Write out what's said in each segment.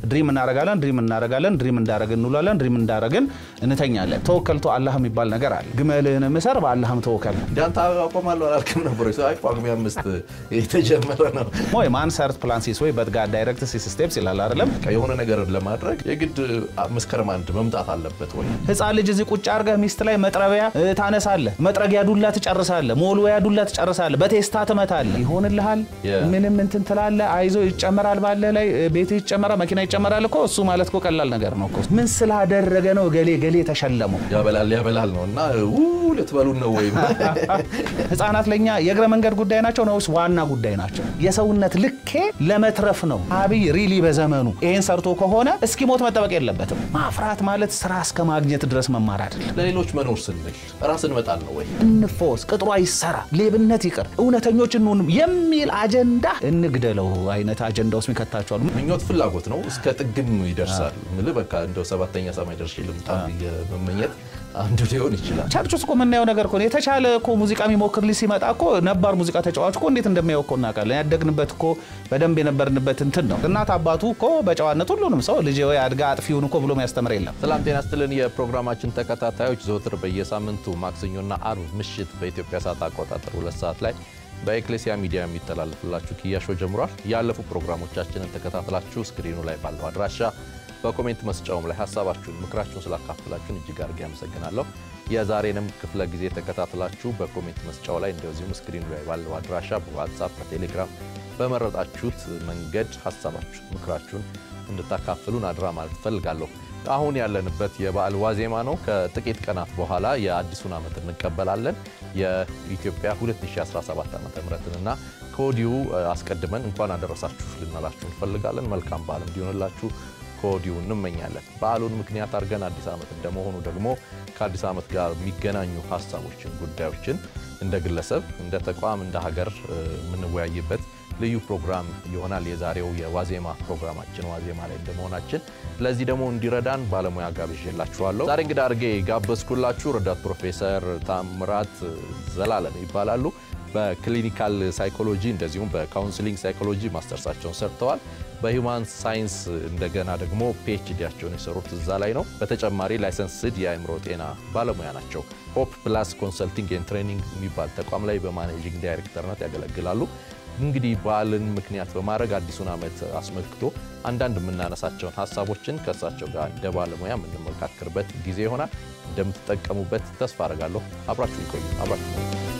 ድሪም እናረጋለን፣ ድሪም እናረጋለን፣ ድሪም እንዳረግን እንውላለን፣ ድሪም እንዳረግን እንተኛለን። ተወከልቶ አላህ የሚባል ነገር አለ። ግመልህን ምሰር በአላህም ተወከል። እንዳንተ አቆማለሁ አላልክም ነበር? አይ ጳጉሜ አምስት የተጀመረ ነው። ወይ ማን ሰርት ፕላንሲስ ወይ በት ጋር ዳይሬክት ሲስ ስቴፕስ ይላል አይደለም። የሆነ ነገር ለማድረግ የግድ መስከረም አንድ መምጣት አለበት ወይ? ህፃን ልጅ እዚህ ቁጭ አድርገህ ሚስት ላይ መጥረቢያ እ, ታነሳለህ፣ መጥረጊያ ዱላ ትጨርሳለህ፣ ሞልወያ ዱላ ትጨርሳለህ፣ በቴስታ ትመታለህ። ይሆንልሃል። Yeah. ምንም እንትን ትላለህ፣ አይዞ ይጨመራል፣ ባለ ላይ ቤት ይጨመራል፣ መኪና ይጨመራል እኮ እሱ ማለት እኮ ቀላል ነገር ነው እኮ። ምን ስላደረገ ነው ገሌ ገሌ ተሸለመው? ያበላል ያበላል ነው እና ው ልትበሉን ነው ወይም ህፃናት ለኛ የእግረ መንገድ ጉዳይ ናቸው ነውስ ዋና ጉዳይ ናቸው? የሰውነት ልኬ ለመትረፍ ነው። አብይ ሪሊ በዘመኑ ይሄን ሰርቶ ከሆነ እስኪሞት መጠበቅ የለበትም። ማፍራት ማለት ስራ እስከ ማግኘት ድረስ መማር አይደለም። ለሌሎች መኖር ስንል ራስን መጣል ነው ወይ? እንፎስ፣ ቅጥሯ ይሰራ፣ ሌብነት ይቅር፣ እውነተኞች እንሁን የሚል አጀንዳ እንግደለው አይነት አጀንዳ ውስጥ ይከታቸዋል። ምኞት ፍላጎት ነው፣ እስከ ጥግም ይደርሳል። ምልህ በቃ እንደው ሰባተኛ ሰማይ ደርሼ ልምጣ ብዬ መመኘት አንዱ ሊሆን ይችላል። ቸርች ውስጥ እኮ የምናየው ነገር እኮ ነው። የተሻለ እኮ ሙዚቃ የሚሞክር ልጅ ሲመጣ እኮ ነባር ሙዚቃ ተጫዋች እኮ እንዴት እንደሚያው እኮ እናውቃለን። ያደግንበት እኮ በደንብ የነበርንበት እንትን ነው። እናት አባቱ እኮ በጨዋነት ሁሉንም ሰው ልጅ ወይ አድጋ አጥፊውን እኮ ብሎ የሚያስተምር የለም። ሰላም ጤና ስትልን የፕሮግራማችን ተከታታዮች ዘወትር በየሳምንቱ ማክሰኞና አርብ ምሽት በኢትዮጵያ ሰዓት አቆጣጠር ሁለት ሰዓት ላይ በኤክሌሲያ ሚዲያ የሚተላለፍላችሁ ኪያሾ ጀምሯል። ያለፉ ፕሮግራሞቻችንን ተከታትላችሁ ስክሪኑ ላይ ባለው አድራሻ በኮሜንት መስጫውም ላይ ሀሳባችሁን፣ ምክራችሁን ስላካፍላችሁን እጅግ አድርጌ አመሰግናለሁ። የዛሬንም ክፍለ ጊዜ ተከታትላችሁ በኮሜንት መስጫው ላይ እንደዚሁም ስክሪኑ ላይ ባለው አድራሻ በዋትሳፕ በቴሌግራም በመረጣችሁት መንገድ ሀሳባችሁን፣ ምክራችሁን እንድታካፍሉን አድራ ማለት እፈልጋለሁ። አሁን ያለንበት የበዓል ዋዜማ ነው። ከጥቂት ቀናት በኋላ የአዲሱን ዓመት እንቀበላለን። የኢትዮጵያ 2017 ዓ ምና ከወዲሁ አስቀድመን እንኳን አደረሳችሁ ልናላችሁ እንፈልጋለን። መልካም በዓል እንዲሆንላችሁ ከወዲሁ እንመኛለን። በዓሉን ምክንያት አድርገን አዲስ ዓመት እንደመሆኑ ደግሞ ከአዲስ ዓመት ጋር የሚገናኙ ሀሳቦችን፣ ጉዳዮችን እንደ ግለሰብ፣ እንደ ተቋም፣ እንደ ሀገር የምንወያይበት ልዩ ፕሮግራም ይሆናል። የዛሬው የዋዜማ ፕሮግራማችን ዋዜማ ላይ እንደመሆናችን ለዚህ ደግሞ እንዲረዳን ባለሙያ ጋብዤላችኋለሁ። ዛሬ እንግዳ አድርጌ ጋበዝኩላችሁ ረዳት ፕሮፌሰር ታምራት ዘላለም ይባላሉ። በክሊኒካል ሳይኮሎጂ እንደዚሁም በካውንስሊንግ ሳይኮሎጂ ማስተርሳቸውን ሰርተዋል። በሂውማን ሳይንስ እንደገና ደግሞ ፒኤችዲያቸውን የሰሩት እዛ ላይ ነው። በተጨማሪ ላይሰንስድ የአእምሮ ጤና ባለሙያ ናቸው። ሆፕ ፕላስ ኮንሰልቲንግ ኤንድ ትሬኒንግ የሚባል ተቋም ላይ በማኔጂንግ ዳይሬክተርነት ያገለግላሉ። እንግዲህ በዓልን ምክንያት በማድረግ አዲሱን ዓመት አስመልክቶ አንዳንድ የምናነሳቸውን ሀሳቦችን ከእሳቸው ጋር እንደ ባለሙያ የምንመካከርበት ጊዜ ይሆናል። እንደምትጠቀሙበት ተስፋ አደርጋለሁ። አብራችሁ ይቆዩ። አብራችሁ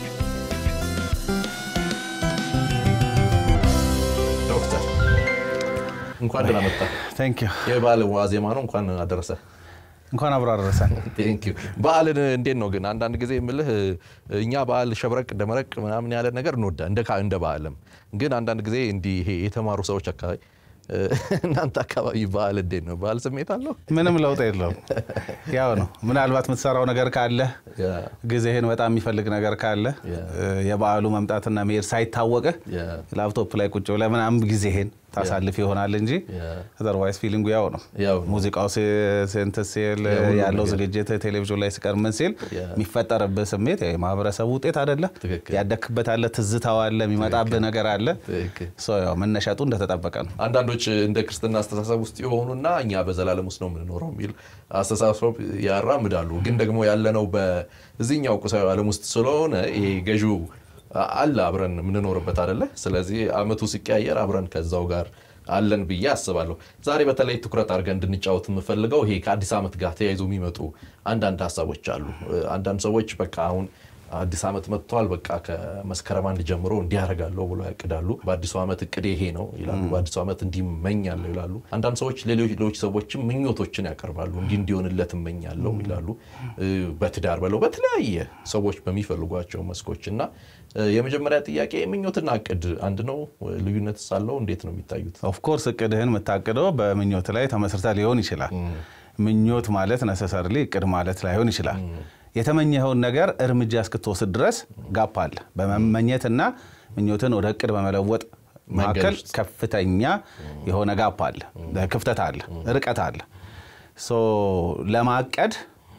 ዶክተር እንኳን ደህና መጣ። ቴንክ ዩ የበዓል ዋዜማ ነው። እንኳን አደረሰ። እንኳን አብሮ አደረሰን። ቴንክ ዩ። በዓልን እንዴት ነው ግን? አንዳንድ ጊዜ የምልህ እኛ በዓል ሸብረቅ ደመረቅ ምናምን ያለ ነገር እንወዳ እንደ እንደ በዓልም ግን አንዳንድ ጊዜ እንዲህ ይሄ የተማሩ ሰዎች አካባቢ እናንተ አካባቢ በዓል እንዴት ነው? በዓል ስሜት አለው? ምንም ለውጥ የለውም። ያው ነው። ምናልባት የምትሰራው ነገር ካለ ጊዜህን በጣም የሚፈልግ ነገር ካለ የበዓሉ መምጣትና መሄድ ሳይታወቅህ ላፕቶፕ ላይ ቁጭ ብለህ ምናምን ጊዜህን ታሳልፍ ይሆናል እንጂ አዘርዋይስ ፊሊንጉ ያው ነው። ሙዚቃው ስንት ሲል ያለው ዝግጅት ቴሌቪዥን ላይ ሲቀር ምን ሲል የሚፈጠርብህ ስሜት የማህበረሰቡ ውጤት አይደለ? ያደክበት አለ፣ ትዝታው አለ፣ የሚመጣብህ ነገር አለ። ያው መነሻጡ እንደተጠበቀ ነው። አንዳንዶች እንደ ክርስትና አስተሳሰብ ውስጥ የሆኑና እኛ በዘላለም ውስጥ ነው የምንኖረው የሚል አስተሳሰብ ያራምዳሉ። ግን ደግሞ ያለነው በዚህኛው ቁሳዊ ዓለም ውስጥ ስለሆነ ይሄ ገዢው አለ አብረን የምንኖርበት አይደለ። ስለዚህ አመቱ ሲቀያየር አብረን ከዛው ጋር አለን ብዬ አስባለሁ። ዛሬ በተለይ ትኩረት አድርገን እንድንጫወት የምፈልገው ይሄ ከአዲስ ዓመት ጋር ተያይዞ የሚመጡ አንዳንድ ሀሳቦች አሉ። አንዳንድ ሰዎች በቃ አሁን አዲስ ዓመት መጥቷል፣ በቃ ከመስከረም አንድ ጀምሮ እንዲያደርጋለሁ ብሎ ያቅዳሉ። በአዲሱ ዓመት እቅድ ይሄ ነው ይላሉ። በአዲሱ ዓመት እንዲመኛለሁ ይላሉ። አንዳንድ ሰዎች ሌሎች ሰዎችም ምኞቶችን ያቀርባሉ። እንዲህ እንዲሆንለት እመኛለሁ ይላሉ። በትዳር በለው በተለያየ ሰዎች በሚፈልጓቸው መስኮች እና የመጀመሪያ ጥያቄ ምኞትና እቅድ አንድ ነው? ልዩነት ሳለው እንዴት ነው የሚታዩት? ኦፍኮርስ እቅድህን የምታቅደው በምኞት ላይ ተመስርተ ሊሆን ይችላል። ምኞት ማለት ነሰሰርሊ እቅድ ማለት ላይሆን ይችላል። የተመኘኸውን ነገር እርምጃ እስክትወስድ ድረስ ጋፕ አለ። በመመኘትና ምኞትን ወደ እቅድ በመለወጥ መካከል ከፍተኛ የሆነ ጋፕ አለ፣ ክፍተት አለ፣ ርቀት አለ። ለማቀድ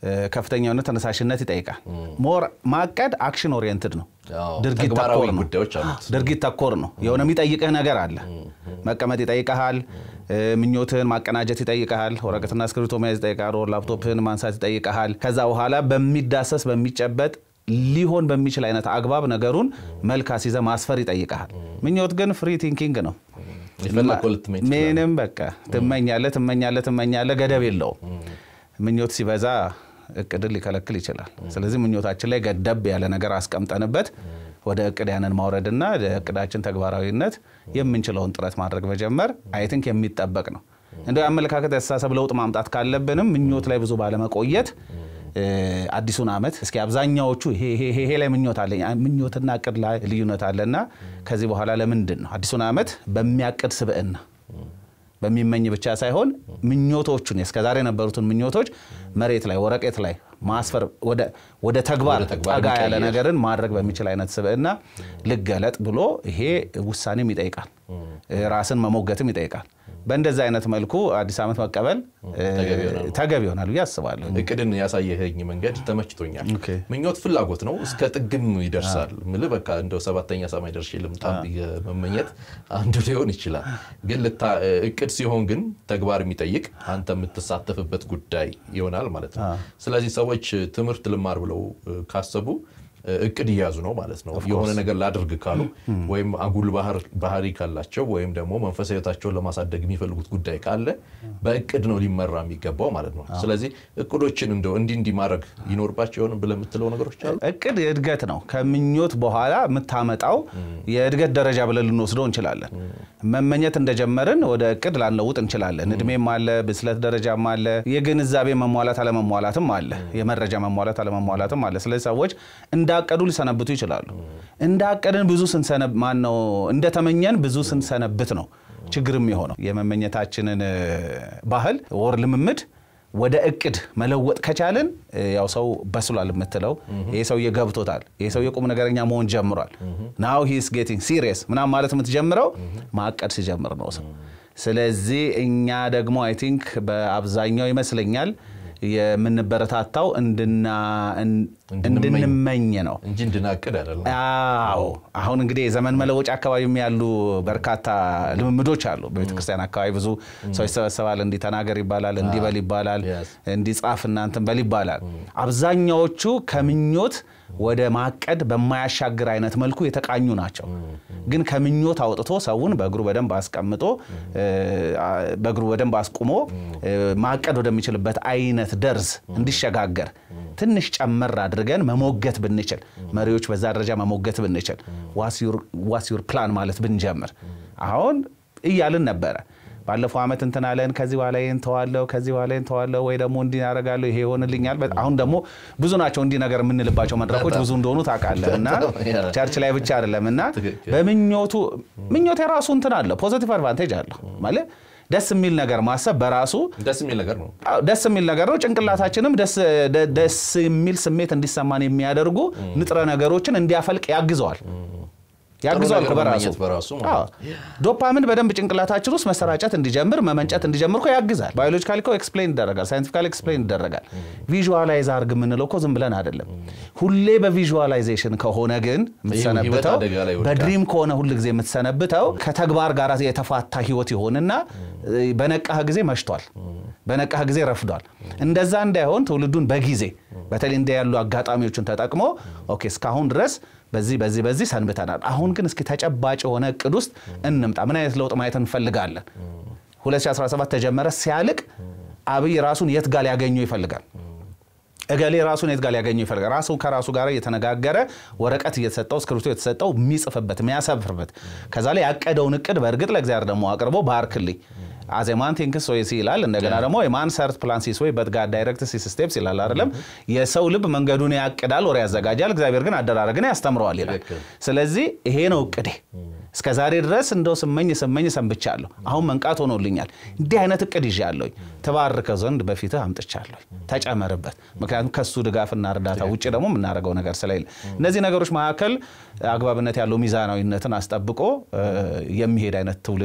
ከፍተኛ የሆነ ተነሳሽነት ይጠይቃል። ሞር ማቀድ አክሽን ኦሪየንትድ ነው፣ አዎ፣ ድርጊት ተግባራዊ ተኮር ነው። ጉዳዮች አሉት። ድርጊት ተኮር ነው። የሆነ የሚጠይቅህ ነገር አለ። መቀመጥ ይጠይቀሃል። ምኞትህን ማቀናጀት ይጠይቀሃል። ወረቀትና እስክሪብቶ መያዝ ይጠይቃል። ወር ላፕቶፕህን ማንሳት ይጠይቀሃል። ከዛ በኋላ በሚዳሰስ በሚጨበጥ ሊሆን በሚችል አይነት አግባብ ነገሩን መልክ አስይዘህ ማስፈር ይጠይቀሃል። ምኞት ግን ፍሪ ቲንኪንግ ነው። የፈለግከው ልትመኝ ትችላለህ። ምንም በቃ ትመኛለህ ትመኛለህ ትመኛለህ፣ ገደብ የለውም። ምኞት ሲበዛ እቅድን ሊከለክል ይችላል። ስለዚህ ምኞታችን ላይ ገደብ ያለ ነገር አስቀምጠንበት ወደ እቅድ ያንን ማውረድና ለእቅዳችን ተግባራዊነት የምንችለውን ጥረት ማድረግ መጀመር አይ ቲንክ የሚጠበቅ ነው። እንደ አመለካከት ያስተሳሰብ ለውጥ ማምጣት ካለብንም ምኞት ላይ ብዙ ባለመቆየት እ፣ አዲሱን ዓመት እስኪ አብዛኛዎቹ ይሄ ይሄ- ይሄ ላይ ምኞት አለኝ አ- ምኞትና እቅድ ላይ ልዩነት አለና ከዚህ በኋላ ለምንድን ነው አዲሱን ዓመት በሚያቅድ ስብዕና በሚመኝ ብቻ ሳይሆን ምኞቶቹን እስከዛሬ የነበሩትን ምኞቶች መሬት ላይ ወረቀት ላይ ማስፈር ወደ- ወደ ተግባር ወደ ተግባር ጠጋ ያለ መቀየር። ነገርን ማድረግ በሚችል አይነት ስብዕና ልገለጥ ብሎ ይሄ ውሳኔም ይጠይቃል፣ ራስን መሞገትም ይጠይቃል። በእንደዚህ አይነት መልኩ አዲስ ዓመት መቀበል እ፣ ተገቢ ይሆናል። ተገቢ ይሆናል ብዬ አስባለሁ። እቅድን ያሳየኸኝ መንገድ ተመችቶኛል። ኦኬ። ምኞት ፍላጎት ነው፣ እስከ ጥግም ይደርሳል። ምልህ በቃ እንደው ሰባተኛ ሰማይ ደርሼ ልምጣ ብዬ መመኘት አንዱ ሊሆን ይችላል። ግን ልታ- እቅድ ሲሆን ግን ተግባር የሚጠይቅ አንተ የምትሳተፍበት ጉዳይ ይሆናል ማለት ነው። ስለዚህ ሰዎች ትምህርት ልማር ብለው እ፣ ካሰቡ እ፣ እቅድ እየያዙ ነው ማለት ነው። የሆነ ነገር ላድርግ ካሉ ወይም አጉል ባህር- ባህሪ ካላቸው ወይም ደግሞ መንፈሳዊ ሕይወታቸውን ለማሳደግ የሚፈልጉት ጉዳይ ካለ በእቅድ ነው ሊመራ የሚገባው ማለት ነው። ስለዚህ እቅዶችን እንደው እንዲህ እንዲህ ማድረግ ይኖርባቸው ይሆን ብለህ የምትለው ነገሮች አሉ? እቅድ የእድገት ነው። ከምኞት በኋላ የምታመጣው የእድገት ደረጃ ብለን ልንወስደው እንችላለን። መመኘት እንደጀመርን ወደ እቅድ ላንለውጥ እንችላለን። እድሜም አለ፣ ብስለት ደረጃም አለ፣ የግንዛቤ መሟላት አለመሟላትም አለ፣ የመረጃ መሟላት አለመሟላትም አለ። ስለዚህ ሰዎች እንዳቀዱ ሊሰነብቱ ይችላሉ። እንዳቀድን ብዙ ስንሰነብ ማን ነው እንደተመኘን ብዙ ስንሰነብት ነው ችግርም የሆነው የመመኘታችንን እ፣ ባህል ወር ልምምድ ወደ እቅድ መለወጥ ከቻልን እ፣ ያው ሰው በስሏል የምትለው ይሄ ሰውዬ ገብቶታል፣ ይሄ ሰውዬ ቁም ነገረኛ መሆን ጀምሯል፣ ናው ሂስ ጌቲንግ ሲሪየስ ምናምን ማለት የምትጀምረው ማቀድ ሲጀምር ነው ሰው። ስለዚህ እኛ ደግሞ አይ ቲንክ በአብዛኛው ይመስለኛል የምንበረታታው እንድና እንድንመኝ ነው። እንጂ እንድናቅድ አይደለም። አዎ አሁን እንግዲህ የዘመን መለወጫ አካባቢም ያሉ በርካታ ልምምዶች አሉ። በቤተክርስቲያን አካባቢ ብዙ ሰው ይሰበሰባል። እንዲህ ተናገር ይባላል፣ እንዲህ በል ይባላል፣ Yes. እንዲህ ጻፍ እናንትን በል ይባላል። አብዛኛዎቹ ከምኞት ወደ ማቀድ በማያሻግር አይነት መልኩ የተቃኙ ናቸው። ግን ከምኞት አውጥቶ ሰውን በእግሩ በደንብ አስቀምጦ እ፣ በእግሩ በደንብ አስቁሞ እ፣ ማቀድ ወደሚችልበት አይነት ደርዝ እንዲሸጋገር ትንሽ ጨመር አድርገን መሞገት ብንችል መሪዎች በዛ ደረጃ መሞገት ብንችል ዋስ ዩር ፕላን ማለት ብንጀምር አሁን እያልን ነበረ። ባለፈው ዓመት እንትን አለን፣ ከዚህ በኋላ ይህን ተዋለው፣ ከዚህ በኋላ ይህን ተዋለው፣ ወይ ደግሞ እንዲህ ያደርጋለሁ፣ ይሄ ይሆንልኛል። በጣም- አሁን ደግሞ ብዙ ናቸው እንዲህ ነገር የምንልባቸው መድረኮች ብዙ እንደሆኑ ታውቃለህ። እና ቸርች ላይ ብቻ አይደለም እና ትክክል። በምኞቱ ምኞት የራሱ እንትን አለው፣ ፖዚቲቭ አድቫንቴጅ አለው ማለት ደስ የሚል ነገር ማሰብ በራሱ ደስ የሚል ነገር ነው። አዎ፣ ደስ የሚል ነገር ነው። ጭንቅላታችንም ደስ ደ- ደስ የሚል ስሜት እንዲሰማን የሚያደርጉ ንጥረ ነገሮችን እንዲያፈልቅ ያግዘዋል ያግዘዋል ነገር እኮ በራሱ መመኘት በራሱ ማለት አዎ። ዶፓሚን በደንብ ጭንቅላታችን ውስጥ መሰራጨት እንዲጀምር መመንጨት እንዲጀምር እኮ ያግዛል። ባዮሎጂካሊ እኮ ኤክስፕሌን ይደረጋል፣ ሳይንቲፊካሊ ኤክስፕሌን ይደረጋል። ቪዥዋላይዝ አርግ የምንለው እኮ ዝም ብለን አይደለም። ሁሌ በቪዥዋላይዜሽን ከሆነ ግን የምትሰነብተው አደጋ ላይ ይወድቃል። በድሪም ከሆነ ሁል ጊዜ የምትሰነብተው ከተግባር ጋር የተፋታ ህይወት ይሆንና እ፣ በነቃህ ጊዜ መሽቷል፣ በነቃህ ጊዜ ረፍዷል። እንደዛ እንዳይሆን ትውልዱን በጊዜ በተለይ እንደ ያሉ አጋጣሚዎችን ተጠቅሞ ኦኬ እስካሁን ድረስ በዚህ በዚህ በዚህ ሰንብተናል። አሁን ግን እስኪ ተጨባጭ የሆነ እቅድ ውስጥ እንምጣ። ምን አይነት ለውጥ ማየት እንፈልጋለን? 2017 ተጀመረ፣ ሲያልቅ አብይ ራሱን የት ጋር ሊያገኘው ይፈልጋል? እገሌ ራሱን የት ጋር ሊያገኘው ይፈልጋል? ራሱ ከራሱ ጋር እየተነጋገረ ወረቀት እየተሰጠው እስክሪብቶ የተሰጠው የሚጽፍበት የሚያሰፍርበት ከዛ ላይ ያቀደውን እቅድ በእርግጥ ለእግዚአብሔር ደግሞ አቅርቦ ባርክልኝ አዜማን ቲንክስ ሶይስ ይላል። እንደገና ደግሞ የማን ሰርት ፕላን ሲስ ወይ በት ጋድ ዳይሬክት ሲስ ስቴፕስ ይላል አይደለም። የሰው ልብ መንገዱን ያቅዳል፣ ወር ያዘጋጃል፣ እግዚአብሔር ግን አደራረግን ያስተምረዋል ይላል። ትክክል። ስለዚህ ይሄ ነው እቅዴ። እስከ ዛሬ ድረስ እንደው ስመኝ ስመኝ ሰንብቻለሁ። አሁን መንቃት ሆኖልኛል። እንዲህ አይነት እቅድ ይዣለሁኝ። ተባርከው ዘንድ በፊትህ አምጥቻለሁ። ተጨመርበት። ምክንያቱም ከሱ ድጋፍና እርዳታ ውጭ ደግሞ የምናደርገው ነገር ስለሌለ እነዚህ ነገሮች መካከል አግባብነት ያለው ሚዛናዊነትን አስጠብቆ እ፣ የሚሄድ አይነት ትውልድን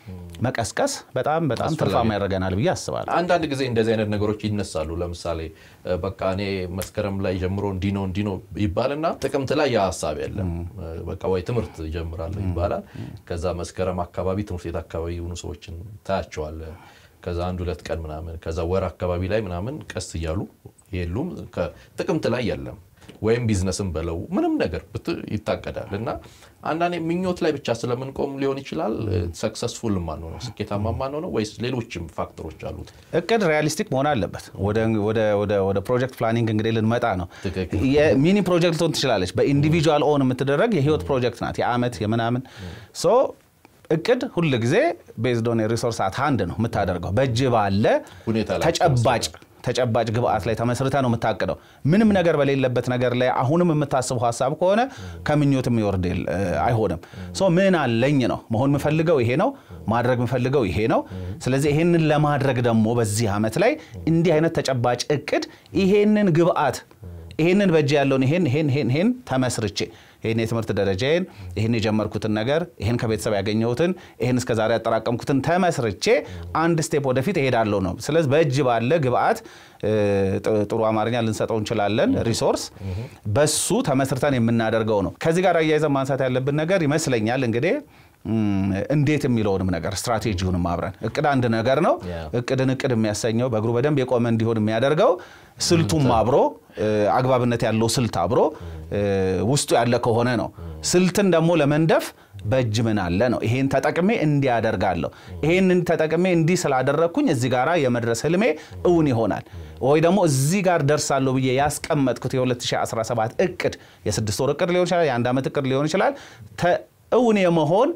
መቀስቀስ በጣም በጣም ትርፋማ ያደርገናል ብዬ አስባለሁ። አንዳንድ ጊዜ እንደዚህ አይነት ነገሮች ይነሳሉ። ለምሳሌ በቃ እኔ መስከረም ላይ ጀምሮ እንዲህ ነው እንዲህ ነው ይባልና ጥቅምት ላይ ያ ሀሳብ የለም። በቃ ወይ ትምህርት ጀምራለሁ ይባላል። ከዛ መስከረም አካባቢ ትምህርት ቤት አካባቢ የሆኑ ሰዎችን ታያቸዋለ። ከዛ አንድ ሁለት ቀን ምናምን ከዛ ወር አካባቢ ላይ ምናምን ቀስ እያሉ የሉም። ጥቅምት ላይ የለም ወይም ቢዝነስም በለው ምንም ነገር ይታቀዳል እና አንዳንዴ ምኞት ላይ ብቻ ስለምንቆም ሊሆን ይችላል ሰክሰስፉል ማንሆነው ስኬታማ ማንሆነው ወይስ ሌሎችም ፋክተሮች አሉት? እቅድ ሪያሊስቲክ መሆን አለበት። ወደ ፕሮጀክት ፕላኒንግ እንግዲህ ልንመጣ ነው። ትክክል። የሚኒ ፕሮጀክት ልትሆን ትችላለች። በኢንዲቪጁዋል ኦን የምትደረግ የህይወት ፕሮጀክት ናት። የአመት የምናምን ሶ እቅድ ሁል ጊዜ ቤዝድ ኦን ሪሶርስ አት ሃንድ ነው የምታደርገው በእጅ ባለ ሁኔታ ላይ ተጨባጭ ተጨባጭ ግብአት ላይ ተመስርተ ነው የምታቅደው። ምንም ነገር በሌለበት ነገር ላይ አሁንም የምታስበው ሀሳብ ከሆነ ከምኞት የሚወርድ አይሆንም። ሶ ምን አለኝ ነው መሆን የምፈልገው ይሄ ነው ማድረግ የምፈልገው ይሄ ነው። ስለዚህ ይሄንን ለማድረግ ደግሞ በዚህ ዓመት ላይ እንዲህ አይነት ተጨባጭ እቅድ ይሄንን ግብአት ይሄንን በእጅ ያለውን ይሄን ይሄን ይሄን ይሄን ተመስርቼ ይህን የትምህርት ደረጃዬን ይህን የጀመርኩትን ነገር ይህን ከቤተሰብ ያገኘሁትን ይህን እስከ ዛሬ ያጠራቀምኩትን ተመስርቼ አንድ ስቴፕ ወደፊት እሄዳለሁ ነው። ስለዚህ በእጅ ባለ ግብአት ጥሩ አማርኛ ልንሰጠው እንችላለን፣ ሪሶርስ በሱ ተመስርተን የምናደርገው ነው። ከዚህ ጋር አያይዘን ማንሳት ያለብን ነገር ይመስለኛል እንግዲህ እንዴት የሚለውንም ነገር ስትራቴጂውንም አብረን እቅድ አንድ ነገር ነው። እቅድን እቅድ የሚያሰኘው በእግሩ በደንብ የቆመ እንዲሆን የሚያደርገው ስልቱም አብሮ አግባብነት ያለው ስልት አብሮ ውስጡ ያለ ከሆነ ነው። ስልትን ደግሞ ለመንደፍ በእጅ ምን አለ ነው። ይሄን ተጠቅሜ እንዲህ አደርጋለሁ፣ ይሄንን ተጠቅሜ እንዲህ ስላደረግኩኝ እዚህ ጋር የመድረስ ህልሜ እውን ይሆናል ወይ ደግሞ እዚህ ጋር ደርሳለሁ ብዬ ያስቀመጥኩት የ2017 እቅድ የስድስት ወር እቅድ ሊሆን ይችላል፣ የአንድ ዓመት እቅድ ሊሆን ይችላል እውን የመሆን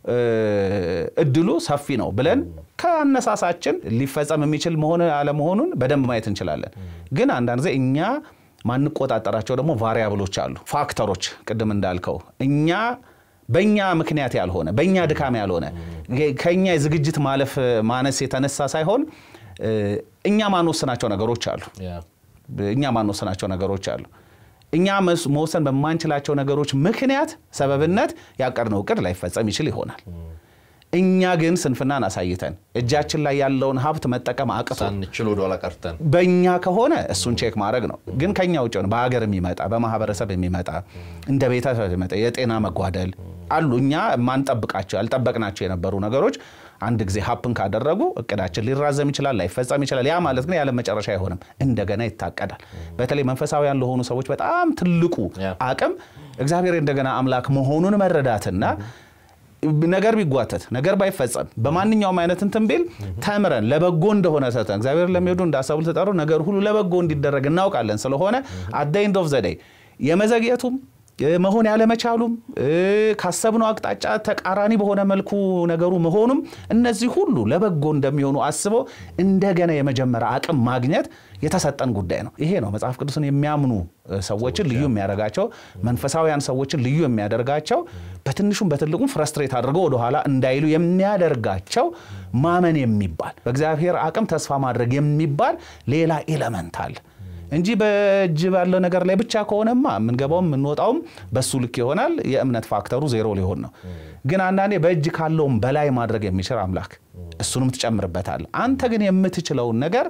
እድሉ ሰፊ ነው ብለን ከአነሳሳችን ሊፈጸም የሚችል መሆን አለመሆኑን በደንብ ማየት እንችላለን። ግን አንዳንድ ጊዜ እኛ ማንቆጣጠራቸው ደግሞ ቫሪያብሎች አሉ፣ ፋክተሮች ቅድም እንዳልከው እኛ በእኛ ምክንያት ያልሆነ በእኛ ድካም ያልሆነ ከእኛ የዝግጅት ማለፍ ማነስ የተነሳ ሳይሆን እኛ ማንወስናቸው ነገሮች አሉ። እኛ ማንወስናቸው ነገሮች አሉ። እኛ መወሰን በማንችላቸው ነገሮች ምክንያት ሰበብነት ያቀድነው እቅድ ላይፈጸም ይችል ይሆናል። እኛ ግን ስንፍናን አሳይተን እጃችን ላይ ያለውን ሀብት መጠቀም አቅቶ ሳንችል ወደኋላ ቀርተን በእኛ ከሆነ እሱን ቼክ ማድረግ ነው። ግን ከኛ ውጭ ሆነ በሀገር የሚመጣ በማህበረሰብ የሚመጣ እንደ ቤተሰብ የሚመጣ የጤና መጓደል አሉ። እኛ ማንጠብቃቸው ያልጠበቅናቸው የነበሩ ነገሮች አንድ ጊዜ ሀፕን ካደረጉ እቅዳችን ሊራዘም ይችላል፣ ላይፈጸም ይችላል። ያ ማለት ግን ያለ መጨረሻ አይሆንም፣ እንደገና ይታቀዳል። በተለይ መንፈሳዊያን ለሆኑ ሰዎች በጣም ትልቁ አቅም እግዚአብሔር እንደገና አምላክ መሆኑን መረዳትና ነገር ቢጓተት ነገር ባይፈጸም በማንኛውም አይነት እንትን ቢል ተምረን ለበጎ እንደሆነ ሰተን እግዚአብሔር ለሚወዱ እንዳሰቡ ተጠሩ ነገር ሁሉ ለበጎ እንዲደረግ እናውቃለን። ስለሆነ አት ዘ ኤንድ ኦፍ ዘ ዴይ የመዘግየቱም መሆን ያለመቻሉም ካሰብነው አቅጣጫ ተቃራኒ በሆነ መልኩ ነገሩ መሆኑም እነዚህ ሁሉ ለበጎ እንደሚሆኑ አስበው እንደገና የመጀመሪያ አቅም ማግኘት የተሰጠን ጉዳይ ነው። ይሄ ነው መጽሐፍ ቅዱስን የሚያምኑ ሰዎችን ልዩ የሚያደርጋቸው፣ መንፈሳዊያን ሰዎችን ልዩ የሚያደርጋቸው፣ በትንሹም በትልቁም ፍረስትሬት አድርገው ወደኋላ እንዳይሉ የሚያደርጋቸው ማመን የሚባል በእግዚአብሔር አቅም ተስፋ ማድረግ የሚባል ሌላ ኤለመንት አለ እንጂ በእጅ ባለው ነገር ላይ ብቻ ከሆነማ የምንገባውም የምንወጣውም በሱ ልክ ይሆናል። የእምነት ፋክተሩ ዜሮ ሊሆን ነው። ግን አንዳንዴ በእጅ ካለውም በላይ ማድረግ የሚችል አምላክ እሱንም ትጨምርበታል። አንተ ግን የምትችለውን ነገር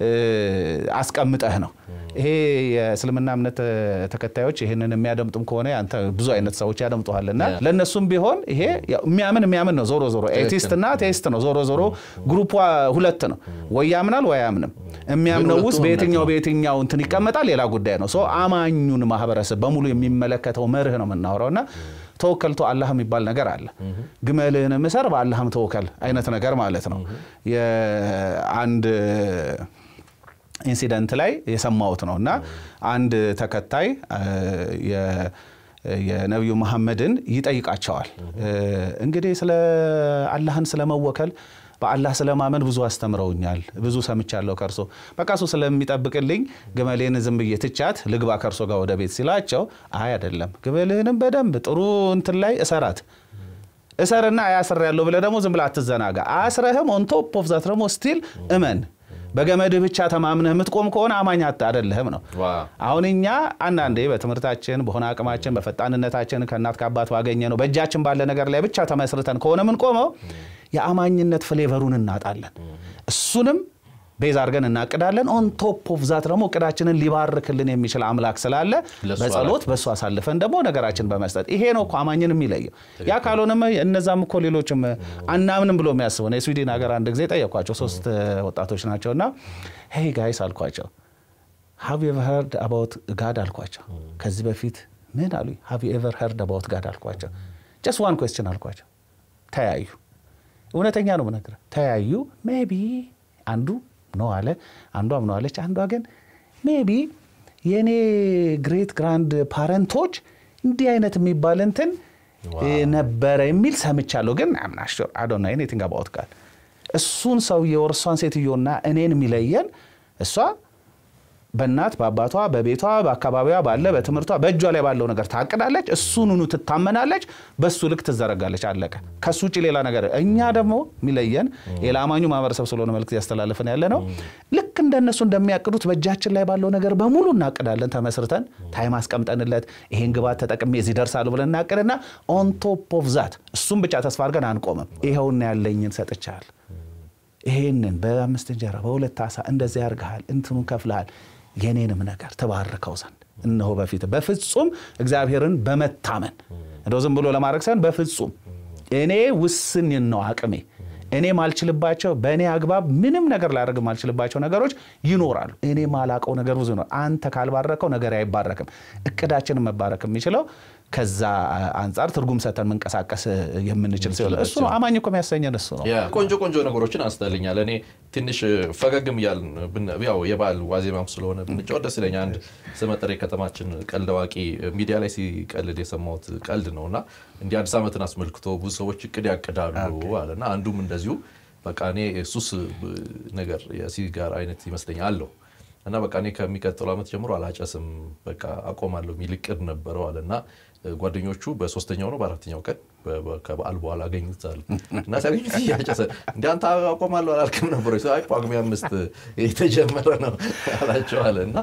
አስቀምጠህ ነው። ይሄ የእስልምና እምነት ተከታዮች ይህንን የሚያደምጡም ከሆነ አንተ ብዙ አይነት ሰዎች ያደምጡሃልና ለእነሱም ቢሆን ይሄ የሚያምን የሚያምን ነው። ዞሮ ዞሮ ኤቲስት እና ቴስት ነው። ዞሮ ዞሮ ግሩፕ ሁለት ነው። ወይ ያምናል ወይ አያምንም። የሚያምነው ውስጥ በየትኛው በየትኛው እንትን ይቀመጣል ሌላ ጉዳይ ነው። ሰው አማኙን ማህበረሰብ በሙሉ የሚመለከተው መርህ ነው የምናወራው እና ተወከልቶ አላህ የሚባል ነገር አለ። ግመልህን ምሰር በአላህም ተወከል አይነት ነገር ማለት ነው። የአንድ ኢንሲደንት ላይ የሰማሁት ነው እና አንድ ተከታይ የነቢዩ መሐመድን ይጠይቃቸዋል። እንግዲህ ስለ አላህን ስለመወከል በአላህ ስለማመን ብዙ አስተምረውኛል፣ ብዙ ሰምቻለሁ ከእርሶ በቃ እሱ ስለሚጠብቅልኝ ግመሌን ዝም ብዬ ትቻት ልግባ ከእርሶ ጋር ወደ ቤት ሲላቸው፣ አይ አይደለም ግመልህንም በደንብ ጥሩ እንትን ላይ እሰራት እሰርና አያስር ያለው ብለህ ደግሞ ዝም ብለህ አትዘናጋ። አስረህም ኦን ቶፕ ኦፍ ዛት ደግሞ ስቲል እመን በገመድህ ብቻ ተማምነህ የምትቆም ከሆነ አማኝ አይደለህም ነው። አሁን እኛ አንዳንዴ በትምህርታችን በሆነ አቅማችን በፈጣንነታችን ከእናት ከአባት ባገኘ ነው በእጃችን ባለ ነገር ላይ ብቻ ተመስርተን ከሆነ የምንቆመው የአማኝነት ፍሌቨሩን እናጣለን። እሱንም ቤዝ አድርገን እናቅዳለን። ኦን ቶፕ ኦፍ ዛት ደግሞ እቅዳችንን ሊባርክልን የሚችል አምላክ ስላለ ለእሱ በጸሎት በእሱ አሳልፈን ደግሞ ነገራችን በመስጠት ይሄ ነው እኮ አማኝን የሚለየው። ያ ካልሆነም እነዛም እኮ ሌሎችም አናምንም ብሎ የሚያስቡ ነው። የስዊድን ሀገር አንድ ጊዜ ጠየኳቸው፣ ሶስት ወጣቶች ናቸውና ሄይ ጋይስ አልኳቸው ሃቭ ዩ ኤቨር ሄርድ አባውት ጋድ አልኳቸው። ከዚህ በፊት ምን አሉኝ? ሃቭ ዩ ኤቨር ሄርድ አባውት ጋድ አልኳቸው። ጀስት ዋን ኩዌስችን አልኳቸው። ተያዩ። እውነተኛ ነው የምነግርህ። ተያዩ። ሜቢ አንዱ ነው አለ፣ አንዷም ነው አለች። አንዷ ግን ሜቢ የእኔ ግሬት ግራንድ ፓረንቶች እንዲህ አይነት የሚባል እንትን ነበረ የሚል ሰምቻለሁ፣ ግን አምናሽር አዶና ኤኒቲንግ አባውት ጋድ እሱን ሰውዬው እርሷን ሴትዮና እኔን የሚለየን እሷ በእናት በአባቷ በቤቷ በአካባቢዋ ባለ በትምህርቷ በእጇ ላይ ባለው ነገር ታቅዳለች። እሱኑኑ ትታመናለች። በሱ ልክ ትዘረጋለች። አለቀ። ከሱ ውጭ ሌላ ነገር እኛ ደግሞ የሚለየን የለአማኙ ማህበረሰብ ስለሆነ መልዕክት ያስተላልፍን ያለ ነው። ልክ እንደነሱ እንደሚያቅዱት በእጃችን ላይ ባለው ነገር በሙሉ እናቅዳለን። ተመስርተን ታይም አስቀምጠንለት ይሄን ግባት ተጠቅሜ እዚህ ደርሳሉ ብለን እናቅድና ኦን ቶፕ ኦፍ ዛት እሱም ብቻ ተስፋ አድርገን አንቆምም። ይኸውና ያለኝን ሰጥቻል ይሄንን በአምስት እንጀራ በሁለት አሳ እንደዚህ ያርግሃል፣ እንትኑን ከፍልሃል፣ የኔንም ነገር ትባርከው ዘንድ እነሆ በፊት በፍጹም እግዚአብሔርን በመታመን እንደው ዝም ብሎ ለማድረግ ሳይሆን በፍጹም እኔ ውስን ነው አቅሜ እኔ ማልችልባቸው በእኔ አግባብ ምንም ነገር ላደርግ ማልችልባቸው ነገሮች ይኖራሉ። እኔ ማላቀው ነገር ብዙ ነው። አንተ ካልባረከው ነገር አይባረክም። እቅዳችንን መባረክ የሚችለው ከዛ አንጻር ትርጉም ሰተን መንቀሳቀስ የምንችል ሲሆን እሱ ነው አማኝ እኮ የሚያሰኘን እሱ ነው። ቆንጆ ቆንጆ ነገሮችን አንስተልኛል። እኔ ትንሽ ፈገግም እያልን ያው የበዓል ዋዜማም ስለሆነ ብንጫወት ደስ ይለኛል። አንድ ስመጥር የከተማችን ቀልድ አዋቂ ሚዲያ ላይ ሲቀልድ የሰማሁት ቀልድ ነው እና እንዲህ አዲስ ዓመትን አስመልክቶ ብዙ ሰዎች እቅድ ያቅዳሉ አለና አንዱም እንደዚሁ በቃ እኔ ሱስ ነገር የሲጋር አይነት ይመስለኛል አለው እና በቃ እኔ ከሚቀጥለው ዓመት ጀምሮ አላጨስም በቃ አቆማለሁ የሚል እቅድ ነበረው አለ እና ጓደኞቹ በሶስተኛው ነው በአራተኛው ቀን ከበዓል በኋላ አገኙታል እና ሲያገኙት እያጨሰ እንደ አንተ አቆማለሁ አላልክም ነበር? አይ ጳጉሜ አምስት የተጀመረ ነው አላቸዋለ እና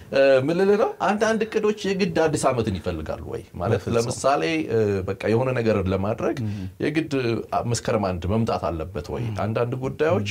ምን ልልህ ነው አንዳንድ እቅዶች የግድ አዲስ ዓመትን ይፈልጋሉ ወይ ማለት ለምሳሌ በቃ የሆነ ነገር ለማድረግ የግድ መስከረም አንድ መምጣት አለበት ወይ? አንዳንድ ጉዳዮች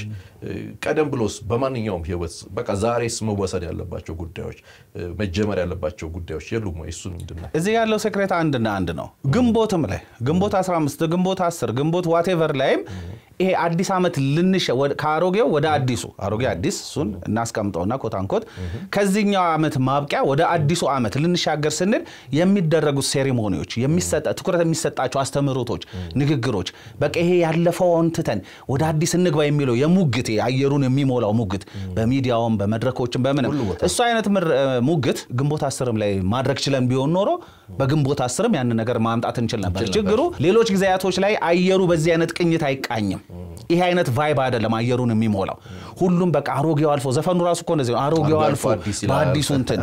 ቀደም ብሎስ በማንኛውም ህይወት በቃ ዛሬስ መወሰድ ያለባቸው ጉዳዮች መጀመር ያለባቸው ጉዳዮች የሉም ወይ? እሱ ምንድን ነው? እዚህ ያለው ሴክሬት አንድና አንድ ነው። ግንቦትም ላይ ግንቦት 15 ግንቦት 10 ግንቦት ዋቴቨር ላይም ይሄ አዲስ ዓመት ልንሸ ከአሮጌው ወደ አዲሱ አሮጌ አዲስ እሱን እናስቀምጠውና ኮታንኮት ከዚህኛው ዓመት ማብቂያ ወደ አዲሱ ዓመት ልንሻገር ስንል የሚደረጉት ሴሪሞኒዎች ትኩረት የሚሰጣቸው አስተምህሮቶች፣ ንግግሮች በቃ ይሄ ያለፈውን ትተን ወደ አዲስ እንግባ የሚለው የሙግት አየሩን የሚሞላው ሙግት በሚዲያውም በመድረኮችም በምንም እሱ አይነት ሙግት ግንቦት አስርም ላይ ማድረግ ችለን ቢሆን ኖሮ በግንቦት አስርም ያንን ነገር ማምጣት እንችል ነበር። ችግሩ ሌሎች ጊዜያቶች ላይ አየሩ በዚህ አይነት ቅኝት አይቃኝም። ይሄ አይነት ቫይብ አይደለም አየሩን የሚሞላው። ሁሉም በቃ አሮጌው አልፎ ዘፈኑ ራሱ እኮ እንደዚህ ነው። አሮጌው አልፎ በአዲሱ እንትን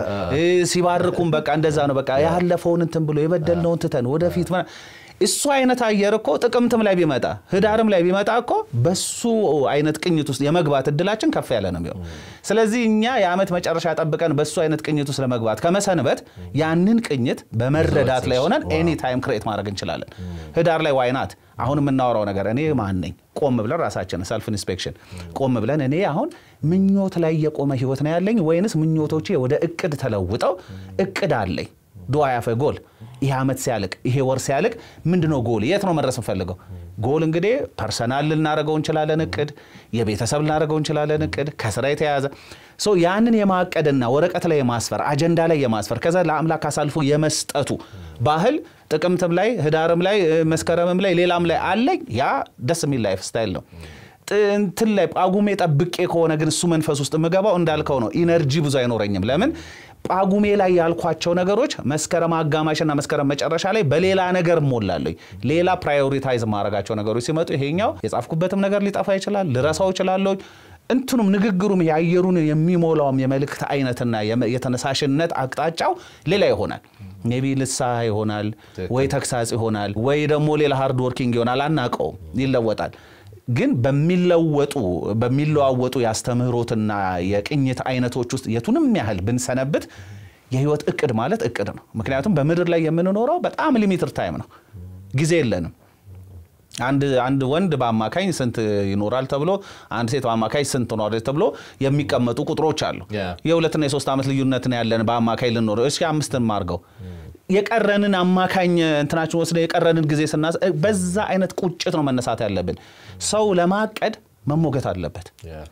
ሲባርኩም በቃ እንደዛ ነው። በቃ ያለፈውን እንትን ብሎ የበደልነውን ትተን ወደፊት እሱ አይነት አየር እኮ ጥቅምትም ላይ ቢመጣ ህዳርም ላይ ቢመጣ እኮ በሱ አይነት ቅኝት ውስጥ የመግባት እድላችን ከፍ ያለ ነው የሚሆን። ስለዚህ እኛ የዓመት መጨረሻ ጠብቀን በሱ አይነት ቅኝት ውስጥ ለመግባት ከመሰንበት ያንን ቅኝት በመረዳት ላይ ሆነን ኤኒ ታይም ክሬት ማድረግ እንችላለን። ህዳር ላይ ዋይናት አሁን የምናወራው ነገር እኔ ማን ነኝ? ቆም ብለን ራሳችን ሰልፍ ኢንስፔክሽን ቆም ብለን እኔ አሁን ምኞት ላይ የቆመ ህይወት ነው ያለኝ ወይንስ ምኞቶቼ ወደ እቅድ ተለውጠው እቅድ አለኝ ዱ አይ ሃቭ ኤ ጎል ይሄ ዓመት ሲያልቅ ይሄ ወር ሲያልቅ ምንድነው ጎል? የት ነው መድረስ እንፈልገው? ጎል እንግዲህ ፐርሰናል ልናደርገው እንችላለን እቅድ፣ የቤተሰብ ልናደርገው እንችላለን እቅድ፣ ከስራ የተያዘ ያንን የማቀድና ወረቀት ላይ የማስፈር አጀንዳ ላይ የማስፈር ከዛ ለአምላክ አሳልፎ የመስጠቱ ባህል ጥቅምትም ላይ ህዳርም ላይ መስከረምም ላይ ሌላም ላይ አለኝ። ያ ደስ የሚል ላይፍ ስታይል ነው። እንትን ላይ ጳጉሜ ጠብቄ ከሆነ ግን እሱ መንፈስ ውስጥ የምገባው እንዳልከው ነው። ኢነርጂ ብዙ አይኖረኝም። ለምን ጳጉሜ ላይ ያልኳቸው ነገሮች መስከረም አጋማሽና መስከረም መጨረሻ ላይ በሌላ ነገር ሞላለኝ። ሌላ ፕራዮሪታይዝ ማድረጋቸው ነገሮች ሲመጡ ይሄኛው የጻፍኩበትም ነገር ሊጠፋ ይችላል፣ ልረሳው እችላለሁ። እንትኑም ንግግሩም የአየሩን የሚሞላውም የመልእክት አይነትና የተነሳሽነት አቅጣጫው ሌላ ይሆናል። ሜቢ ልሳ ይሆናል ወይ ተግሳጽ ይሆናል ወይ ደግሞ ሌላ ሃርድ ወርኪንግ ይሆናል። አናውቀውም፣ ይለወጣል። ግን በሚለወጡ በሚለዋወጡ የአስተምህሮትና የቅኝት አይነቶች ውስጥ የቱንም ያህል ብንሰነብት የህይወት እቅድ ማለት እቅድ ነው። ምክንያቱም በምድር ላይ የምንኖረው በጣም ሊሚትድ ታይም ነው፣ ጊዜ የለንም። አንድ አንድ ወንድ በአማካኝ ስንት ይኖራል ተብሎ አንድ ሴት በአማካኝ ስንት ትኖራለች ተብሎ የሚቀመጡ ቁጥሮች አሉ። Yeah. የሁለትና የሶስት ዓመት ልዩነት ነው ያለን በአማካኝ ልንኖር እስኪ አምስትን ማርገው የቀረንን አማካኝ እንትናችን ወስደ የቀረንን ጊዜ ስናስ በዛ አይነት ቁጭት ነው መነሳት ያለብን። ሰው ለማቀድ መሞገት አለበት።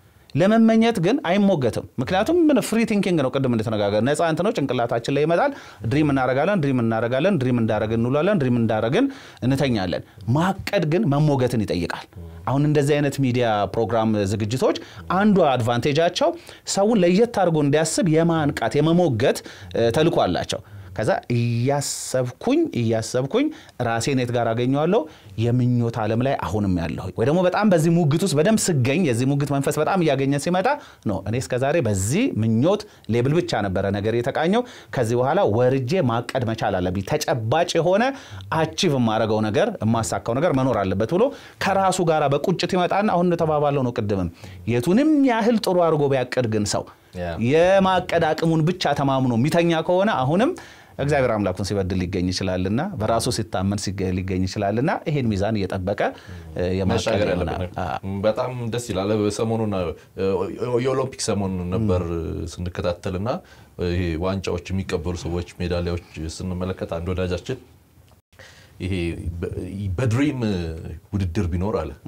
ለመመኘት ግን አይሞገትም። ምክንያቱም ምን ፍሪ ቲንኪንግ ነው። ቅድም እንደተነጋገር ነፃ እንት ነው ጭንቅላታችን ላይ ይመጣል። ድሪም እናረጋለን፣ ድሪም እናረጋለን፣ ድሪም እንዳረግን እንውላለን፣ ድሪም እንዳረግን እንተኛለን። ማቀድ ግን መሞገትን ይጠይቃል። አሁን እንደዚህ አይነት ሚዲያ ፕሮግራም ዝግጅቶች አንዱ አድቫንቴጃቸው ሰውን ለየት አድርጎ እንዲያስብ የማንቃት የመሞገት እ፣ ተልዕኮ አላቸው። ከዛ እያሰብኩኝ እያሰብኩኝ ራሴን የት ጋር አገኘዋለሁ? የምኞት ዓለም ላይ አሁንም ያለሁ ወይ ደግሞ በጣም በዚህ ሙግት ውስጥ በደንብ ስገኝ የዚህ ሙግት መንፈስ በጣም እያገኘ ሲመጣ ነው እኔ እስከዛሬ በዚህ ምኞት ሌብል ብቻ ነበረ ነገር የተቃኘው። ከዚህ በኋላ ወርጄ ማቀድ መቻል አለብኝ። ተጨባጭ የሆነ አቺቭ የማደርገው ነገር የማሳካው ነገር መኖር አለበት ብሎ ከራሱ ጋር በቁጭት ይመጣና አሁን እንደተባባለው ነው ቅድምም የቱንም ያህል ጥሩ አድርጎ ቢያቅድ ግን ሰው ያ። የማቀድ አቅሙን ብቻ ተማምኖ የሚተኛ ከሆነ አሁንም እግዚአብሔር አምላኩን ሲበድል ሊገኝ ይችላልና በራሱ ሲታመን ሲገ- ሊገኝ ይችላልና ይሄን ሚዛን እየጠበቀ እ፣ የማቀድ መሻገር ይሆናል። ያለብን አ- በጣም ደስ ይላል። ሰሞኑን የኦሎምፒክ ሰሞን ነበር ስንከታተልና ይሄ ዋንጫዎች የሚቀበሉ ሰዎች ሜዳሊያዎች ስንመለከት አንድ ወዳጃችን ይሄ በ- በድሪም ውድድር ቢኖር አለ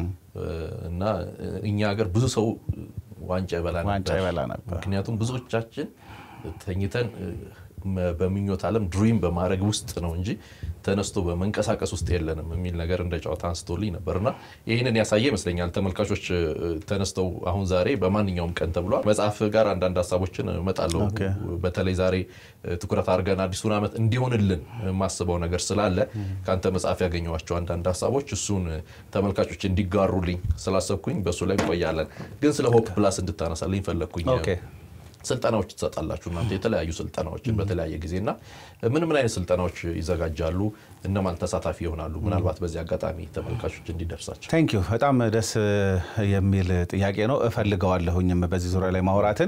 እና እኛ ሀገር ብዙ ሰው ዋንጫ ይበላ ዋንጫ ነበር። ይበላ ነበር። ምክንያቱም ብዙዎቻችን ተኝተን መ- በምኞት ዓለም ድሪም በማድረግ ውስጥ ነው እንጂ ተነስቶ በመንቀሳቀስ ውስጥ የለንም የሚል ነገር እንደ ጨዋታ አንስቶልኝ ነበር እና ይህንን ያሳየ ይመስለኛል። ተመልካቾች እ፣ ተነስተው አሁን ዛሬ በማንኛውም ቀን ተብሏል መጽሐፍ ጋር አንዳንድ ሀሳቦችን እመጣለሁ። ኦኬ። በተለይ ዛሬ እ፣ ትኩረት አድርገን አዲሱን ዓመት እንዲሆንልን የማስበው ነገር ስላለ ከአንተ መጽሐፍ ያገኘኋቸው አንዳንድ ሀሳቦች እሱን እ፣ ተመልካቾች እንዲጋሩልኝ ስላሰብኩኝ በእሱ ላይ እንቆያለን። ግን ስለ ሆፕ ፕላስ እንድታነሳልኝ ፈለግኩኝ። ኦኬ። ስልጠናዎች ትሰጣላችሁ እናንተ የተለያዩ ስልጠናዎችን በተለያየ ጊዜና ምን ምን አይነት ስልጠናዎች ይዘጋጃሉ? እነማን ተሳታፊ ይሆናሉ? ምናልባት በዚህ አጋጣሚ ተመልካቾች እንዲደርሳቸው ቴንክ ዩ በጣም ደስ የሚል ጥያቄ ነው። እፈልገዋለሁኝም በዚህ ዙሪያ ላይ ማውራትን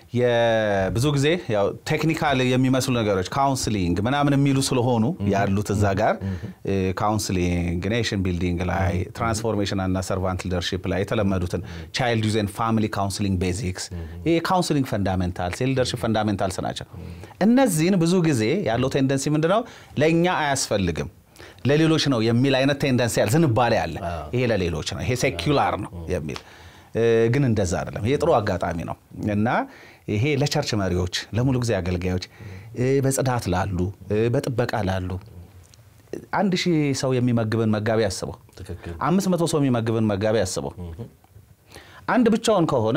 የብዙ ጊዜ ያው ቴክኒካል የሚመስሉ ነገሮች ካውንስሊንግ ምናምን የሚሉ ስለሆኑ ያሉት እዛ ጋር ካውንስሊንግ፣ ኔሽን ቢልዲንግ ላይ ትራንስፎርሜሽን እና ሰርቫንት ሊደርሺፕ ላይ የተለመዱትን ቻይልድ ዩዝ ኤንድ ፋሚሊ ካውንስሊንግ ቤዚክስ፣ የካውንስሊንግ ፈንዳሜንታልስ፣ የሊደርሺፕ ፈንዳሜንታልስ ናቸው። እነዚህን ብዙ ጊዜ ያለው ቴንደንሲ ምንድነው ለእኛ አያስፈልግም ለሌሎች ነው የሚል አይነት ቴንደንሲ ያለ ዝንባሌ አለ። ይሄ ለሌሎች ነው፣ ይሄ ሴኩላር ነው የሚል እ፣ ግን እንደዛ አይደለም። ይሄ ጥሩ አጋጣሚ ነው እና ይሄ ለቸርች መሪዎች፣ ለሙሉ ጊዜ አገልጋዮች፣ እ፣ በጽዳት ላሉ፣ እ፣ በጥበቃ ላሉ አንድ ሺህ ሰው የሚመግብን መጋቢ አስበው፣ ትክክል አምስት መቶ ሰው የሚመግብን መጋቢ አስበው። አንድ ብቻውን ከሆነ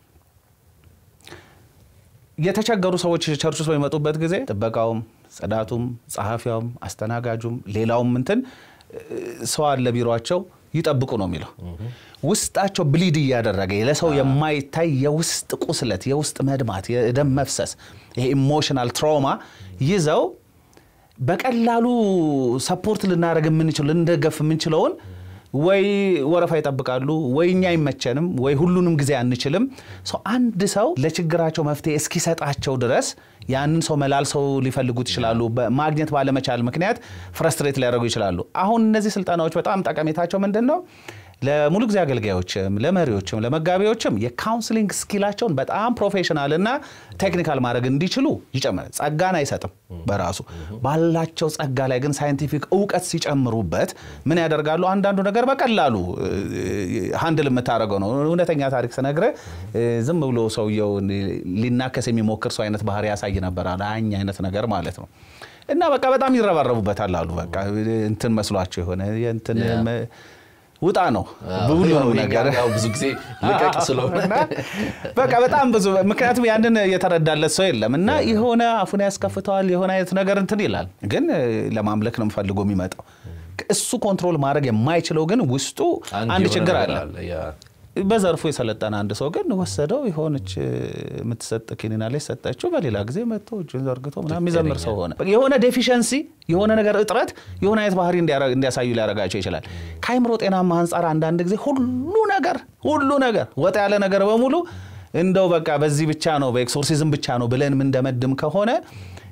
የተቸገሩ ሰዎች ቸርች ውስጥ በሚመጡበት ጊዜ ጥበቃውም፣ ጽዳቱም፣ ጸሐፊያውም፣ አስተናጋጁም ሌላውም እንትን እ፣ ሰው አለ ቢሯቸው ይጠብቁ ነው የሚለው። ውስጣቸው ብሊድ እያደረገ ለሰው የማይታይ የውስጥ ቁስለት፣ የውስጥ መድማት፣ የደም መፍሰስ ይሄ ኢሞሽናል ትራውማ ይዘው በቀላሉ ሰፖርት ልናደርግ የምንችል ልንደገፍ የምንችለውን ወይ ወረፋ ይጠብቃሉ፣ ወይ እኛ አይመቸንም፣ ወይ ሁሉንም ጊዜ አንችልም። ሰው አንድ ሰው ለችግራቸው መፍትሄ እስኪሰጣቸው ድረስ ያንን ሰው መላልሰው ሊፈልጉት ይችላሉ። ማግኘት ባለመቻል ምክንያት ፍረስትሬት ሊያደርጉ ይችላሉ። አሁን እነዚህ ስልጠናዎች በጣም ጠቀሜታቸው ምንድን ነው? ለሙሉ ጊዜ አገልጋዮችም ለመሪዎችም ለመጋቢዎችም የካውንስሊንግ ስኪላቸውን በጣም ፕሮፌሽናል እና ቴክኒካል ማድረግ እንዲችሉ ይጨምራል። ጸጋን አይሰጥም በራሱ ባላቸው ጸጋ ላይ ግን ሳይንቲፊክ እውቀት ሲጨምሩበት ምን ያደርጋሉ? አንዳንዱ ነገር በቀላሉ ሀንድል የምታደርገው ነው። እውነተኛ ታሪክ ስነግርህ ዝም ብሎ ሰውየው ሊናከስ የሚሞክር ሰው አይነት ባህሪ ያሳይ ነበር አኝ አይነት ነገር ማለት ነው። እና በቃ በጣም ይረባረቡበታል አሉ በቃ እንትን መስሏቸው የሆነ እንትን ውጣ ነው ብሉ ነው ነገር ብዙ ጊዜ ልቀቅ ስለሆነ በቃ በጣም ብዙ ምክንያቱም ያንን የተረዳለት ሰው የለም እና የሆነ አፉን ያስከፍተዋል የሆነ አይነት ነገር እንትን ይላል ግን ለማምለክ ነው ፈልጎ የሚመጣው እሱ ኮንትሮል ማድረግ የማይችለው ግን ውስጡ አንድ ችግር አለ በዘርፉ የሰለጠነ አንድ ሰው ግን ወሰደው የሆነች የምትሰጥ ኪኒና ላይ ሰጠችው። በሌላ ጊዜ መጥቶ እጁን ዘርግቶ ምናምን የሚዘምር ሰው ሆነ። የሆነ ዴፊሸንሲ የሆነ ነገር እጥረት የሆነ አይነት ባህሪ እንዲያሳዩ ሊያደርጋቸው ይችላል። ከአይምሮ ጤናማ አንጻር አንዳንድ ጊዜ ሁሉ ነገር ሁሉ ነገር ወጣ ያለ ነገር በሙሉ እንደው በቃ በዚህ ብቻ ነው በኤክሶርሲዝም ብቻ ነው ብለን ምንደመድም ከሆነ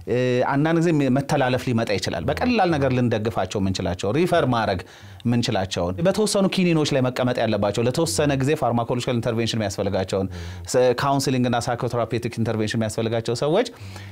አንዳንድ ጊዜ መተላለፍ ሊመጣ ይችላል። በቀላል ነገር ልንደግፋቸው የምንችላቸው ሪፈር ማድረግ የምንችላቸውን በተወሰኑ ኪኒኖች ላይ መቀመጥ ያለባቸው ለተወሰነ ጊዜ ፋርማኮሎጂካል ኢንተርቬንሽን የሚያስፈልጋቸውን ካውንስሊንግ እና ሳይኮቴራፔቲክ ኢንተርቬንሽን የሚያስፈልጋቸው ሰዎች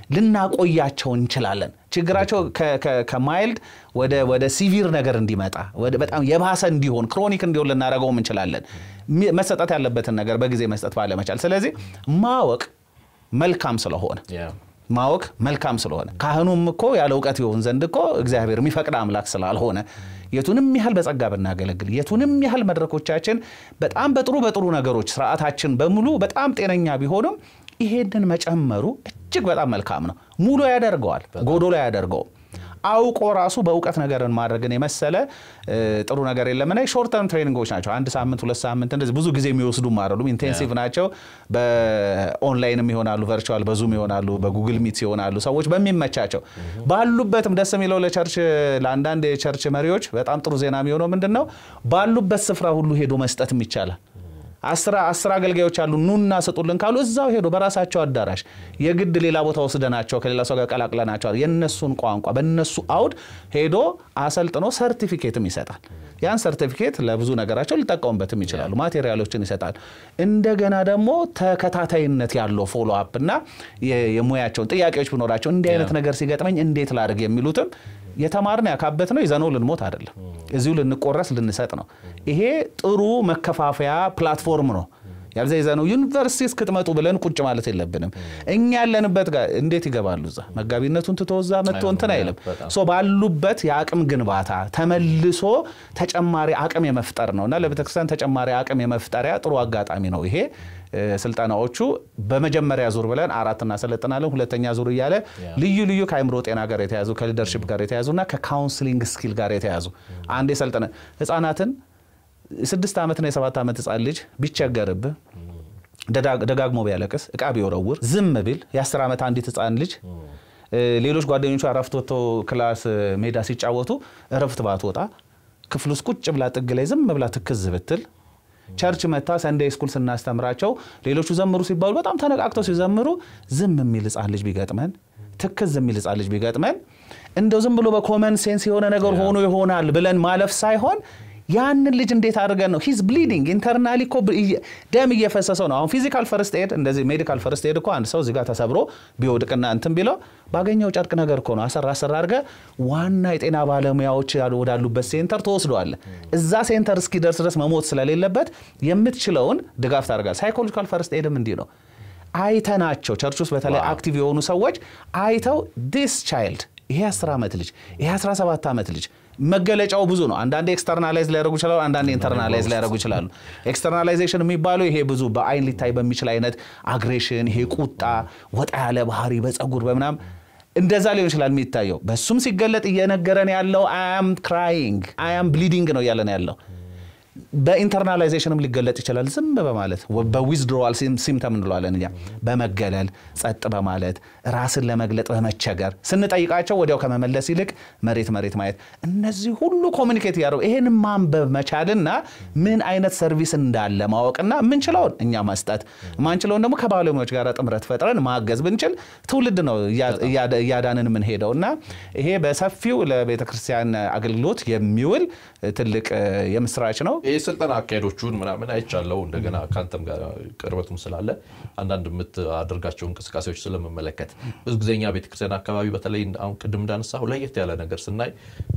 ልናቆያቸው እንችላለን። ችግራቸው ከማይልድ ወደ ሲቪር ነገር እንዲመጣ በጣም የባሰ እንዲሆን ክሮኒክ እንዲሆን ልናደርገውም እንችላለን። መሰጠት ያለበትን ነገር በጊዜ መስጠት ባለመቻል። ስለዚህ ማወቅ መልካም ስለሆነ ማወቅ መልካም ስለሆነ ካህኑም እኮ ያለ እውቀት ይሆን ዘንድ እኮ እግዚአብሔር የሚፈቅድ አምላክ ስላልሆነ የቱንም ያህል በጸጋ ብናገለግል የቱንም ያህል መድረኮቻችን በጣም በጥሩ በጥሩ ነገሮች ስርዓታችን በሙሉ በጣም ጤነኛ ቢሆኑም ይሄንን መጨመሩ እጅግ በጣም መልካም ነው። ሙሉ ያደርገዋል፣ ጎዶሎ ያደርገውም። አውቆ ራሱ በእውቀት ነገርን ማድረግን የመሰለ ጥሩ ነገር የለምና ሾርት ተርም ትሬኒንጎች ናቸው። አንድ ሳምንት፣ ሁለት ሳምንት እንደዚህ ብዙ ጊዜ የሚወስዱም አይደሉም። ኢንቴንሲቭ ናቸው። በኦንላይንም ይሆናሉ፣ ቨርቹዋል በዙም ይሆናሉ፣ በጉግል ሚት ይሆናሉ። ሰዎች በሚመቻቸው ባሉበትም ደስ የሚለው ለቸርች ለአንዳንድ የቸርች መሪዎች በጣም ጥሩ ዜና የሚሆነው ምንድን ነው? ባሉበት ስፍራ ሁሉ ሄዶ መስጠትም ይቻላል። አስር አገልጋዮች አሉ ኑና ስጡልን ካሉ እዛው ሄዶ በራሳቸው አዳራሽ የግድ ሌላ ቦታ ወስደናቸው ከሌላ ሰው ጋር ቀላቅለናቸዋል የነሱን ቋንቋ በነሱ አውድ ሄዶ አሰልጥኖ ሰርቲፊኬትም ይሰጣል። ያን ሰርቲፊኬት ለብዙ ነገራቸው ሊጠቀሙበትም ይችላሉ። ማቴሪያሎችን ይሰጣል። እንደገና ደግሞ ተከታታይነት ያለው ፎሎ አፕ እና የሙያቸውን ጥያቄዎች ቢኖራቸው እንዲህ አይነት ነገር ሲገጥመኝ እንዴት ላድርግ የሚሉትም የተማርን ያካበት ነው። ይዘነው ልንሞት አይደለም፣ እዚሁ ልንቆረስ ልንሰጥ ነው። ይሄ ጥሩ መከፋፈያ ፕላትፎርም ነው። ያልዛ ይዘነው ዩኒቨርሲቲ እስክትመጡ ብለን ቁጭ ማለት የለብንም። እኛ ያለንበት ጋር እንዴት ይገባሉ? እዛ መጋቢነቱን ትቶ እዛ መጥቶ እንትን አይልም። ባሉበት የአቅም ግንባታ ተመልሶ ተጨማሪ አቅም የመፍጠር ነው እና ለቤተክርስቲያን ተጨማሪ አቅም የመፍጠሪያ ጥሩ አጋጣሚ ነው ይሄ። ስልጠናዎቹ በመጀመሪያ ዙር ብለን አራት እናሰለጥናለን። ሁለተኛ ዙር እያለ ልዩ ልዩ ከአይምሮ ጤና ጋር የተያዙ ከሊደርሽፕ ጋር የተያዙ እና ከካውንስሊንግ ስኪል ጋር የተያዙ አንድ የሰልጠነ ህጻናትን ስድስት ዓመትና የሰባት ዓመት ህጻን ልጅ ቢቸገርብህ ደጋግሞ ቢያለቅስ እቃ ቢወረውር ዝም ቢል የአስር ዓመት አንዲት ህጻን ልጅ ሌሎች ጓደኞቿ እረፍት ወጥቶ ክላስ ሜዳ ሲጫወቱ እረፍት ባትወጣ ክፍል ውስጥ ቁጭ ብላ ጥግ ላይ ዝም ብላ ትክዝ ብትል ቸርች መታ ሰንዴይ ስኩል ስናስተምራቸው ሌሎቹ ዘምሩ ሲባሉ በጣም ተነቃቅተው ሲዘምሩ ዝም የሚል ህጻን ልጅ ቢገጥመን ትክዝ የሚል ህጻን ልጅ ቢገጥመን እንደው ዝም ብሎ በኮመን ሴንስ የሆነ ነገር ሆኖ ይሆናል ብለን ማለፍ ሳይሆን ያንን ልጅ እንዴት አድርገን ነው ሂዝ ብሊዲንግ ኢንተርናሊ እኮ ደም እየፈሰሰው ነው። አሁን ፊዚካል ፈርስት ኤድ እንደዚህ ሜዲካል ፈርስት ኤድ እኮ አንድ ሰው እዚህ ጋር ተሰብሮ ቢወድቅና እንትን ቢለው ባገኘው ጨርቅ ነገር እኮ ነው አሰራ አሰራ አድርገህ ዋና የጤና ባለሙያዎች ወዳሉበት ሴንተር ተወስደዋል። እዛ ሴንተር እስኪደርስ ድረስ መሞት ስለሌለበት የምትችለውን ድጋፍ ታደርጋል። ሳይኮሎጂካል ፈርስት ኤድም እንዲህ ነው። አይተናቸው ቸርች ውስጥ በተለይ አክቲቭ የሆኑ ሰዎች አይተው ዲስ ቻይልድ ይሄ 10 ዓመት ልጅ ይሄ 17 ዓመት ልጅ መገለጫው ብዙ ነው። አንዳንዴ ኤክስተርናላይዝ ሊያደርጉ ይችላሉ፣ አንዳንዴ ኢንተርናላይዝ ሊያደርጉ ይችላሉ። ኤክስተርናላይዜሽን የሚባለው ይሄ ብዙ በአይን ሊታይ በሚችል አይነት አግሬሽን፣ ይሄ ቁጣ፣ ወጣ ያለ ባህሪ በፀጉር በምናም እንደዛ ሊሆን ይችላል የሚታየው። በሱም ሲገለጥ እየነገረን ያለው አያም ክራይንግ አያም ብሊዲንግ ነው እያለን ያለው በኢንተርናላይዜሽንም ሊገለጥ ይችላል። ዝም በማለት በዊዝድሮዋል ሲምተም እንለዋለን እኛ በመገለል ጸጥ በማለት ራስን ለመግለጥ በመቸገር ስንጠይቃቸው ወዲያው ከመመለስ ይልቅ መሬት መሬት ማየት፣ እነዚህ ሁሉ ኮሚኒኬት እያደረጉ ይህን ማንበብ መቻልና ምን አይነት ሰርቪስ እንዳለ ማወቅና የምንችለውን እኛ መስጠት ማንችለውን ደግሞ ከባለሙያዎች ጋር ጥምረት ፈጥረን ማገዝ ብንችል ትውልድ ነው እያዳንን የምንሄደው እና ይሄ በሰፊው ለቤተክርስቲያን አገልግሎት የሚውል ትልቅ የምስራች ነው። ይህ ስልጠና አካሄዶቹን ምናምን አይቻለው። እንደገና ከአንተም ጋር ቅርበቱም ስላለ አንዳንድ የምታደርጋቸው እንቅስቃሴዎች ስለምመለከት ብዙ ጊዜ እኛ ቤተክርስቲያን አካባቢ በተለይ አሁን ቅድም እንዳነሳሁ ለየት ያለ ነገር ስናይ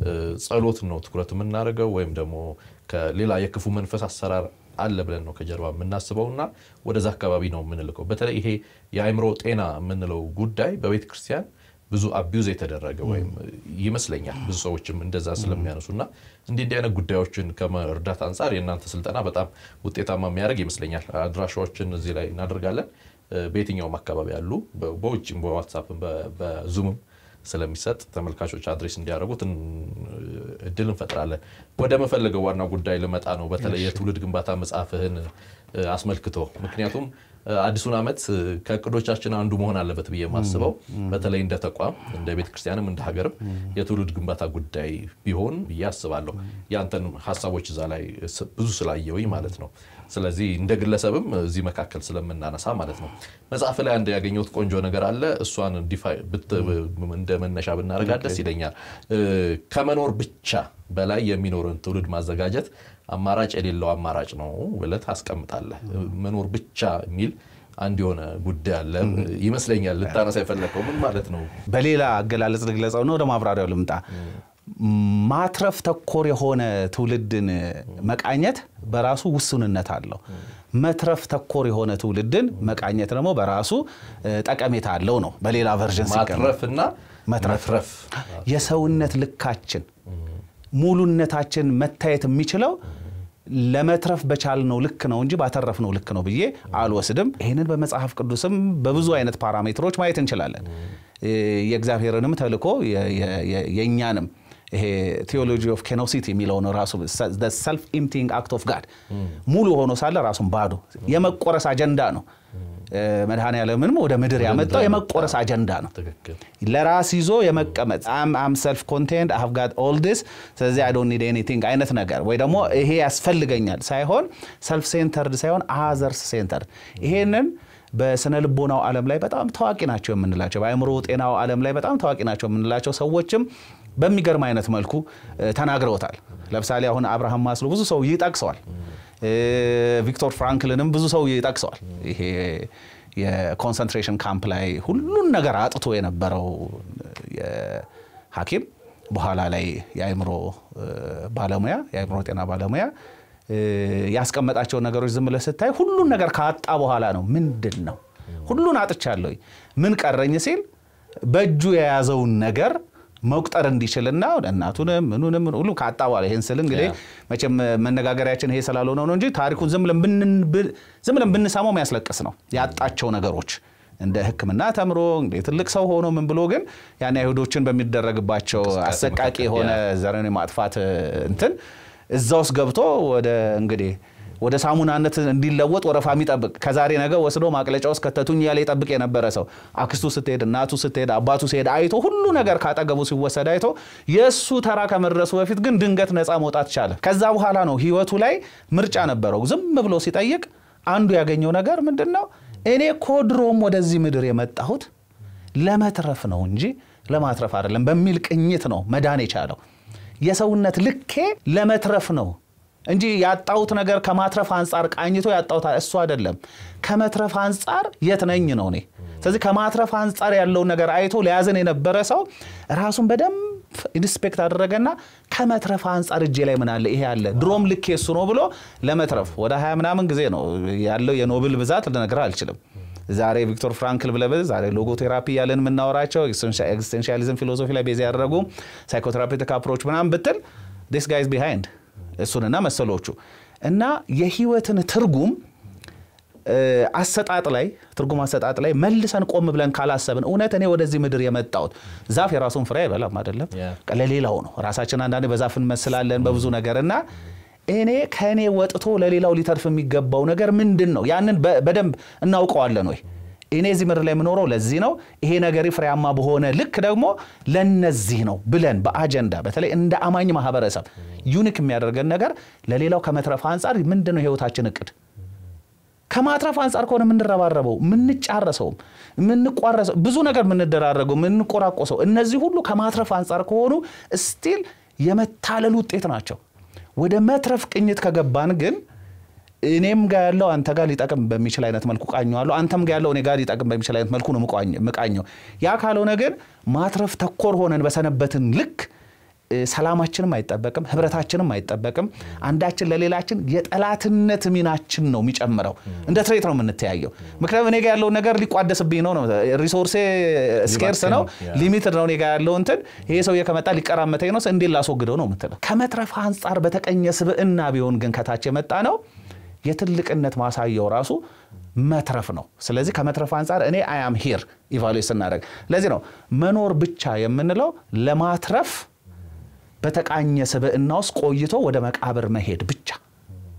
ጸሎት ነው ትኩረት የምናደርገው ወይም ደግሞ ከሌላ የክፉ መንፈስ አሰራር አለ ብለን ነው ከጀርባ የምናስበው እና ወደዛ አካባቢ ነው የምንልከው። በተለይ ይሄ የአእምሮ ጤና የምንለው ጉዳይ በቤተክርስቲያን ብዙ አቢዩዝ የተደረገ ወይም ይመስለኛል ብዙ ሰዎችም እንደዛ ስለሚያነሱ እና እንዲህ እንዲህ አይነት ጉዳዮችን ከመርዳት አንጻር የእናንተ ስልጠና በጣም ውጤታማ የሚያደርግ ይመስለኛል። አድራሻዎችን እዚህ ላይ እናደርጋለን። በየትኛውም አካባቢ ያሉ በውጭም በዋትሳፕም በዙምም ስለሚሰጥ ተመልካቾች አድሬስ እንዲያደርጉት እድል እንፈጥራለን። ወደ መፈለገው ዋና ጉዳይ ልመጣ ነው። በተለይ የትውልድ ግንባታ መጽሐፍህን አስመልክቶ ምክንያቱም አዲሱን ዓመት ከእቅዶቻችን አንዱ መሆን አለበት ብዬ የማስበው በተለይ እንደ ተቋም እንደ ቤተ ክርስቲያንም እንደ ሀገርም የትውልድ ግንባታ ጉዳይ ቢሆን ብዬ አስባለሁ። ያንተን ሀሳቦች እዛ ላይ ብዙ ስላየውኝ ማለት ነው። ስለዚህ እንደ ግለሰብም እዚህ መካከል ስለምናነሳ ማለት ነው። መጽሐፍ ላይ አንድ ያገኘሁት ቆንጆ ነገር አለ። እሷን እንደ መነሻ ብናደርጋት ደስ ይለኛል። ከመኖር ብቻ በላይ የሚኖርን ትውልድ ማዘጋጀት አማራጭ የሌለው አማራጭ ነው ብለህ ታስቀምጣለህ። መኖር ብቻ የሚል አንድ የሆነ ጉዳይ አለ ይመስለኛል። ልታነሳ የፈለከው ምን ማለት ነው? በሌላ አገላለጽ ልግለጸው ነው። ወደ ማብራሪያው ልምጣ። ማትረፍ ተኮር የሆነ ትውልድን መቃኘት በራሱ ውሱንነት አለው። መትረፍ ተኮር የሆነ ትውልድን መቃኘት ደግሞ በራሱ ጠቀሜታ አለው ነው። በሌላ ቨርዥን ማትረፍና መትረፍ የሰውነት ልካችን ሙሉነታችን መታየት የሚችለው ለመትረፍ በቻልነው ልክ ነው እንጂ ባተረፍነው ልክ ነው ብዬ አልወስድም። ይህንን በመጽሐፍ ቅዱስም በብዙ አይነት ፓራሜትሮች ማየት እንችላለን። የእግዚአብሔርንም ተልእኮ የእኛንም ይሄ ቴዎሎጂ ኦፍ ኬኖሲቲ የሚለውን ራሱ ሰልፍ ኢምፕቲንግ አክት ኦፍ ጋድ ሙሉ ሆኖ ሳለ ራሱን ባዶ የመቆረስ አጀንዳ ነው። መድኃኔ ዓለምንም ወደ ምድር ያመጣው የመቆረስ አጀንዳ ነው። ለራስ ይዞ የመቀመጥ አም ሰልፍ ኮንቴንድ አይ ሃቭ ጋት ኦል ዲስ ስለዚህ አይ ዶንት ኒድ ኤኒቲንግ አይነት ነገር ወይ ደግሞ ይሄ ያስፈልገኛል ሳይሆን ሰልፍ ሴንተርድ ሳይሆን አዘርስ ሴንተርድ ይሄንን በስነ ልቦናው ዓለም ላይ በጣም ታዋቂ ናቸው የምንላቸው በአእምሮ ጤናው ዓለም ላይ በጣም ታዋቂ ናቸው የምንላቸው ሰዎችም በሚገርም አይነት መልኩ ተናግረውታል። ለምሳሌ አሁን አብርሃም ማስሎ ብዙ ሰው ይጠቅሰዋል። ቪክቶር ፍራንክልንም ብዙ ሰው ይጠቅሰዋል። ይሄ የኮንሰንትሬሽን ካምፕ ላይ ሁሉን ነገር አጥቶ የነበረው ሐኪም በኋላ ላይ የአእምሮ ባለሙያ የአእምሮ ጤና ባለሙያ ያስቀመጣቸውን ነገሮች ዝም ብለህ ስታይ ሁሉን ነገር ካጣ በኋላ ነው ምንድን ነው ሁሉን አጥቻለሁ ምን ቀረኝ ሲል በእጁ የያዘውን ነገር መቁጠር እንዲችልና እናቱንም ምኑንም ሁሉ ካጣ በኋላ ይህን ስል እንግዲህ መቼም መነጋገሪያችን ይሄ ስላልሆነ ነው እንጂ ታሪኩን ዝም ብለን ብንሰማው የሚያስለቅስ ነው። ያጣቸው ነገሮች እንደ ሕክምና ተምሮ እንግዲህ ትልቅ ሰው ሆኖ ምን ብሎ ግን ያን አይሁዶችን በሚደረግባቸው አሰቃቂ የሆነ ዘርን ማጥፋት እንትን እዛ ውስጥ ገብቶ ወደ እንግዲህ ወደ ሳሙናነት እንዲለወጥ ወረፋ የሚጠብቅ ከዛሬ ነገ ወስዶ ማቅለጫ ውስጥ ከተቱኝ ያለ ይጠብቅ የነበረ ሰው አክስቱ ስትሄድ፣ እናቱ ስትሄድ፣ አባቱ ሲሄድ አይቶ ሁሉ ነገር ካጠገቡ ሲወሰድ አይቶ የእሱ ተራ ከመድረሱ በፊት ግን ድንገት ነፃ መውጣት ቻለ። ከዛ በኋላ ነው ህይወቱ ላይ ምርጫ ነበረው። ዝም ብሎ ሲጠይቅ አንዱ ያገኘው ነገር ምንድን ነው? እኔ እኮ ድሮም ወደዚህ ምድር የመጣሁት ለመትረፍ ነው እንጂ ለማትረፍ አይደለም በሚል ቅኝት ነው መዳን የቻለው። የሰውነት ልኬ ለመትረፍ ነው እንጂ ያጣሁት ነገር ከማትረፍ አንጻር ቃኝቶ ያጣሁት እሱ አይደለም። ከመትረፍ አንጻር የት ነኝ ነው እኔ። ስለዚህ ከማትረፍ አንጻር ያለውን ነገር አይቶ ሊያዝን የነበረ ሰው ራሱን በደንብ ኢንስፔክት አደረገና ከመትረፍ አንጻር እጄ ላይ ምን አለ? ይሄ አለ፣ ድሮም ልኬ እሱ ነው ብሎ ለመትረፍ ወደ ሀያ ምናምን ጊዜ ነው ያለው የኖብል ብዛት ልነግርህ አልችልም። ዛሬ ቪክቶር ፍራንክል ብለህ ዛሬ ሎጎቴራፒ እያለን የምናወራቸው ኤግዚስቴንሻሊዝም ፊሎሶፊ ላይ ቤዝ ያደረጉ ሳይኮቴራፒቲክ አፕሮች ምናምን ብትል ዲስ ጋይዝ ቢሃይንድ እሱንና መሰሎቹ እና የህይወትን ትርጉም አሰጣጥ ላይ ትርጉም አሰጣጥ ላይ መልሰን ቆም ብለን ካላሰብን እውነት እኔ ወደዚህ ምድር የመጣሁት ዛፍ የራሱን ፍሬ አይበላም አይደለም፣ ለሌላው ነው። ራሳችን አንዳንዴ በዛፍ እንመስላለን በብዙ ነገር እና እኔ ከእኔ ወጥቶ ለሌላው ሊተርፍ የሚገባው ነገር ምንድን ነው? ያንን በደንብ እናውቀዋለን ወይ? እኔ እዚህ ምድር ላይ የምኖረው ለዚህ ነው፣ ይሄ ነገር ፍሬያማ በሆነ ልክ ደግሞ ለነዚህ ነው ብለን በአጀንዳ በተለይ እንደ አማኝ ማህበረሰብ ዩኒክ የሚያደርገን ነገር ለሌላው ከመትረፍ አንጻር ምንድን ነው የህይወታችን እቅድ? ከማትረፍ አንጻር ከሆነ የምንረባረበው የምንጫረሰውም የምንቋረሰው ብዙ ነገር የምንደራረገው የምንቆራቆሰው እነዚህ ሁሉ ከማትረፍ አንጻር ከሆኑ ስቲል የመታለል ውጤት ናቸው። ወደ መትረፍ ቅኝት ከገባን ግን እኔም ጋር ያለው አንተ ጋር ሊጠቅም በሚችል አይነት መልኩ ቃኘዋለሁ። አንተም ጋር ያለው እኔ ጋር ሊጠቅም በሚችል አይነት መልኩ ነው ምቃኘው። ያ ካልሆነ ግን ማትረፍ ተኮር ሆነን በሰነበትን ልክ ሰላማችንም አይጠበቅም፣ ህብረታችንም አይጠበቅም። አንዳችን ለሌላችን የጠላትነት ሚናችን ነው የሚጨምረው። እንደ ትሬት ነው የምንተያየው። ምክንያቱም እኔ ጋ ያለውን ነገር ሊቋደስብኝ ነው ነው ሪሶርሴ ስኬርስ ነው ሊሚትድ ነው እኔ ጋ ያለው እንትን ይሄ ሰውዬ ከመጣ ሊቀራመተኝ ነው እንዴት ላስወግደው ነው የምትለው። ከመትረፍ አንጻር በተቀኘ ስብዕና ቢሆን ግን ከታች የመጣ ነው የትልቅነት ማሳያው ራሱ መትረፍ ነው። ስለዚህ ከመትረፍ አንጻር እኔ አያም ሂር ኢቫሉዌት ስናደርግ ለዚህ ነው መኖር ብቻ የምንለው ለማትረፍ በተቃኘ ስብዕና ውስጥ ቆይቶ ወደ መቃብር መሄድ ብቻ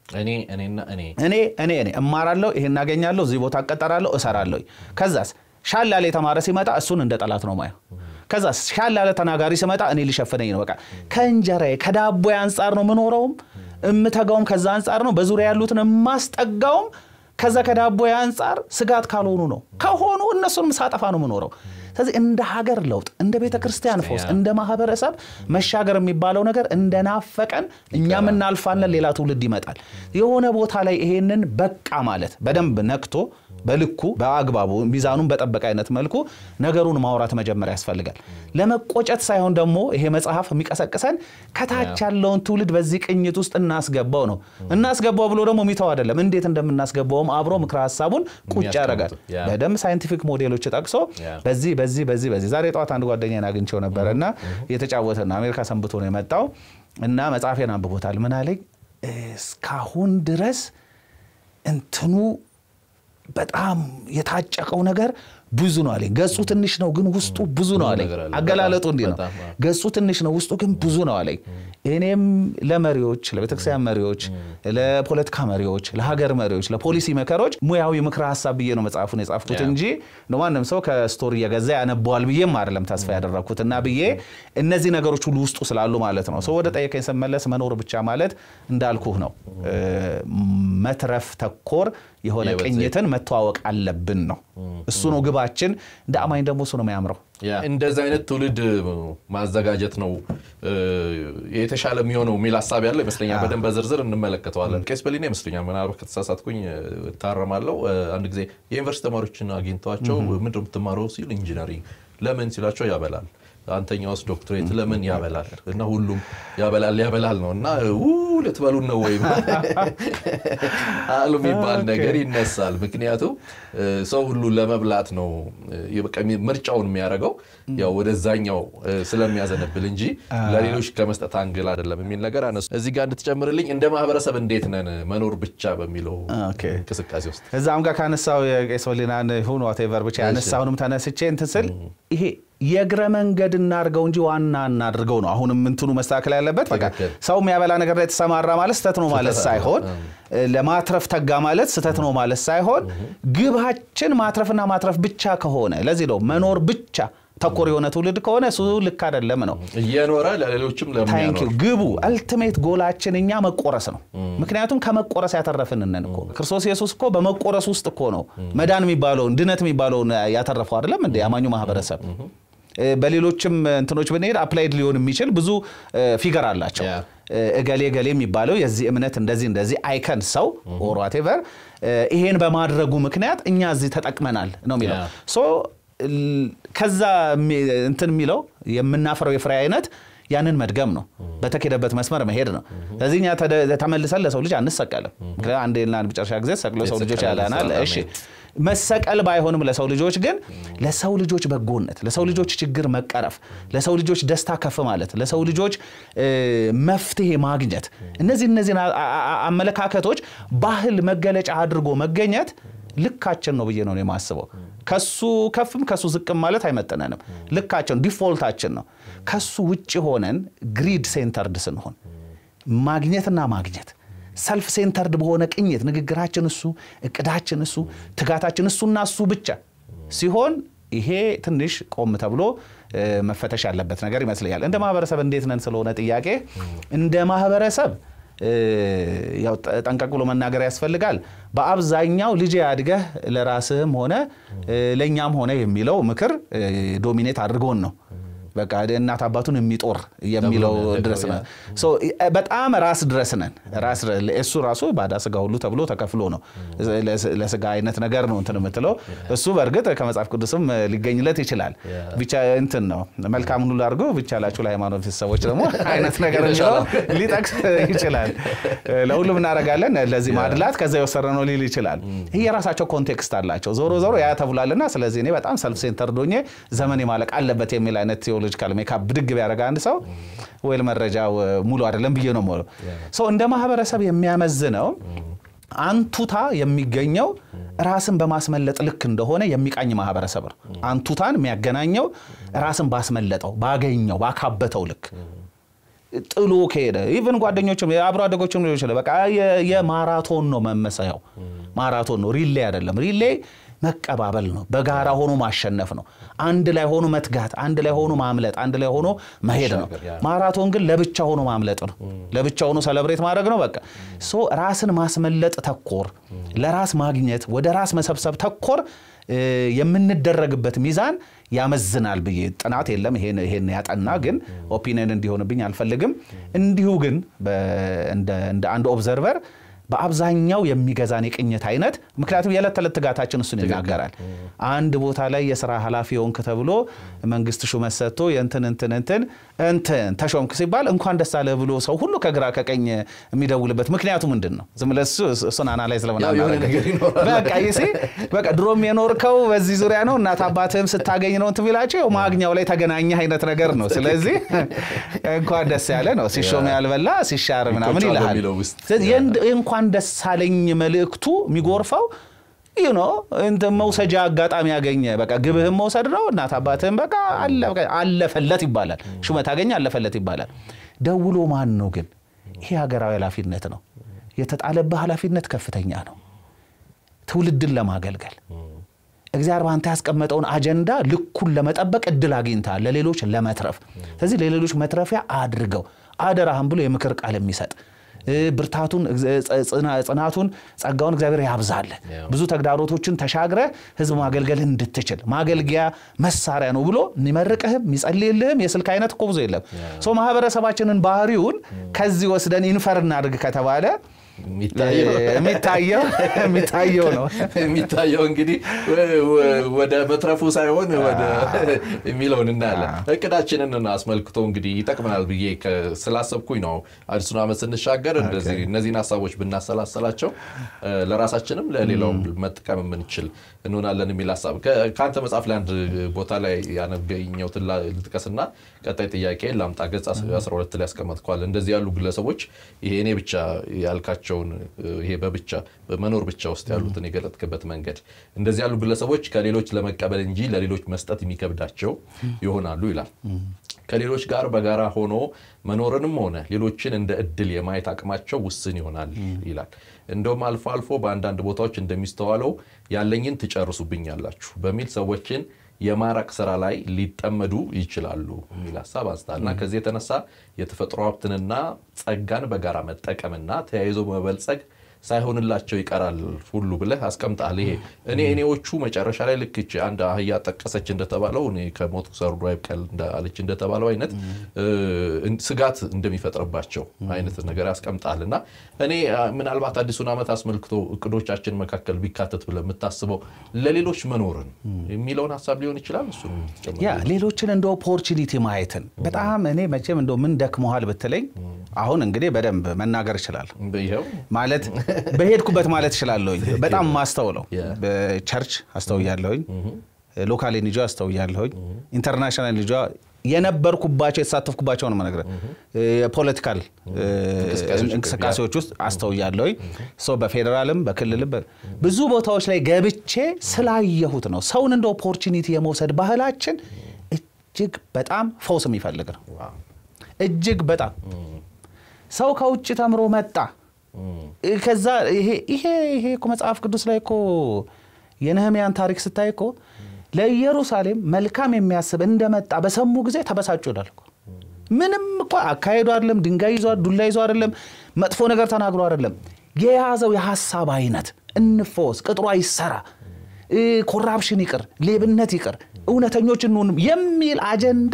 እኔ እኔና እኔ እኔ እኔ እኔ እማራለሁ፣ ይሄን እናገኛለሁ፣ እዚህ ቦታ እቀጠራለሁ፣ እሰራለሁ። ከዛስ ሻል ያለ የተማረ ሲመጣ እሱን እንደ ጠላት ነው ማየው። ከዛ ሻል ያለ ተናጋሪ ሲመጣ እኔ ሊሸፍነኝ ነው። በቃ ከእንጀራዬ ከዳቦ አንጻር ነው ምኖረውም እምተጋውም ከዛ አንጻር ነው። በዙሪያ ያሉትን የማስጠጋውም ከዛ ከዳቦ አንጻር ስጋት ካልሆኑ ነው። ከሆኑ እነሱንም ሳጠፋ ነው ምኖረው። ስለዚህ እንደ ሀገር ለውጥ እንደ ቤተ ክርስቲያን ፈውስ እንደ ማህበረሰብ መሻገር የሚባለው ነገር እንደናፈቀን እኛም እናልፋለን፣ ሌላ ትውልድ ይመጣል። የሆነ ቦታ ላይ ይሄንን በቃ ማለት በደንብ ነክቶ በልኩ በአግባቡ ሚዛኑን በጠበቀ አይነት መልኩ ነገሩን ማውራት መጀመሪያ ያስፈልጋል። ለመቆጨት ሳይሆን ደግሞ ይሄ መጽሐፍ የሚቀሰቅሰን ከታች ያለውን ትውልድ በዚህ ቅኝት ውስጥ እናስገባው ነው። እናስገባው ብሎ ደግሞ ሚተው አይደለም። እንዴት እንደምናስገባውም አብሮ ምክረ ሀሳቡን ቁጭ ያደርጋል። በደንብ ሳይንቲፊክ ሞዴሎች ጠቅሶ በዚህ በዚህ በዚህ በዚህ ዛሬ ጠዋት አንድ ጓደኛዬን አግኝቼው ነበረ እና የተጫወተ ነው አሜሪካ ሰንብቶ ነው የመጣው እና መጽሐፌን አንብቦታል። ምን አለኝ እስካሁን ድረስ እንትኑ በጣም የታጨቀው ነገር ብዙ ነው አለኝ። ገጹ ትንሽ ነው ግን ውስጡ ብዙ ነው አለኝ። አገላለጡ እንዲህ ነው። ገጹ ትንሽ ነው ውስጡ ግን ብዙ ነው አለኝ። እኔም ለመሪዎች፣ ለቤተክርስቲያን መሪዎች፣ ለፖለቲካ መሪዎች፣ ለሀገር መሪዎች፣ ለፖሊሲ መከሮች ሙያዊ ምክረ ሀሳብ ብዬ ነው መጽሐፉን የጻፍኩት እንጂ ማንም ሰው ከስቶሪ እየገዛ ያነበዋል ብዬም አይደለም ተስፋ ያደረግኩት እና ብዬ እነዚህ ነገሮች ሁሉ ውስጡ ስላሉ ማለት ነው። ሰው ወደ ጠየቀኝ ስመለስ መኖር ብቻ ማለት እንዳልኩህ ነው መትረፍ ተኮር የሆነ ቅኝትን መተዋወቅ አለብን ነው። እሱ ነው ግባችን። እንደ አማኝ ደግሞ እሱ ነው የሚያምረው። እንደዚህ አይነት ትውልድ ማዘጋጀት ነው የተሻለ የሚሆነው የሚል ሀሳብ ያለው ይመስለኛል። በደንብ በዝርዝር እንመለከተዋለን። ቄስ በሊና ይመስለኛል፣ ምናልባት ከተሳሳትኩኝ እታረማለሁ። አንድ ጊዜ የዩኒቨርሲቲ ተማሪዎችን አግኝተዋቸው ምንድን ነው የምትማረው ሲል ኢንጂነሪንግ ለምን ሲላቸው ያበላል አንተኛውስ ዶክትሬት ለምን ያበላል? እና ሁሉም ያበላል ያበላል ነው እና ልትበሉን ነው ወይም አሉ የሚባል ነገር ይነሳል። ምክንያቱም ሰው ሁሉ ለመብላት ነው ምርጫውን የሚያደርገው ያው ወደዛኛው ስለሚያዘነብል እንጂ ለሌሎች ከመስጠት አንግል አይደለም የሚል ነገር አነሱ። እዚህ ጋር እንድትጨምርልኝ እንደ ማህበረሰብ እንዴት ነን መኖር ብቻ በሚለው እንቅስቃሴ ውስጥ እዛም ጋር ካነሳው የቄስ ወሊናን ሁን ዋቴቨር ብቻ ያነሳሁንም ተነስቼ እንትን ስል ይሄ የእግረ መንገድ እናድርገው እንጂ ዋና እናድርገው ነው። አሁንም እንትኑ መስተካከል ያለበት በቃ ሰው የሚያበላ ነገር ላይ የተሰማራ ማለት ስህተት ነው ማለት ሳይሆን ለማትረፍ ተጋ ማለት ስህተት ነው ማለት ሳይሆን ግባችን ማትረፍና ማትረፍ ብቻ ከሆነ ለዚህ ነው መኖር ብቻ ተኮር የሆነ ትውልድ ከሆነ እሱ ልክ አይደለም ነው። እየኖረ ለሌሎችም ለሚያኖር ግቡ አልቲሜት ጎላችን እኛ መቆረስ ነው። ምክንያቱም ከመቆረስ ያተረፍንነን እኮ ክርስቶስ ኢየሱስ እኮ በመቆረስ ውስጥ እኮ ነው መዳን የሚባለውን ድነት የሚባለውን ያተረፈው አይደለም እንደ አማኙ ማህበረሰብ በሌሎችም እንትኖች ብንሄድ አፕላይድ ሊሆን የሚችል ብዙ ፊገር አላቸው። እገሌ ገሌ የሚባለው የዚህ እምነት እንደዚህ እንደዚህ አይከን ሰው ኦር ዋቴቨር ይሄን በማድረጉ ምክንያት እኛ እዚህ ተጠቅመናል ነው የሚለው ሶ ከዛ እንትን የሚለው የምናፈረው የፍሬ አይነት ያንን መድገም ነው። በተኬደበት መስመር መሄድ ነው። ስለዚህ እኛ ተመልሰን ለሰው ልጅ አንሰቀልም። አንዴና መጨረሻ ጊዜ ሰቅሎ ሰው ልጆች ያለናል። እሺ መሰቀል ባይሆንም ለሰው ልጆች ግን ለሰው ልጆች በጎነት፣ ለሰው ልጆች ችግር መቀረፍ፣ ለሰው ልጆች ደስታ ከፍ ማለት፣ ለሰው ልጆች መፍትሄ ማግኘት እነዚህ እነዚህን አመለካከቶች ባህል መገለጫ አድርጎ መገኘት ልካችን ነው ብዬ ነው የማስበው። ከሱ ከፍም ከሱ ዝቅም ማለት አይመጥነንም። ልካችን ዲፎልታችን ነው። ከሱ ውጭ ሆነን ግሪድ ሴንተርድ ስንሆን ማግኘትና ማግኘት ሰልፍ ሴንተርድ በሆነ ቅኝት ንግግራችን እሱ፣ እቅዳችን እሱ፣ ትጋታችን እሱና እሱ ብቻ ሲሆን ይሄ ትንሽ ቆም ተብሎ መፈተሽ ያለበት ነገር ይመስለኛል። እንደ ማህበረሰብ እንዴት ነን ስለሆነ ጥያቄ እንደ ማህበረሰብ ያው ጠንቀቅ ብሎ መናገር ያስፈልጋል። በአብዛኛው ልጅ አድገህ ለራስህም ሆነ ለእኛም ሆነ የሚለው ምክር ዶሚኔት አድርጎን ነው። በቃ እናት አባቱን የሚጦር የሚለው ድረስ ነው። በጣም ራስ ድረስ ነን። ራስ እሱ ራሱ ባዳ ስጋ ሁሉ ተብሎ ተከፍሎ ነው ለስጋ አይነት ነገር ነው እንትን የምትለው እሱ በእርግጥ ከመጽሐፍ ቅዱስም ሊገኝለት ይችላል። ብቻ እንትን ነው መልካም ሁሉ አድርጎ ብቻ ላችሁ ለሃይማኖት ሰዎች ደግሞ አይነት ነገር የሚለው ሊጠቅስ ይችላል። ለሁሉም እናደርጋለን ለዚህ ማድላት ከዛ የወሰደ ነው ሊል ይችላል። ይህ የራሳቸው ኮንቴክስት አላቸው። ዞሮ ዞሮ ያ ተብሏልና ስለዚህ እኔ በጣም ሰልፍ ሴንተር ዶኜ ዘመን ማለቅ አለበት የሚል አይነት ቴዎሎጂካል ሜካፕ ብድግ ቢያደርግ አንድ ሰው ወይል መረጃው ሙሉ አይደለም ብዬ ነው የምለው። ሰው እንደ ማህበረሰብ የሚያመዝነው አንቱታ የሚገኘው ራስን በማስመለጥ ልክ እንደሆነ የሚቃኝ ማህበረሰብ ነው። አንቱታን የሚያገናኘው ራስን ባስመለጠው፣ ባገኘው፣ ባካበተው ልክ ጥሎ ከሄደ ኢቨን ጓደኞችም የአብሮ አደጎችም ሊሆን ይችላል። በቃ የ- የማራቶን ነው መመሰያው፣ ማራቶን ነው፣ ሪሌ አይደለም። ሪሌ መቀባበል ነው፣ በጋራ ሆኖ ማሸነፍ ነው፣ አንድ ላይ ሆኖ መትጋት፣ አንድ ላይ ሆኖ ማምለጥ፣ አንድ ላይ ሆኖ መሄድ ነው። መሻገር፣ ያ። ማራቶን ግን ለብቻ ሆኖ ማምለጥ ነው፣ ለብቻ ሆኖ ሰለብሬት ማድረግ ነው። በቃ ሶ ራስን ማስመለጥ ተኮር፣ ለራስ ማግኘት፣ ወደ ራስ መሰብሰብ ተኮር እ፣ የምንደረግበት ሚዛን ያመዝናል ብዬ ጥናት የለም ይሄን ይሄን ያጠና ግን ኦፒኒየን እንዲሆንብኝ አልፈልግም። እንዲሁ ግን በ- እንደ እንደ አንድ ኦብዘርቨር በአብዛኛው የሚገዛን የቅኝት አይነት ምክንያቱም የዕለት ተዕለት ትጋታችን እሱን ይናገራል። አንድ ቦታ ላይ የስራ ኃላፊ የሆንክ ተብሎ መንግስት ሹመት ሰጥቶ የእንትን እንትን እንትን እንትን ተሾምክ ሲባል እንኳን ደስ አለህ ብሎ ሰው ሁሉ ከግራ ከቀኝ የሚደውልበት ምክንያቱ ምንድን ነው? ዝም ብለህ እሱ እሱን አናላይዝ ለምን ያው የሆነ አናደርግም? ነገር ይኖራል። በቃ ይሴ በቃ ድሮም የኖርከው በዚህ ዙሪያ ነው። እናት አባትህም ስታገኝ ነው እንትን ቢላቸው ያው ማግኛው ላይ ተገናኘህ አይነት ነገር ነው። ስለዚህ እንኳን ደስ ያለ ነው። ሲሾም ያልበላ ሲሻር ምናምን ይቆጫል ይልሃል። በሚለው ውስጥ። ስለዚህ የእንድ- እንኳን ደስ አለኝ መልእክቱ የሚጎርፈው ይህ ነው። እንትን መውሰጃ አጋጣሚ ያገኘ በቃ ግብህም መውሰድ ነው። እናት አባትህም በቃ አለ- በቃ አለፈለት ይባላል። ሹመት አገኘ አለፈለት ይባላል። ደውሎ ማን ነው ግን? ይሄ ሀገራዊ ኃላፊነት ነው። የተጣለብህ ኃላፊነት ከፍተኛ ነው። ትውልድን ለማገልገል እግዚአብሔር በአንተ ያስቀመጠውን አጀንዳ ልኩን ለመጠበቅ እድል አግኝተሃል፣ ለሌሎች ለመትረፍ። ስለዚህ ለሌሎች መትረፊያ አድርገው አደራህም ብሎ የምክር ቃል የሚሰጥ እ፣ ብርታቱን እግዘ- ጽና- ጽናቱን ጸጋውን እግዚአብሔር ያብዛልህ። ብዙ ተግዳሮቶችን ተሻግረ ህዝብ ማገልገልህ እንድትችል ማገልጊያ መሳሪያ ነው ብሎ የሚመርቅህም የሚጸልይልህም የስልክ አይነት እኮ ብዙ የለም። ሶ ማህበረሰባችንን ባህሪውን ከዚህ ወስደን ኢንፈር እናድርግ ከተባለ የሚታየው የሚታየው የሚታየው ነው። የሚታየው እንግዲህ ወ- ወ- ወደ መትረፉ ሳይሆን ወደ የሚለውን እናያለን። እቅዳችንን አስመልክቶ እንግዲህ ይጠቅመናል ብዬ ከ- ስላሰብኩኝ ነው አዲሱን ዓመት ስንሻገር እንደዚህ እነዚህን ሀሳቦች ብናሰላሰላቸው እ፣ ለራሳችንም ለሌላውም መጠቀም የምንችል እንሆናለን የሚል ሀሳብ ከ- ከአንተ መጽሐፍ ላይ አንድ ቦታ ላይ ያነገኘሁትን ላ- ልጥቀስና ቀጣይ ጥያቄ ላምጣ። ገጽ 12 ላይ ያስቀመጥከዋል። እንደዚህ ያሉ ግለሰቦች ይሄ እኔ ብቻ ያልካቸውን እ፣ ይሄ በብቻ በመኖር ብቻ ውስጥ ያሉትን የገለጥክበት መንገድ እንደዚህ ያሉ ግለሰቦች ከሌሎች ለመቀበል እንጂ ለሌሎች መስጠት የሚከብዳቸው ይሆናሉ ይላል። ከሌሎች ጋር በጋራ ሆኖ መኖርንም ሆነ ሌሎችን እንደ እድል የማየት አቅማቸው ውስን ይሆናል ይላል። እንደውም አልፎ አልፎ በአንዳንድ ቦታዎች እንደሚስተዋለው ያለኝን ትጨርሱብኛላችሁ በሚል ሰዎችን የማራቅ ስራ ላይ ሊጠመዱ ይችላሉ የሚል ሀሳብ አንስታል እና ከዚህ የተነሳ የተፈጥሮ ሀብትንና ጸጋን በጋራ መጠቀምና ተያይዞ መበልጸግ ሳይሆንላቸው ይቀራል ሁሉ ብለህ አስቀምጣል። ይሄ እኔ እኔዎቹ መጨረሻ ላይ ልክ ይቺ አንድ አህያ ጠቀሰች እንደተባለው እኔ ከሞቱ ሰርዶ አይብቀል አለች እንደተባለው አይነት እ፣ ስጋት እንደሚፈጥርባቸው አይነት ነገር ያስቀምጣል እና እኔ አ፣ ምናልባት አዲሱን ዓመት አስመልክቶ እቅዶቻችን መካከል ቢካተት ብለህ የምታስበው ለሌሎች መኖርን የሚለውን ሀሳብ ሊሆን ይችላል። እሱን ያ ሌሎችን እንደ ኦፖርቹኒቲ ማየትን በጣም እኔ መቼም እንደ ምን ደክመሃል ብትለኝ አሁን እንግዲህ በደንብ መናገር ይችላል ይኸው ማለት በሄድኩበት ማለት እችላለሁኝ። በጣም ማስተውለው Yeah. በቸርች አስተውያለሁኝ፣ ሎካል ልጇ አስተውያለሁኝ፣ ኢንተርናሽናል ልጇ የነበርኩባቸው የተሳተፍኩባቸው ነው መነግረ የፖለቲካል እንቅስቃሴዎች እንቅስቃሴዎች ውስጥ አስተውያለሁኝ። ሰው በፌዴራልም በክልልም በ- ብዙ ቦታዎች ላይ ገብቼ ስላየሁት ነው። ሰውን እንደ ኦፖርቹኒቲ የመውሰድ ባህላችን እጅግ በጣም ፈውስ የሚፈልግ ነው። እጅግ በጣም ሰው ከውጭ ተምሮ መጣ። ከዛ ይሄ ይሄ ይሄ እኮ መጽሐፍ ቅዱስ ላይ እኮ የነህምያን ታሪክ ስታይ እኮ ለኢየሩሳሌም መልካም የሚያስብ እንደመጣ በሰሙ ጊዜ ተበሳጩ ይላል እኮ። ምንም እኮ አካሄዱ አይደለም፣ ድንጋይ ይዞ ዱላ ይዞ አይደለም፣ መጥፎ ነገር ተናግሮ አይደለም። የያዘው የሀሳብ አይነት እንፈወስ፣ ቅጥሯ ይሰራ፣ እ፣ ኮራፕሽን ይቅር፣ ሌብነት ይቅር፣ እውነተኞች እንሁን የሚል አጀንዳ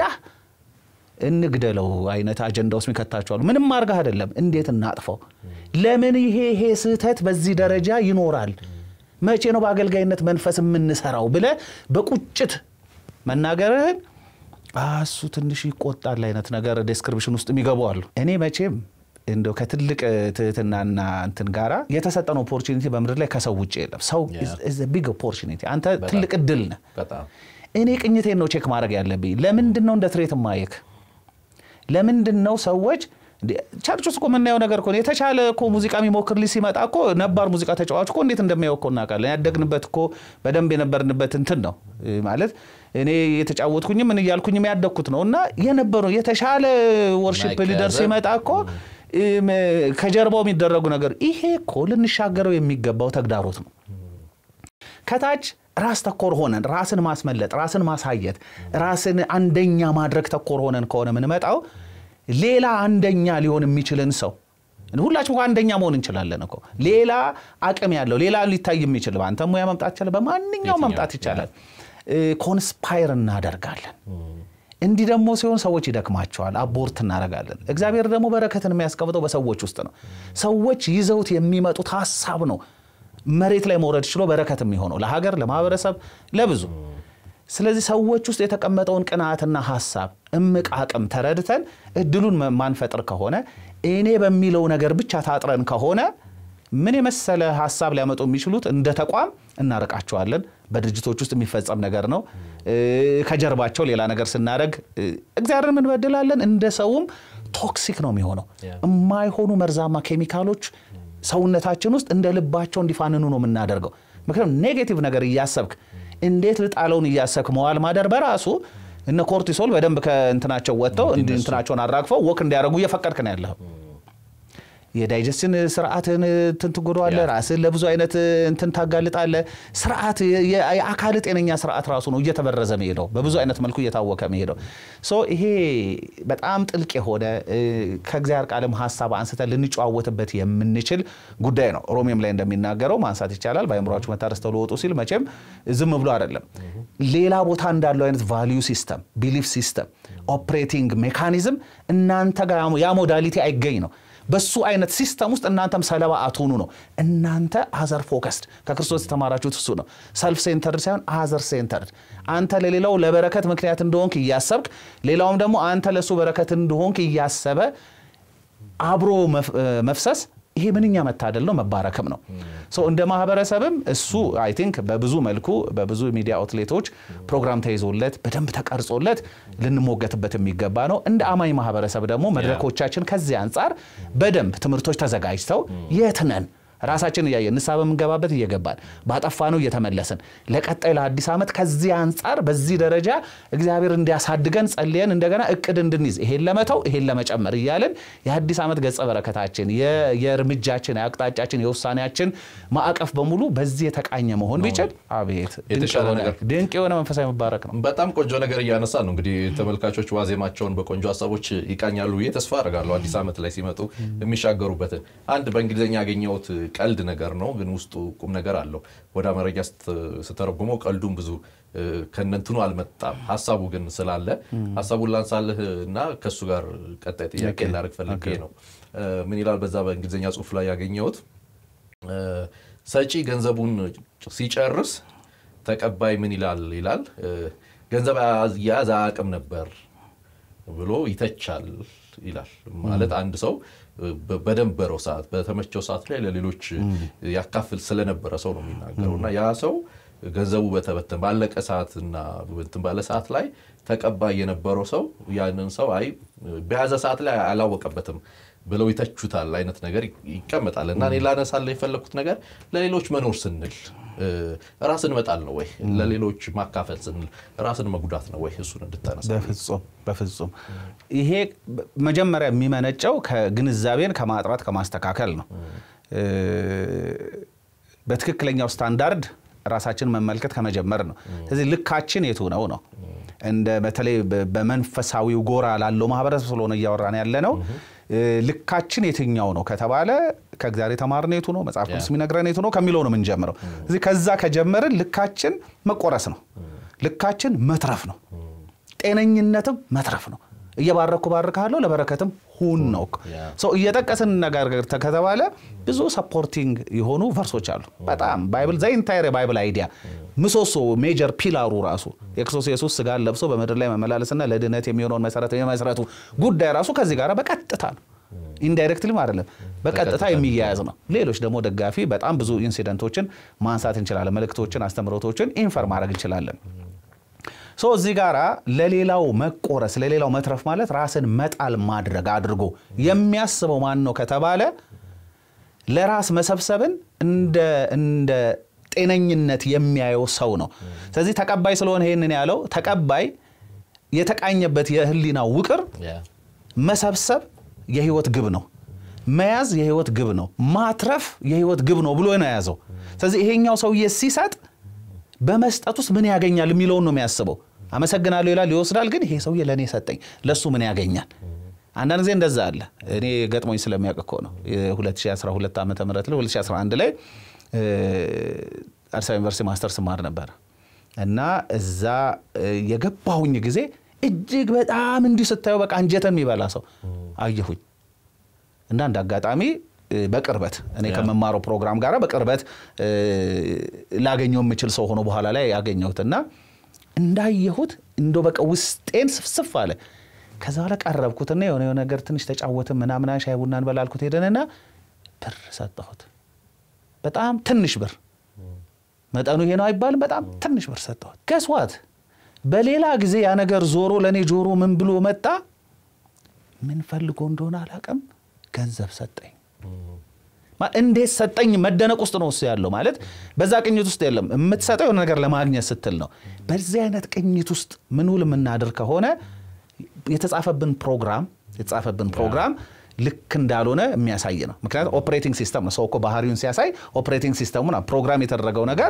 እንግደለው አይነት አጀንዳ ውስጥ ይከታቸዋሉ። ምንም አድርገህ አይደለም፣ እንዴት እናጥፈው? ለምን ይሄ ይሄ ስህተት በዚህ ደረጃ ይኖራል? መቼ ነው በአገልጋይነት መንፈስ የምንሰራው ብለህ በቁጭት መናገርህን እሱ ትንሽ ይቆጣል አይነት ነገር ዴስክሪፕሽን ውስጥ የሚገቡ አሉ። እኔ መቼም እንደው ከትልቅ ትህትናና እንትን ጋራ የተሰጠን ኦፖርቹኒቲ በምድር ላይ ከሰው ውጭ የለም። ሰው ቢግ ኦፖርቹኒቲ፣ አንተ ትልቅ እድል ነህ። በጣም እኔ ቅኝቴን ነው ቼክ ማድረግ ያለብኝ። ለምንድን ነው እንደ ትሬት ማየክ? ለምንድን ነው ሰዎች ቸርች ውስጥ እኮ የምናየው ነገር እኮ የተሻለ እኮ ሙዚቃ የሚሞክር ልጅ ሲመጣ እኮ ነባር ሙዚቃ ተጫዋች እኮ እንዴት እንደሚያው እኮ እናውቃለን። ያደግንበት እኮ በደንብ የነበርንበት እንትን ነው ማለት እኔ የተጫወትኩኝም ምን እያልኩኝም ያደግኩት ነው እና የነበሩ የተሻለ ወርሽፕ ሊደር ሲመጣ እኮ ከጀርባው የሚደረጉ ነገር ይሄ እኮ ልንሻገረው የሚገባው ተግዳሮት ነው። ከታች ራስ ተኮር ሆነን ራስን ማስመለጥ፣ ራስን ማሳየት፣ ራስን አንደኛ ማድረግ ተኮር ሆነን ከሆነ የምንመጣው ሌላ አንደኛ ሊሆን የሚችልን ሰው ሁላችን አንደኛ መሆን እንችላለን እኮ ሌላ አቅም ያለው ሌላ ሊታይ የሚችል በአንተ ሙያ መምጣት ይቻላል፣ በማንኛውም መምጣት ይቻላል። ኮንስፓየር እናደርጋለን። እንዲህ ደግሞ ሲሆን ሰዎች ይደክማቸዋል፣ አቦርት እናደርጋለን። እግዚአብሔር ደግሞ በረከትን የሚያስቀምጠው በሰዎች ውስጥ ነው። ሰዎች ይዘውት የሚመጡት ሀሳብ ነው መሬት ላይ መውረድ ችሎ በረከት የሚሆነው ለሀገር፣ ለማህበረሰብ፣ ለብዙ። ስለዚህ ሰዎች ውስጥ የተቀመጠውን ቅንዓትና ሀሳብ እምቅ አቅም ተረድተን እድሉን ማንፈጥር ከሆነ እኔ በሚለው ነገር ብቻ ታጥረን ከሆነ ምን የመሰለ ሀሳብ ሊያመጡ የሚችሉት እንደ ተቋም እናርቃቸዋለን። በድርጅቶች ውስጥ የሚፈጸም ነገር ነው። ከጀርባቸው ሌላ ነገር ስናደርግ እግዚአብሔርን እንበድላለን። እንደ ሰውም ቶክሲክ ነው የሚሆነው። የማይሆኑ መርዛማ ኬሚካሎች ሰውነታችን ውስጥ እንደ ልባቸው እንዲፋንኑ ነው የምናደርገው። ምክንያቱም ኔጌቲቭ ነገር እያሰብክ እንዴት ልጣለውን እያሰብክ መዋል ማደር በራሱ እነ ኮርቲሶል በደንብ ከእንትናቸው ወጥተው እንትናቸውን አራግፈው ወክ እንዲያደርጉ እየፈቀድክ ነው ያለኸው። የዳይጀስትን ስርዓትን እንትን ትጎዳዋለህ። ራስን ለብዙ አይነት እንትን ታጋልጣለህ። ስርዓት የአካል ጤነኛ ስርዓት ራሱ ነው እየተበረዘ መሄደው በብዙ አይነት መልኩ እየታወከ መሄደው። ሶ ይሄ በጣም ጥልቅ የሆነ ከእግዚአብሔር ቃልም ሀሳብ አንስተን ልንጨዋወትበት የምንችል ጉዳይ ነው። ሮሜም ላይ እንደሚናገረው ማንሳት ይቻላል። በአእምሯችሁ መታረስ ተለወጡ ሲል መቼም ዝም ብሎ አይደለም። ሌላ ቦታ እንዳለው አይነት ቫሊዩ ሲስተም፣ ቢሊፍ ሲስተም፣ ኦፕሬቲንግ ሜካኒዝም እናንተ ጋር ያ ሞዳሊቲ አይገኝ ነው በሱ አይነት ሲስተም ውስጥ እናንተም ሰለባ አትሆኑ ነው። እናንተ አዘር ፎከስድ ከክርስቶስ የተማራችሁት እሱ ነው። ሰልፍ ሴንተርድ ሳይሆን አዘር ሴንተርድ፣ አንተ ለሌላው ለበረከት ምክንያት እንደሆንክ እያሰብክ ሌላውም ደግሞ አንተ ለእሱ በረከት እንደሆንክ እያሰበ አብሮ መፍሰስ ይሄ ምንኛ መታደል ነው፣ መባረክም ነው። እንደ ማህበረሰብም እሱ አይ ቲንክ በብዙ መልኩ በብዙ ሚዲያ አውትሌቶች ፕሮግራም ተይዞለት በደንብ ተቀርጾለት ልንሞገትበት የሚገባ ነው። እንደ አማኝ ማህበረሰብ ደግሞ መድረኮቻችን ከዚህ አንጻር በደንብ ትምህርቶች ተዘጋጅተው የት ነን ራሳችን እያየን ንስሐ በምንገባበት እየገባን ባጠፋ ነው እየተመለስን ለቀጣይ ለአዲስ ዓመት ከዚህ አንጻር በዚህ ደረጃ እግዚአብሔር እንዲያሳድገን ጸልየን እንደገና እቅድ እንድንይዝ ይሄን ለመተው ይሄን ለመጨመር እያልን የአዲስ ዓመት ገጸ በረከታችን የእርምጃችን፣ የአቅጣጫችን፣ የውሳኔያችን ማዕቀፍ በሙሉ በዚህ የተቃኘ መሆን ቢችል አቤት ድንቅ የሆነ መንፈሳዊ መባረክ ነው። በጣም ቆንጆ ነገር እያነሳ ነው። እንግዲህ ተመልካቾች ዋዜማቸውን በቆንጆ ሀሳቦች ይቃኛሉ ብዬ ተስፋ አደርጋለሁ። አዲስ ዓመት ላይ ሲመጡ የሚሻገሩበትን አንድ በእንግሊዝኛ ያገኘሁት ቀልድ ነገር ነው፣ ግን ውስጡ ቁም ነገር አለው። ወደ አማርኛ ስተረጉመው ቀልዱም ብዙ ከነንትኑ አልመጣም። ሀሳቡ ግን ስላለ ሀሳቡን ላንሳልህ እና ከእሱ ጋር ቀጣይ ጥያቄ ላደርግ ፈልጌ ነው። ምን ይላል በዛ በእንግሊዝኛ ጽሑፍ ላይ ያገኘሁት ሰጪ ገንዘቡን ሲጨርስ ተቀባይ ምን ይላል ይላል ገንዘብ ያዝ አያውቅም ነበር ብሎ ይተቻል ይላል። ማለት አንድ ሰው በደንበረው ሰዓት በተመቸው ሰዓት ላይ ለሌሎች ያካፍል ስለነበረ ሰው ነው የሚናገረው እና ያ ሰው ገንዘቡ በተበተን ባለቀ ሰዓትና እንትን ባለ ሰዓት ላይ ተቀባይ የነበረው ሰው ያንን ሰው አይ በያዘ ሰዓት ላይ አላወቀበትም ብለው ይተቹታል አይነት ነገር ይቀመጣል። እና እኔ ላነሳለ የፈለግኩት ነገር ለሌሎች መኖር ስንል ራስን መጣል ነው ወይ? ለሌሎች ማካፈል ስንል ራስን መጉዳት ነው ወይ? እሱን እንድታነሳ። በፍጹም በፍጹም። ይሄ መጀመሪያ የሚመነጨው ከግንዛቤን ከማጥራት ከማስተካከል ነው። በትክክለኛው ስታንዳርድ ራሳችን መመልከት ከመጀመር ነው። ስለዚህ ልካችን የቱ ነው ነው እንደ በተለይ በመንፈሳዊው ጎራ ላለው ማህበረሰብ ስለሆነ እያወራን ያለ ነው። ልካችን የትኛው ነው ከተባለ ከእግዚአብሔር የተማርነው የቱ ነው፣ መጽሐፍ ቅዱስ የሚነግረን የቱ ነው ከሚለው ነው የምንጀምረው። ስለዚህ ከዛ ከጀመርን ልካችን መቆረስ ነው፣ ልካችን መትረፍ ነው፣ ጤነኝነትም መትረፍ ነው። እየባረኩ ባርካለሁ ለበረከትም ሁን ነው። ሰው እየጠቀስን ነገር ከተባለ ብዙ ሰፖርቲንግ የሆኑ ቨርሶች አሉ። በጣም ባይብል ዘ ኢንታየር የባይብል አይዲያ ምሰሶ ሜጀር ፒላሩ ራሱ የክርስቶስ ኢየሱስ ስጋን ለብሶ በምድር ላይ መመላለስና ለድነት የሚሆነውን መሰረት የመስረቱ ጉዳይ ራሱ ከዚህ ጋር በቀጥታ ነው። ኢንዳይሬክትሊም አይደለም በቀጥታ የሚያያዝ ነው። ሌሎች ደግሞ ደጋፊ በጣም ብዙ ኢንሲደንቶችን ማንሳት እንችላለን። መልእክቶችን፣ አስተምህሮቶችን ኢንፈር ማድረግ እንችላለን። ሶ እዚህ ጋር ለሌላው መቆረስ ለሌላው መትረፍ ማለት ራስን መጣል ማድረግ አድርጎ የሚያስበው ማን ነው ከተባለ ለራስ መሰብሰብን እንደ ጤነኝነት የሚያየው ሰው ነው። ስለዚህ ተቀባይ ስለሆነ ይህንን ያለው ተቀባይ የተቃኘበት የህሊና ውቅር መሰብሰብ የህይወት ግብ ነው። መያዝ የህይወት ግብ ነው። ማትረፍ የህይወት ግብ ነው ብሎ ነው የያዘው። ስለዚህ ይሄኛው ሰውዬ ሲሰጥ በመስጠት ውስጥ ምን ያገኛል የሚለውን ነው የሚያስበው። አመሰግናለሁ ይላል፣ ይወስዳል። ግን ይሄ ሰውዬ ለእኔ ሰጠኝ፣ ለእሱ ምን ያገኛል? አንዳንድ ጊዜ እንደዛ አለ። እኔ ገጥሞኝ ስለሚያውቅ እኮ ነው። 2012 ዓ ም ላይ 2011 ላይ አዲስ አበባ ዩኒቨርሲቲ ማስተር ስማር ነበር እና እዛ የገባሁኝ ጊዜ እጅግ በጣም እንዲህ ስታየው በቃ አንጀተን የሚበላ ሰው አየሁኝ እና እንደ አጋጣሚ በቅርበት እኔ ከመማረው ፕሮግራም ጋር በቅርበት ላገኘው የምችል ሰው ሆኖ በኋላ ላይ ያገኘሁት እና እንዳየሁት እንደ በቃ ውስጤን ስፍስፍ አለ። ከዛ በኋላ ቀረብኩትና የሆነ የሆነ ነገር ትንሽ ተጫወትን ምናምና ሻይ ቡና እንበላልኩት ሄደንና ብር ሰጠሁት። በጣም ትንሽ ብር መጠኑ ይሄ ነው አይባልም። በጣም ትንሽ ብር ሰጠሁት። ገስዋት በሌላ ጊዜ ያ ነገር ዞሮ ለእኔ ጆሮ ምን ብሎ መጣ? ምን ፈልጎ እንደሆነ አላውቅም፣ ገንዘብ ሰጠኝ። እንዴት ሰጠኝ? መደነቅ ውስጥ ነው እሱ ያለው። ማለት በዛ ቅኝት ውስጥ የለም። የምትሰጠው የሆነ ነገር ለማግኘት ስትል ነው። በዚህ አይነት ቅኝት ውስጥ ምንውል የምናድር ከሆነ የተጻፈብን ፕሮግራም የተጻፈብን ፕሮግራም ልክ እንዳልሆነ የሚያሳይ ነው። ምክንያቱም ኦፕሬቲንግ ሲስተም ነው። ሰው እኮ ባህሪውን ሲያሳይ ኦፕሬቲንግ ሲስተሙ ፕሮግራም የተደረገው ነገር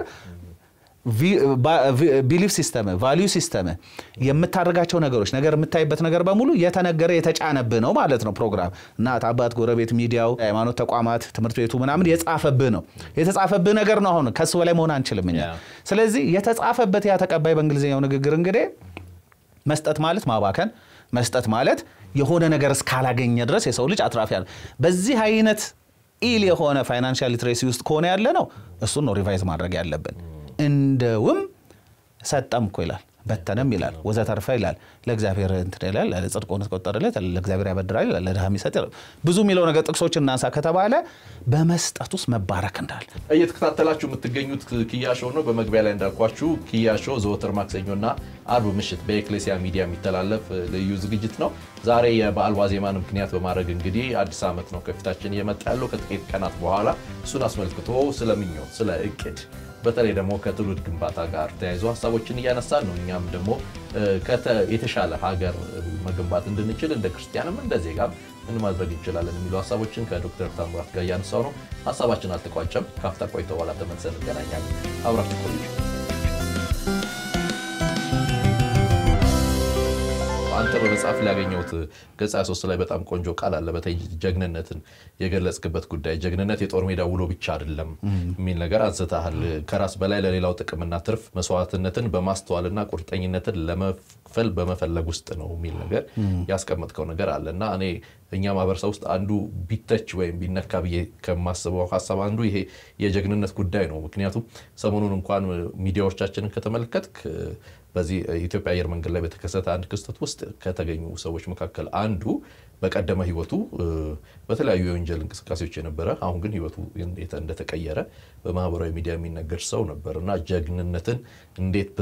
ቢሊፍ ሲስተም፣ ቫሊዩ ሲስተም፣ የምታደርጋቸው ነገሮች ነገር የምታይበት ነገር በሙሉ የተነገረ የተጫነብህ ነው ማለት ነው። ፕሮግራም እናት፣ አባት፣ ጎረቤት፣ ሚዲያው፣ ሃይማኖት ተቋማት፣ ትምህርት ቤቱ ምናምን የጻፈብህ ነው። የተጻፈብህ ነገር ነው። አሁን ከሱ በላይ መሆን አንችልም እኛ። ስለዚህ የተጻፈበት ያ ተቀባይ በእንግሊዝኛው ንግግር እንግዲህ መስጠት ማለት ማባከን፣ መስጠት ማለት የሆነ ነገር እስካላገኘ ድረስ የሰው ልጅ አትራፊ ያለ በዚህ አይነት ኢል የሆነ ፋይናንሻል ሊትሬሲ ውስጥ ከሆነ ያለ ነው እሱን ነው ሪቫይዝ ማድረግ ያለብን። እንደውም ሰጠም እኮ ይላል በተነም ይላል ወዘተርፈ ይላል ለእግዚአብሔር እንትን ይላል ጽድቁን ቆጠረለት ለእግዚአብሔር ያበድራል ይላል ለድሃ የሚሰጥ ብዙ የሚለው ነገር ጥቅሶች እናንሳ ከተባለ በመስጠት ውስጥ መባረክ እንዳለ እየተከታተላችሁ የምትገኙት ኪያ ሾው ነው። በመግቢያ ላይ እንዳልኳችሁ ኪያ ሾው ዘወትር ማክሰኞና አርብ ምሽት በኤክሌሲያ ሚዲያ የሚተላለፍ ልዩ ዝግጅት ነው። ዛሬ የበዓል ዋዜማን ምክንያት በማድረግ እንግዲህ አዲስ ዓመት ነው ከፊታችን እየመጣ ያለው ከጥቂት ቀናት በኋላ እሱን አስመልክቶ ስለ ምኞት፣ ስለ እቅድ በተለይ ደግሞ ከትውልድ ግንባታ ጋር ተያይዞ ሀሳቦችን እያነሳን ነው። እኛም ደግሞ የተሻለ ሀገር መገንባት እንድንችል እንደ ክርስቲያንም እንደ ዜጋም ምን ማድረግ እንችላለን የሚሉ ሀሳቦችን ከዶክተር ታምራት ጋር እያነሳው ነው። ሀሳባችን አልተቋጨም። ከአፍታ ቆይታ በኋላ ተመልሰን እንገናኛለን። አብራችሁ ቆዩ። አንተ በመጽሐፍ ላይ ያገኘሁት ገጽ 23 ላይ በጣም ቆንጆ ቃል አለ። በተለይ ጀግንነትን የገለጽክበት ጉዳይ ጀግንነት የጦር ሜዳ ውሎ ብቻ አይደለም የሚል ነገር አንስተሃል። ከራስ በላይ ለሌላው ጥቅምና ትርፍ መስዋዕትነትን በማስተዋልና ቁርጠኝነትን ለመክፈል በመፈለግ ውስጥ ነው የሚል ነገር ያስቀመጥከው ነገር አለ እና እኔ እኛ ማህበረሰብ ውስጥ አንዱ ቢተች ወይም ቢነካ ብዬ ከማስበው ሀሳብ አንዱ ይሄ የጀግንነት ጉዳይ ነው። ምክንያቱም ሰሞኑን እንኳን ሚዲያዎቻችንን ከተመለከትክ በዚህ ኢትዮጵያ አየር መንገድ ላይ በተከሰተ አንድ ክስተት ውስጥ ከተገኙ ሰዎች መካከል አንዱ በቀደመ ሕይወቱ በተለያዩ የወንጀል እንቅስቃሴዎች የነበረ አሁን ግን ሕይወቱ እንደተቀየረ በማህበራዊ ሚዲያ የሚነገር ሰው ነበር እና ጀግንነትን እንዴት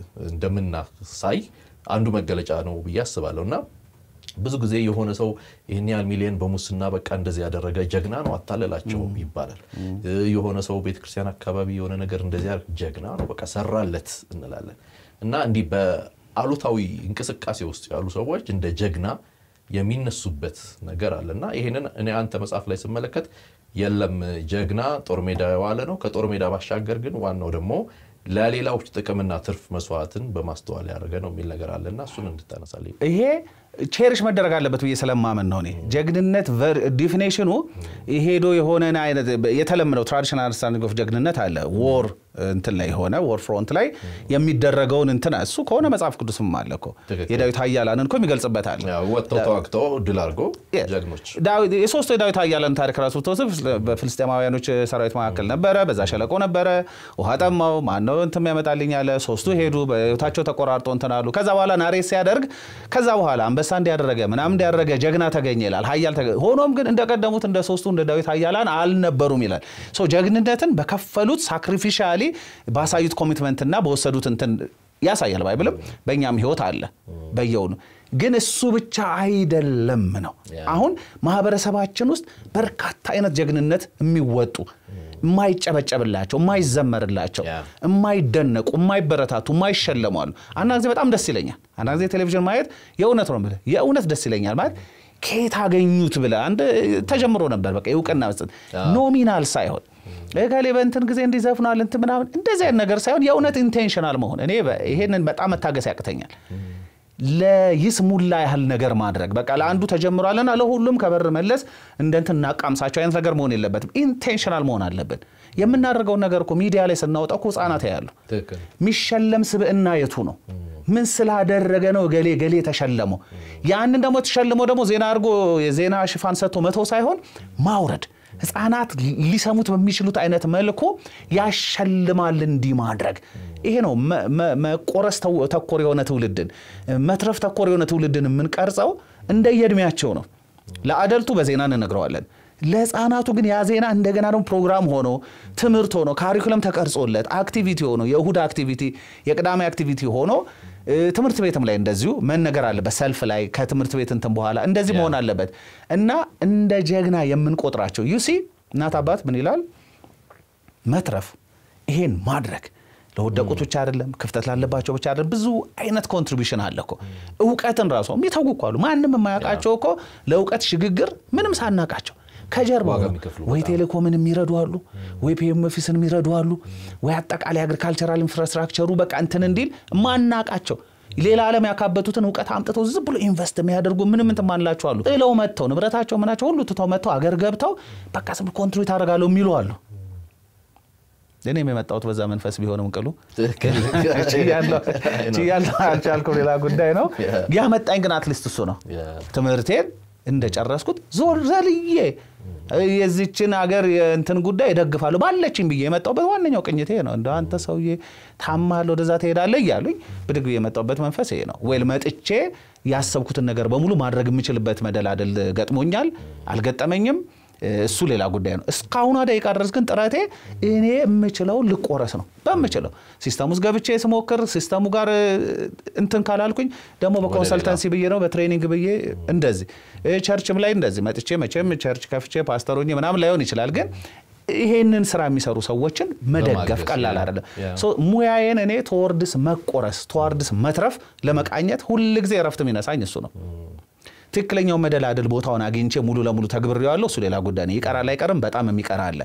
እንደምናሳይ አንዱ መገለጫ ነው ብዬ አስባለሁ እና ብዙ ጊዜ የሆነ ሰው ይህን ያህል ሚሊዮን በሙስና በቃ እንደዚህ ያደረገ ጀግና ነው አታለላቸው ይባላል። የሆነ ሰው ቤተክርስቲያን አካባቢ የሆነ ነገር እንደዚህ ጀግና ነው በቃ ሰራለት እንላለን እና እንዲህ በአሉታዊ እንቅስቃሴ ውስጥ ያሉ ሰዎች እንደ ጀግና የሚነሱበት ነገር አለ እና ይህንን እኔ አንተ መጽሐፍ ላይ ስመለከት የለም ጀግና ጦር ሜዳ የዋለ ነው። ከጦር ሜዳ ባሻገር ግን ዋናው ደግሞ ለሌላዎች ጥቅምና ትርፍ መስዋዕትን በማስተዋል ያደረገ ነው የሚል ነገር አለና እሱን እንድታነሳልኝ። ይሄ ቼሪሽ መደረግ አለበት ብዬ ስለማመን ነው። እኔ ጀግንነት ዲፊኔሽኑ ሄዶ የሆነን አይነት የተለመደው ትራዲሽናል አንደርስታንዲንግ ኦፍ ጀግንነት አለ ዎር እንትን ላይ የሆነ ዎር ፍሮንት ላይ የሚደረገውን እንትን እሱ ከሆነ መጽሐፍ ቅዱስም አለ እኮ የዳዊት ኃያላንን እኮ ይገልጽበታል። ወጥተው ተዋግተው ድል አድርጎ ጀግኖች የሶስቱ የዳዊት ኃያላን ታሪክ ራሱ ብትወስድ በፍልስጤማውያኖች ሰራዊት መካከል ነበረ። በዛ ሸለቆ ነበረ። ውሃ ጠማው። ማነው እንትን ያመጣልኝ አለ። ሶስቱ ሄዱ። በህይወታቸው ተቆራርጦ እንትን አሉ። ከዛ በኋላ ናሬት ሲያደርግ ከዛ በኋላ አንበሳ እንዲያደረገ ምናምን እንዲያደረገ ጀግና ተገኘ ይላል። ኃያል ሆኖም ግን እንደቀደሙት እንደ ሶስቱ እንደ ዳዊት ኃያላን አልነበሩም ይላል። ጀግንነትን በከፈሉት ሳክሪፊሻሊ ባሳዩት ኮሚትመንትና በወሰዱት እንትን ያሳያል ባይብልም በእኛም ህይወት አለ በየውኑ ግን እሱ ብቻ አይደለም ነው አሁን ማህበረሰባችን ውስጥ በርካታ አይነት ጀግንነት የሚወጡ የማይጨበጨብላቸው የማይዘመርላቸው የማይደነቁ የማይበረታቱ የማይሸለሙ አሉ አንዳንድ ጊዜ በጣም ደስ ይለኛል አንዳንድ ጊዜ ቴሌቪዥን ማየት የእውነት ነው የምልህ የእውነት ደስ ይለኛል ማለት ከየት አገኙት ብለህ አንድ ተጀምሮ ነበር በቃ የእውቅና መስጠት ኖሚናል ሳይሆን እገሌ በእንትን ጊዜ እንዲዘፍኗል እንትን ምናምን እንደዚህ አይነት ነገር ሳይሆን የእውነት ኢንቴንሽናል መሆን እኔ ይሄንን በጣም መታገስ ያቅተኛል ለይስሙላ ያህል ነገር ማድረግ በቃ ለአንዱ ተጀምሯልና ለሁሉም ከበር መለስ እንደንትን እናቃምሳቸው አይነት ነገር መሆን የለበትም ኢንቴንሽናል መሆን አለብን የምናደርገውን ነገር እኮ ሚዲያ ላይ ስናወጣው እኮ ህጻናት ያሉ የሚሸለም ስብዕና የቱ ነው ምን ስላደረገ ነው ገሌ ገሌ ተሸለመው ያንን ደግሞ ተሸልሞ ደግሞ ዜና አድርጎ የዜና ሽፋን ሰጥቶ መተው ሳይሆን ማውረድ ህፃናት ሊሰሙት በሚችሉት አይነት መልኩ ያሸልማል እንዲህ ማድረግ ይሄ ነው መቆረስ ተኮር የሆነ ትውልድን መትረፍ ተኮር የሆነ ትውልድን የምንቀርጸው እንደየእድሜያቸው ነው ለአደልቱ በዜና እንነግረዋለን ለህፃናቱ ግን ያ ዜና እንደገና ደግሞ ፕሮግራም ሆኖ ትምህርት ሆኖ ካሪኩለም ተቀርጾለት አክቲቪቲ ሆኖ የእሁድ አክቲቪቲ የቅዳሜ አክቲቪቲ ሆኖ ትምህርት ቤትም ላይ እንደዚሁ መነገር አለበት ሰልፍ ላይ ከትምህርት ቤት እንትን በኋላ እንደዚህ መሆን አለበት እና እንደ ጀግና የምንቆጥራቸው ዩሲ እናት አባት ምን ይላል መትረፍ ይሄን ማድረግ ለወደቁት ብቻ አይደለም ክፍተት ላለባቸው ብቻ አይደለም ብዙ አይነት ኮንትሪቢሽን አለ እኮ እውቀትን ራሱ የሚተጉ እኮ አሉ ማንም የማያውቃቸው እኮ ለእውቀት ሽግግር ምንም ሳናቃቸው ከጀርባ ወይ ቴሌኮምን የሚረዱ አሉ ወይ ፒኤም ኦፊስን የሚረዱ አሉ ወይ አጠቃላይ አግሪካልቸራል ኢንፍራስትራክቸሩ በቃ እንትን እንዲል ማናቃቸው ሌላ ዓለም ያካበቱትን እውቀት አምጥተው ዝም ብሎ ኢንቨስት የሚያደርጉ ምንም እንትን ማንላቸው አሉ ጥለው መጥተው ንብረታቸው ምናቸው ሁሉ ትተው መጥተው አገር ገብተው በቃ ስም ኮንትሪቢዩት አደርጋለሁ የሚሉ አሉ እኔም የመጣሁት በዛ መንፈስ ቢሆንም ቅሉ ችያለሁ አልቻልኩም ሌላ ጉዳይ ነው ያመጣኝ ግን አትሊስት እሱ ነው ትምህርቴን እንደጨረስኩት ዞር ዘልዬ የዚችን ሀገር የእንትን ጉዳይ እደግፋለሁ ባለችኝ ብዬ የመጣሁበት ዋነኛው ቅኝት ይሄ ነው እንደ አንተ ሰውዬ ታማል ወደዛ ትሄዳለህ እያሉኝ ብድግ ብዬ የመጣሁበት መንፈስ ይሄ ነው ወይል መጥቼ ያሰብኩትን ነገር በሙሉ ማድረግ የምችልበት መደላደል ገጥሞኛል አልገጠመኝም እሱ ሌላ ጉዳይ ነው እስካሁኗ ደቂቃ ድረስ ግን ጥረቴ እኔ የምችለው ልቆረስ ነው በምችለው ሲስተም ውስጥ ገብቼ ስሞክር ሲስተሙ ጋር እንትን ካላልኩኝ ደግሞ በኮንሰልተንሲ ብዬ ነው በትሬኒንግ ብዬ እንደዚህ ቸርችም ላይ እንደዚህ መጥቼ መቼም ቸርች ከፍቼ ፓስተሮኝ ምናምን ላይሆን ይችላል ግን ይሄንን ስራ የሚሰሩ ሰዎችን መደገፍ ቀላል አይደለም ሙያዬን እኔ ተወርድስ መቆረስ ተዋርድስ መትረፍ ለመቃኘት ሁልጊዜ እረፍት የሚነሳኝ እሱ ነው ትክክለኛው መደላደል ቦታውን አግኝቼ ሙሉ ለሙሉ ተግብሬዋለሁ እሱ ሌላ ጉዳይ ነው ይቀራል አይቀርም በጣም የሚቀር አለ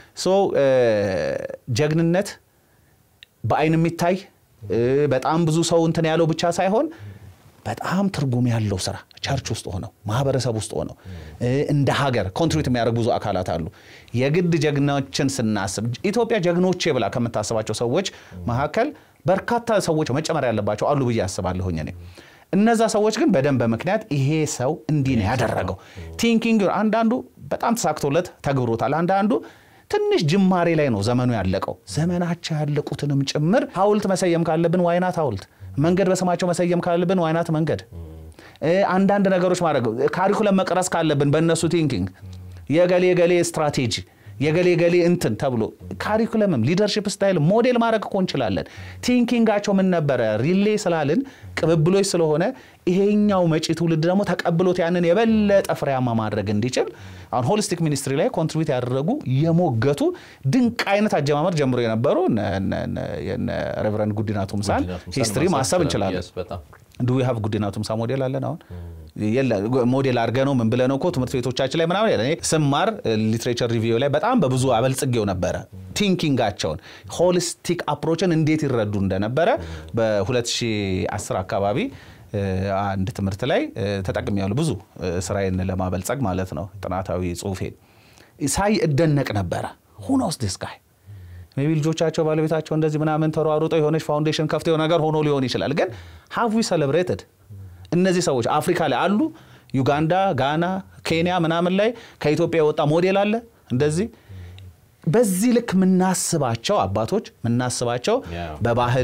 ጀግንነት በአይን የሚታይ በጣም ብዙ ሰው እንትን ያለው ብቻ ሳይሆን በጣም ትርጉም ያለው ስራ ቸርች ውስጥ ሆነው ማህበረሰብ ውስጥ ሆነው እንደ ሀገር ኮንትሪቢዩት የሚያደርጉ ብዙ አካላት አሉ የግድ ጀግኖችን ስናስብ ኢትዮጵያ ጀግኖቼ ብላ ከምታስባቸው ሰዎች መካከል በርካታ ሰዎች መጨመር ያለባቸው አሉ ብዬ አስባለሁኝ እኔ እነዛ ሰዎች ግን በደንብ በምክንያት ይሄ ሰው እንዲህ ነው ያደረገው ቲንኪንግ አንዳንዱ በጣም ተሳክቶለት ተግብሮታል አንዳንዱ ትንሽ ጅማሬ ላይ ነው ዘመኑ ያለቀው ዘመናቸው ያለቁትንም ጭምር ሀውልት መሰየም ካለብን ዋይናት ሀውልት መንገድ በስማቸው መሰየም ካለብን ዋይናት መንገድ አንዳንድ ነገሮች ማድረግ ካሪኩለም መቅረስ ካለብን በእነሱ ቲንኪንግ የገሌ ገሌ ስትራቴጂ የገሌ ገሌ እንትን ተብሎ ካሪኩለምም ሊደርሽፕ ስታይል ሞዴል ማድረግ እኮ እንችላለን ቲንኪንጋቸው ምን ነበረ ሪሌ ስላልን ቅብብሎች ስለሆነ ይሄኛው መጪ ትውልድ ደግሞ ተቀብሎት ያንን የበለጠ ፍሬያማ ማድረግ እንዲችል አሁን ሆሊስቲክ ሚኒስትሪ ላይ ኮንትሪቢዩት ያደረጉ የሞገቱ ድንቅ አይነት አጀማመር ጀምሮ የነበሩ ሬቨረንድ ጉዲና ቱምሳን ሂስትሪ ማሰብ እንችላለን ዱ ሀቭ ጉዲና ቱምሳ ሞዴል አለን አሁን ሞዴል አድርገ ነው ምን ብለ ነው እኮ ትምህርት ቤቶቻችን ላይ ምናምን እኔ ስማር ሊትሬቸር ሪቪው ላይ በጣም በብዙ አበልጽጌው ነበረ ቲንኪንጋቸውን ሆሊስቲክ አፕሮችን እንዴት ይረዱ እንደነበረ በ2010 አካባቢ አንድ ትምህርት ላይ ተጠቅም ያሉ ብዙ ስራዬን ለማበልጸግ ማለት ነው ጥናታዊ ጽሁፌን ሳይ እደነቅ ነበረ ሁኖስ ዲስ ጋይ ሜቢ ልጆቻቸው ባለቤታቸው እንደዚህ ምናምን ተሯሩጠው የሆነች ፋውንዴሽን ከፍተው ነገር ሆኖ ሊሆን ይችላል ግን ሃቭ ዊ ሰለብሬትድ እነዚህ ሰዎች አፍሪካ ላይ አሉ ዩጋንዳ ጋና ኬንያ ምናምን ላይ ከኢትዮጵያ የወጣ ሞዴል አለ እንደዚህ በዚህ ልክ የምናስባቸው አባቶች የምናስባቸው በባህል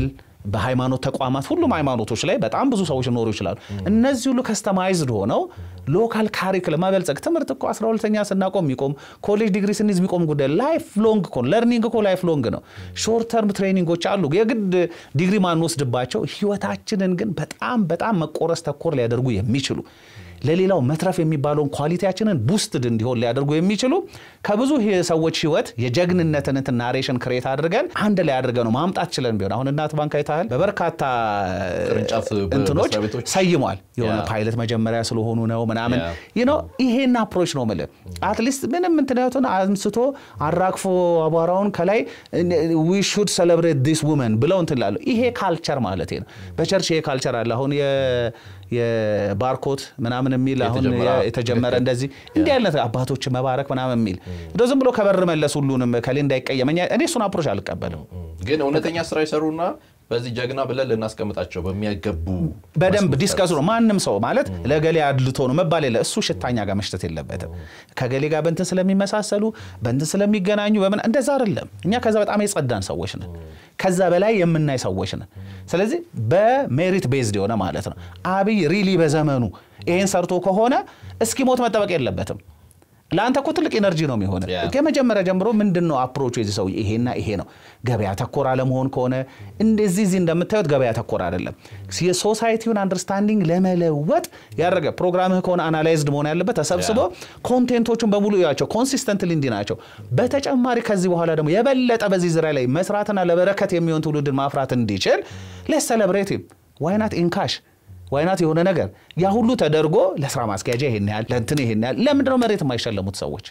በሃይማኖት ተቋማት ሁሉም ሃይማኖቶች ላይ በጣም ብዙ ሰዎች ሊኖሩ ይችላሉ። እነዚህ ሁሉ ከስተማይዝድ ሆነው ሎካል ካሪክለም መበልጸግ ትምህርት እኮ 12ተኛ ስናቆም የሚቆም ኮሌጅ ዲግሪ ስንይዝ የሚቆም ጉዳይ ላይፍ ሎንግ እኮ ለርኒንግ እኮ ላይፍ ሎንግ ነው። ሾርት ተርም ትሬኒንጎች አሉ የግድ ዲግሪ ማንወስድባቸው ህይወታችንን ግን በጣም በጣም መቆረስ ተኮር ሊያደርጉ የሚችሉ ለሌላው መትረፍ የሚባለውን ኳሊቲያችንን ቡስትድ እንዲሆን ሊያደርጉ የሚችሉ ከብዙ ሰዎች ህይወት የጀግንነትን እንትን ናሬሽን ክሬት አድርገን አንድ ላይ አድርገን ነው ማምጣት ችለን ቢሆን አሁን እናት ባንክ አይተሃል በበርካታ ቅርንጫፍ እንትኖች መስሪያ ቤቶች ሰይሟል። የሆነ ያ። ፓይለት መጀመሪያ ስለሆኑ ነው ምናምን ያ። ይህ ነው ይሄን አፕሮች ነው የምልህ። አትሊስት ምንም እንትናቱን አንስቶ አራግፎ አቧራውን ከላይ ዊ ሹድ ሰለብሬት ዲስ ውመን ብለው እንትን ላሉ ይሄ ካልቸር ማለት ነው። በቸርች ይሄ ካልቸር አለ። አሁን የ- የባርኮት ምናምን የሚል አሁን የተጀመረ- የተጀመረ እንደዚህ እንዲህ አይነት አባቶች መባረክ ምናምን የሚል እንደው ዝም ብሎ ከበር መለስ ሁሉንም ከሌ እንዳይቀየመኝ እኔ እሱን አፕሮች አልቀበልም። ግን እውነተኛ ስራ የሰሩና በዚህ ጀግና ብለን ልናስቀምጣቸው በሚያገቡ በደንብ መስመር ዲስከስ ነው። ማንም ሰው ማለት ለገሌ አድልቶ ነው መባል የለ እሱ ሽታኛ ጋር መሽተት የለበትም። ከገሌ ጋር በእንትን ስለሚመሳሰሉ በእንትን ስለሚገናኙ በምን እንደዛ አይደለም። እኛ ከዛ በጣም የጸዳን ሰዎች ነን። ከዛ በላይ የምናይ ሰዎች ነን። ስለዚህ በሜሪት ቤዝድ የሆነ ማለት ነው። አብይ ሪሊ በዘመኑ ይሄን ሰርቶ ከሆነ እስኪሞት መጠበቅ የለበትም። ለአንተ እኮ ትልቅ ኤነርጂ ነው የሚሆነ ያ። ከመጀመሪያ ጀምሮ ምንድን ነው አፕሮቹ የዚህ ሰው ይሄና ይሄ ነው። ገበያ ተኮር አለመሆን ከሆነ እንደዚህ እዚህ እንደምታዩት ገበያ ተኮር አይደለም። የሶሳይቲውን አንደርስታንዲንግ ለመለወጥ ያደረገ ፕሮግራምህ ከሆነ አናላይዝድ መሆን ያለበት ተሰብስቦ ኮንቴንቶቹን በሙሉ ያቸው ኮንሲስተንትሊ እንዲህ ናቸው። በተጨማሪ ከዚህ በኋላ ደግሞ የበለጠ በዚህ ዙሪያ ላይ መስራትና ለበረከት የሚሆን ትውልድን ማፍራት እንዲችል ሌስ ሰለብሬቲቭ ዋይናት ኢንካሽ ዋይናት የሆነ ነገር ያ ሁሉ ተደርጎ ለስራ ማስኪያጃ ይሄን ያህል ለእንትን ይሄን ያህል ለምንድነው መሬት የማይሸለሙት ሰዎች?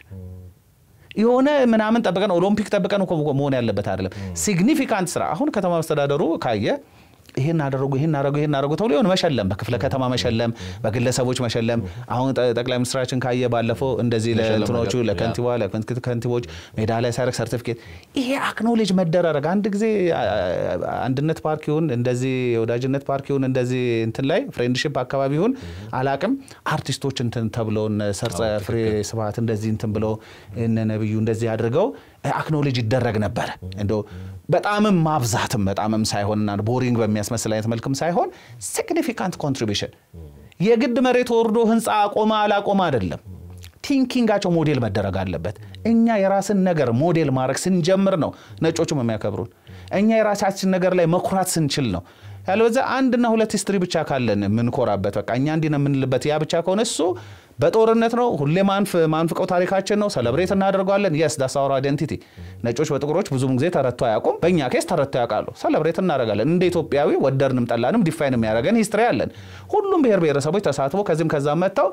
የሆነ ምናምን ጠብቀን ኦሎምፒክ ጠብቀን እኮ መሆን ያለበት አይደለም። ሲግኒፊካንት ስራ አሁን ከተማ መስተዳደሩ ካየ ይሄን አደረጉ ይሄን አደረጉ ይሄን አደረጉ ተብሎ የሆነ መሸለም በክፍለ ከተማ መሸለም በግለሰቦች መሸለም አሁን ጠ- ጠቅላይ ሚኒስትራችን ካየ ባለፈው እንደዚህ መሸለም ለእንትኖቹ ነገር፣ ለከንቲባ ለከንት- ከንቲቦች ሜዳሊያ ሲያደርግ ሰርቲፊኬት ይሄ አክኖሌጅ መደራረግ አንድ ጊዜ አ- አ- አንድነት ፓርኪውን እንደዚህ የወዳጅነት ፓርኪውን እንደዚህ እንትን ላይ ፍሬንድሽፕ አካባቢ ይሁን አላቅም አርቲስቶች እንትን ተብለው እነ ሰርጸ ፍሬ ስብሐት እንደዚህ እንትን ብለው እነ ነብዩ እንደዚህ አድርገው አክኖሌጅ ይደረግ ነበረ። እንደው በጣምም ማብዛትም በጣምም ሳይሆንና ቦሪንግ በሚያስመስል አይነት መልክም ሳይሆን ሲግኒፊካንት ኮንትሪቢሽን የግድ መሬት ወርዶ ህንፃ አቆመ አላቆመ አይደለም። ቲንኪንጋቸው ሞዴል መደረግ አለበት። እኛ የራስን ነገር ሞዴል ማድረግ ስንጀምር ነው ነጮቹም የሚያከብሩን። እኛ የራሳችን ነገር ላይ መኩራት ስንችል ነው። ያለበዛ አንድና ሁለት ሂስትሪ ብቻ ካለን የምንኮራበት በቃ እኛ እንዲህ ነው የምንልበት ያ ብቻ ከሆነ እሱ በጦርነት ነው ሁሌ ማንፍ ማንፍቀው ታሪካችን ነው። ሰለብሬት እናደርገዋለን። የስ ዳስ አወር አይደንቲቲ። ነጮች በጥቁሮች ብዙም ጊዜ ተረቶ አያውቁም። በእኛ ኬስ ተረቶ ያውቃሉ። ሰለብሬት እናደርጋለን። እንደ ኢትዮጵያዊ ወደድንም ጠላንም ዲፋይን የሚያደርገን ሂስትሪ አለን። ሁሉም ብሔር ብሔረሰቦች ተሳትፎ ከዚህም ከዛም መጥተው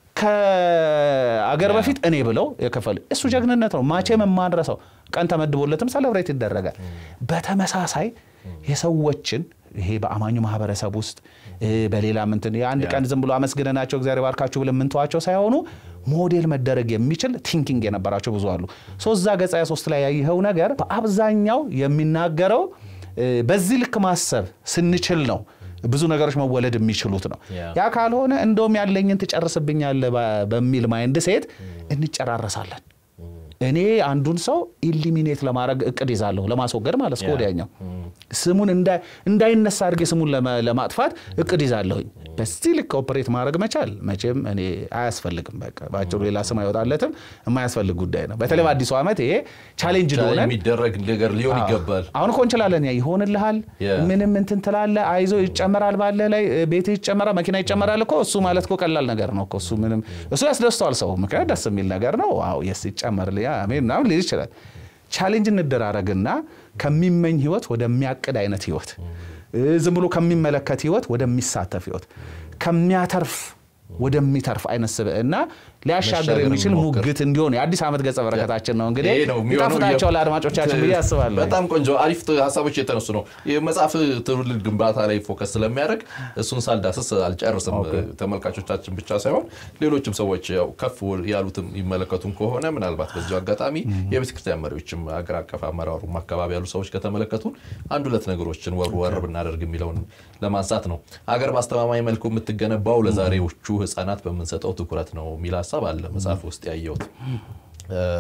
ከአገር በፊት እኔ ብለው የከፈሉ እሱ ጀግንነት ነው። ማቼም የማንረሳው ቀን ተመድቦለትም ሰለብሬት ይደረጋል። በተመሳሳይ የሰዎችን ይሄ በአማኙ ማህበረሰብ ውስጥ እ፣ በሌላ ምንትን የአንድ ቀን ዝም ብሎ አመስግነናቸው እግዚአብሔር ባርካችሁ ብለን የምንተዋቸው ሳይሆኑ ሞዴል መደረግ የሚችል ቲንኪንግ የነበራቸው ብዙ አሉ። ሶዛ ገጻ ሶስት ላይ ያየኸው ነገር በአብዛኛው የሚናገረው እ፣ በዚህ ልክ ማሰብ ስንችል ነው ብዙ ነገሮች መወለድ የሚችሉት ነው። ያ። ያ ካልሆነ እንደውም ያለኝን ትጨርስብኛለህ በ- በሚል ማይንድ ሴት እንጨራረሳለን። እኔ አንዱን ሰው ኢሊሚኔት ለማድረግ እቅድ ይዛለሁ፣ ለማስወገድ ማለት እስከ ወዲያኛው ስሙን እንዳይ- እንዳይነሳ አድርጌ ስሙን ለመ- ለማጥፋት እቅድ ይዛለሁኝ። በዚህ ልክ ኦፕሬት ማድረግ መቻል መቼም እኔ አያስፈልግም። በቃ በአጭሩ ሌላ ስም አይወጣለትም፣ የማያስፈልግ ጉዳይ ነው። በተለይ በአዲሱ ዓመት ይሄ ቻሌንጅ እንደሆነ የሚደረግ ነገር ሊሆን ይገባል። አሁን እኮ እንችላለን። ያ ይሆንልሃል፣ Yeah. ምንም እንትን ትላለህ፣ አይዞ ይጨመራል፣ ባለ ላይ ቤት ይጨመራል፣ መኪና ይጨመራል እኮ እሱ ማለት እኮ ቀላል ነገር ነው እኮ እሱ ምንም እሱ ያስደስተዋል ሰው ምክንያት ደስ የሚል ነገር ነው። አዎ የስ ይጨመርል አሜን ምናምን ሊል ይችላል። ቻሌንጅ እንደራረግና ከሚመኝ ህይወት ወደሚያቅድ አይነት ህይወት እ፣ ዝም ብሎ ከሚመለከት ህይወት ወደሚሳተፍ ህይወት ከሚያተርፍ ወደሚተርፍ አይነት ስብዕና ሊያሻገር መሻገር የሚችል እንሞክር። ሙግት እንዲሆን የአዲስ ዓመት ገጸ በረከታችን ነው እንግዲህ ይሄ ነው የሚሆነው። ይጣፍጣቸዋል አድማጮቻችን ብዬ አስባለሁ። በጣም ቆንጆ አሪፍ ሀሳቦች የተነሱ ነው። የመጽሐፍ ትውልድ ግንባታ ላይ ፎከስ ስለሚያደርግ እሱን ሳልዳስስ አልጨርስም። ተመልካቾቻችን ብቻ ሳይሆን ሌሎችም ሰዎች ያው ከፍ ያሉትም ይመለከቱም ከሆነ ምናልባት በዚሁ አጋጣሚ የቤተክርስቲያን መሪዎችም አገር አቀፍ አመራሩም አካባቢ ያሉ ሰዎች ከተመለከቱን አንድ ሁለት ነገሮችን ወር ወር ብናደርግ የሚለውን ለማንሳት ነው። አገር በአስተማማኝ መልኩ የምትገነባው ለዛሬዎቹ ህፃናት በምንሰጠው ትኩረት ነው የሚል ሀሳብ አለ መጽሐፍ ውስጥ ያየሁት።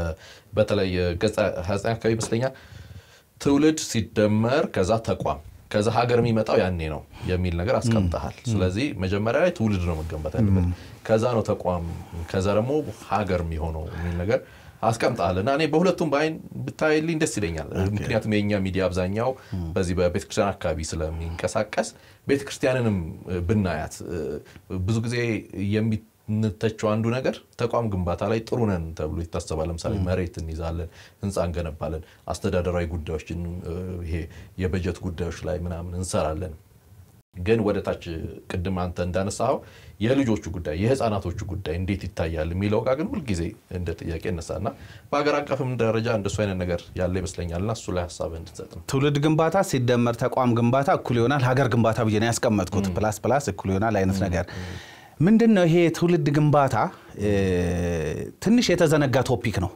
በተለይ ገጽ 29 አካባቢ ይመስለኛል ትውልድ ሲደመር ከዛ ተቋም ከዛ ሀገር የሚመጣው ያኔ ነው የሚል ነገር አስቀምጠሃል። ስለዚህ መጀመሪያ ላይ ትውልድ ነው መገንባት ያለበት፣ ከዛ ነው ተቋም፣ ከዛ ደግሞ ሀገር የሚሆነው የሚል ነገር አስቀምጠሃል እና እኔ በሁለቱም በአይን ብታይልኝ ደስ ይለኛል። ምክንያቱም የእኛ ሚዲያ አብዛኛው በዚህ በቤተክርስቲያን አካባቢ ስለሚንቀሳቀስ ቤተክርስቲያንንም ብናያት ብዙ ብዙ ጊዜ የምንተቸው አንዱ ነገር ተቋም ግንባታ ላይ ጥሩ ነን ተብሎ ይታሰባል። ለምሳሌ መሬት እንይዛለን፣ ህንፃ እንገነባለን፣ አስተዳደራዊ ጉዳዮችን ይሄ የበጀት ጉዳዮች ላይ ምናምን እንሰራለን። ግን ወደ ታች ቅድም አንተ እንዳነሳኸው የልጆቹ ጉዳይ የህፃናቶቹ ጉዳይ እንዴት ይታያል የሚለው ጋር ግን ሁልጊዜ እንደ ጥያቄ እነሳና በሀገር አቀፍም ደረጃ እንደሱ አይነት ነገር ያለ ይመስለኛልና እሱ ላይ ሀሳብ እንድትሰጥ ነው። ትውልድ ግንባታ ሲደመር ተቋም ግንባታ እኩል ይሆናል ሀገር ግንባታ ብዬ ነው ያስቀመጥኩት። ፕላስ ፕላስ እኩል ይሆናል አይነት ነገር ምንድን ነው ይሄ ትውልድ ግንባታ ትንሽ የተዘነጋ ቶፒክ ነው።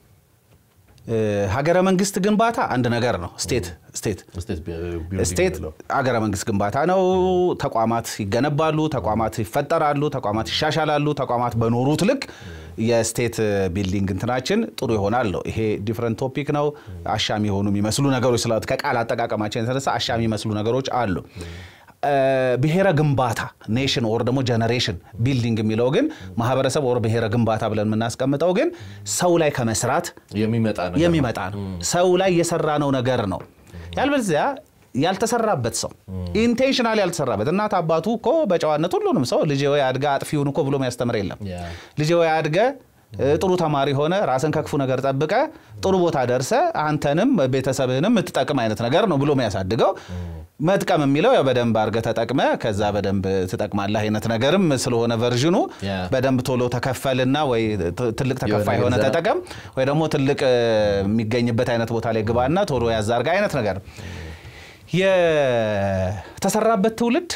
ሀገረ መንግስት ግንባታ አንድ ነገር ነው። ስቴት ስቴት ስቴት ሀገረ መንግስት ግንባታ ነው። ተቋማት ይገነባሉ፣ ተቋማት ይፈጠራሉ፣ ተቋማት ይሻሻላሉ። ተቋማት በኖሩት ልክ የስቴት ቢልዲንግ እንትናችን ጥሩ ይሆናል ነው። ይሄ ዲፍረንት ቶፒክ ነው። አሻሚ የሆኑ የሚመስሉ ነገሮች ስለ ከቃል አጠቃቀማችን የተነሳ አሻሚ የሚመስሉ ነገሮች አሉ። ብሔረ ግንባታ ኔሽን ኦር ደግሞ ጀነሬሽን ቢልዲንግ የሚለው ግን ማህበረሰብ ኦር ብሔረ ግንባታ ብለን የምናስቀምጠው ግን ሰው ላይ ከመስራት የሚመጣ ነው። ሰው ላይ የሰራነው ነገር ነው። ያልበለዚያ ያልተሰራበት ሰው ኢንቴንሽናል ያልተሰራበት እናት አባቱ እኮ በጨዋነት ሁሉንም ሰው ልጅ ወይ አድጋ አጥፊውን እኮ ብሎ የሚያስተምር የለም። ልጅ ወይ አድገ ጥሩ ተማሪ ሆነ ራስን ከክፉ ነገር ጠብቀ ጥሩ ቦታ ደርሰ አንተንም ቤተሰብህንም የምትጠቅም አይነት ነገር ነው ብሎ የሚያሳድገው መጥቀም የሚለው ያው በደንብ አድርገህ ተጠቅመ ከዛ በደንብ ትጠቅማለህ አይነት ነገርም ስለሆነ ቨርዥኑ በደንብ ቶሎ ተከፈልና ወይ ትልቅ ተከፋይ የሆነ ተጠቀም ወይ ደግሞ ትልቅ የሚገኝበት አይነት ቦታ ላይ ግባና ቶሎ ያዝ አድርገህ አይነት ነገር የተሰራበት ትውልድ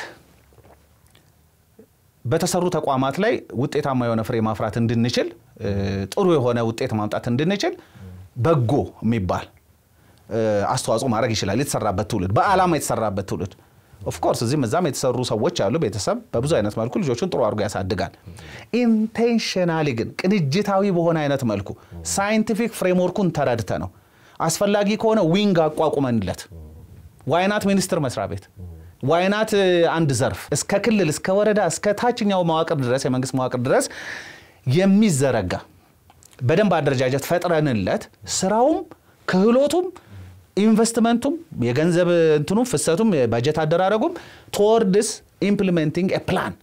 በተሰሩ ተቋማት ላይ ውጤታማ የሆነ ፍሬ ማፍራት እንድንችል ጥሩ የሆነ ውጤት ማምጣት እንድንችል በጎ የሚባል አስተዋጽኦ ማድረግ ይችላል። የተሰራበት ትውልድ በዓላማ የተሰራበት ትውልድ ኦፍኮርስ እዚህም እዛም የተሰሩ ሰዎች አሉ። ቤተሰብ በብዙ አይነት መልኩ ልጆቹን ጥሩ አድርጎ ያሳድጋል። ኢንቴንሽናሊ ግን ቅንጅታዊ በሆነ አይነት መልኩ ሳይንቲፊክ ፍሬምወርኩን ተረድተ ነው አስፈላጊ ከሆነ ዊንግ አቋቁመንለት ዋይናት ሚኒስቴር መስሪያ ቤት ዋይናት አንድ ዘርፍ እስከ ክልል እስከ ወረዳ እስከ ታችኛው መዋቅር ድረስ የመንግስት መዋቅር ድረስ የሚዘረጋ በደንብ አደረጃጀት ፈጥረንለት ስራውም ክህሎቱም ኢንቨስትመንቱም የገንዘብ እንትኑም ፍሰቱም የበጀት አደራረጉም ቶወርድስ ኢምፕሊሜንቲንግ ፕላን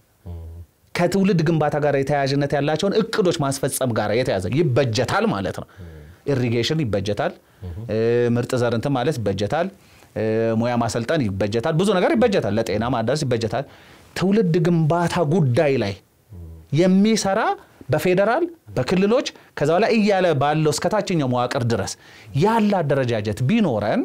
ከትውልድ ግንባታ ጋር የተያያዥነት ያላቸውን እቅዶች ማስፈጸም ጋር የተያዘ ይበጀታል ማለት ነው። ኢሪጌሽን ይበጀታል። ምርጥ ዘር እንትን ማለት ይበጀታል። ሙያ ማሰልጠን ይበጀታል። ብዙ ነገር ይበጀታል። ለጤና ማዳረስ ይበጀታል። ትውልድ ግንባታ ጉዳይ ላይ የሚሰራ በፌዴራል በክልሎች ከዛ በኋላ እያለ ባለው እስከ ታችኛው መዋቅር ድረስ ያለ አደረጃጀት ቢኖረን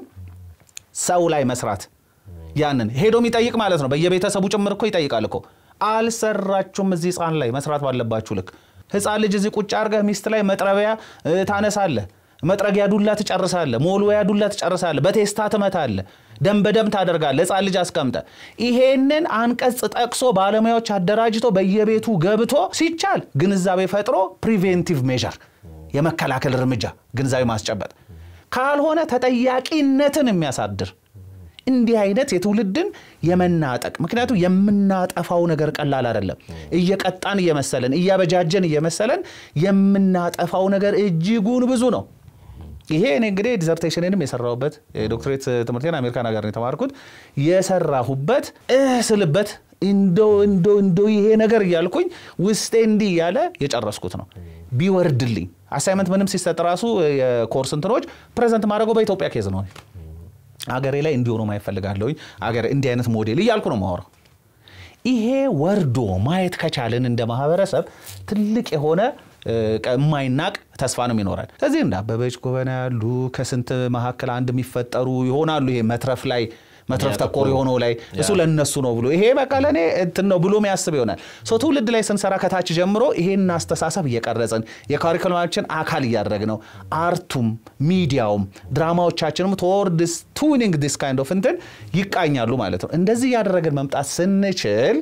ሰው ላይ መስራት ያንን ሄዶ የሚጠይቅ ማለት ነው። በየቤተሰቡ ጭምር እኮ ይጠይቃል እኮ አልሰራችሁም፣ እዚህ ህፃን ላይ መስራት ባለባችሁ ልክ ህፃን ልጅ እዚህ ቁጭ አድርገህ ሚስት ላይ መጥረቢያ ታነሳለህ መጥረጊያ ዱላ ትጨርሳለህ። ሞልወያ ዱላ ትጨርሳለህ። በቴስታ ትመታለህ። ደም በደም ታደርጋለህ። ህፃን ልጅ አስቀምጠ ይሄንን አንቀጽ ጠቅሶ ባለሙያዎች አደራጅቶ በየቤቱ ገብቶ ሲቻል ግንዛቤ ፈጥሮ ፕሪቬንቲቭ ሜዥር የመከላከል እርምጃ ግንዛቤ ማስጨበጥ ካልሆነ ተጠያቂነትን የሚያሳድር እንዲህ አይነት የትውልድን የመናጠቅ ምክንያቱም የምናጠፋው ነገር ቀላል አይደለም። እየቀጣን እየመሰለን እያበጃጀን እየመሰለን የምናጠፋው ነገር እጅጉን ብዙ ነው። ይሄ እኔ እንግዲህ ዲዘርቴሽንንም የሰራሁበት የዶክትሬት ትምህርቴን አሜሪካን ሀገር ነው የተማርኩት የሰራሁበት ስልበት እንዶ እንዶ እንዶ ይሄ ነገር እያልኩኝ ውስጤ እንዲህ እያለ የጨረስኩት ነው። ቢወርድልኝ አሳይመንት ምንም ሲሰጥ ራሱ የኮርስ እንትኖች ፕሬዘንት ማድረገው በኢትዮጵያ ኬዝ ነው። አገሬ ላይ እንዲሆኑ ማይፈልጋለሁ አገሬ እንዲህ አይነት ሞዴል እያልኩ ነው ማወራው። ይሄ ወርዶ ማየት ከቻልን እንደ ማህበረሰብ ትልቅ የሆነ የማይናቅ ተስፋ ነው ይኖራል። ስለዚህ እንደ አበበች ጎበና ያሉ ከስንት መካከል አንድ የሚፈጠሩ ይሆናሉ። ይሄ መትረፍ ላይ መትረፍ ተኮር የሆነው ላይ እሱ ለነሱ ነው ብሎ ይሄ በቃ ለእኔ እንትን ነው ብሎ የሚያስብ ይሆናል። ሰው ትውልድ ላይ ስንሰራ ከታች ጀምሮ ይሄን አስተሳሰብ እየቀረጽን የካሪኩለማችን አካል እያደረግ ነው። አርቱም ሚዲያውም ድራማዎቻችንም ቶወርድስ ቱኒንግ ዲስ ካይንድ ኦፍ እንትን ይቃኛሉ ማለት ነው። እንደዚህ እያደረግን መምጣት ስንችል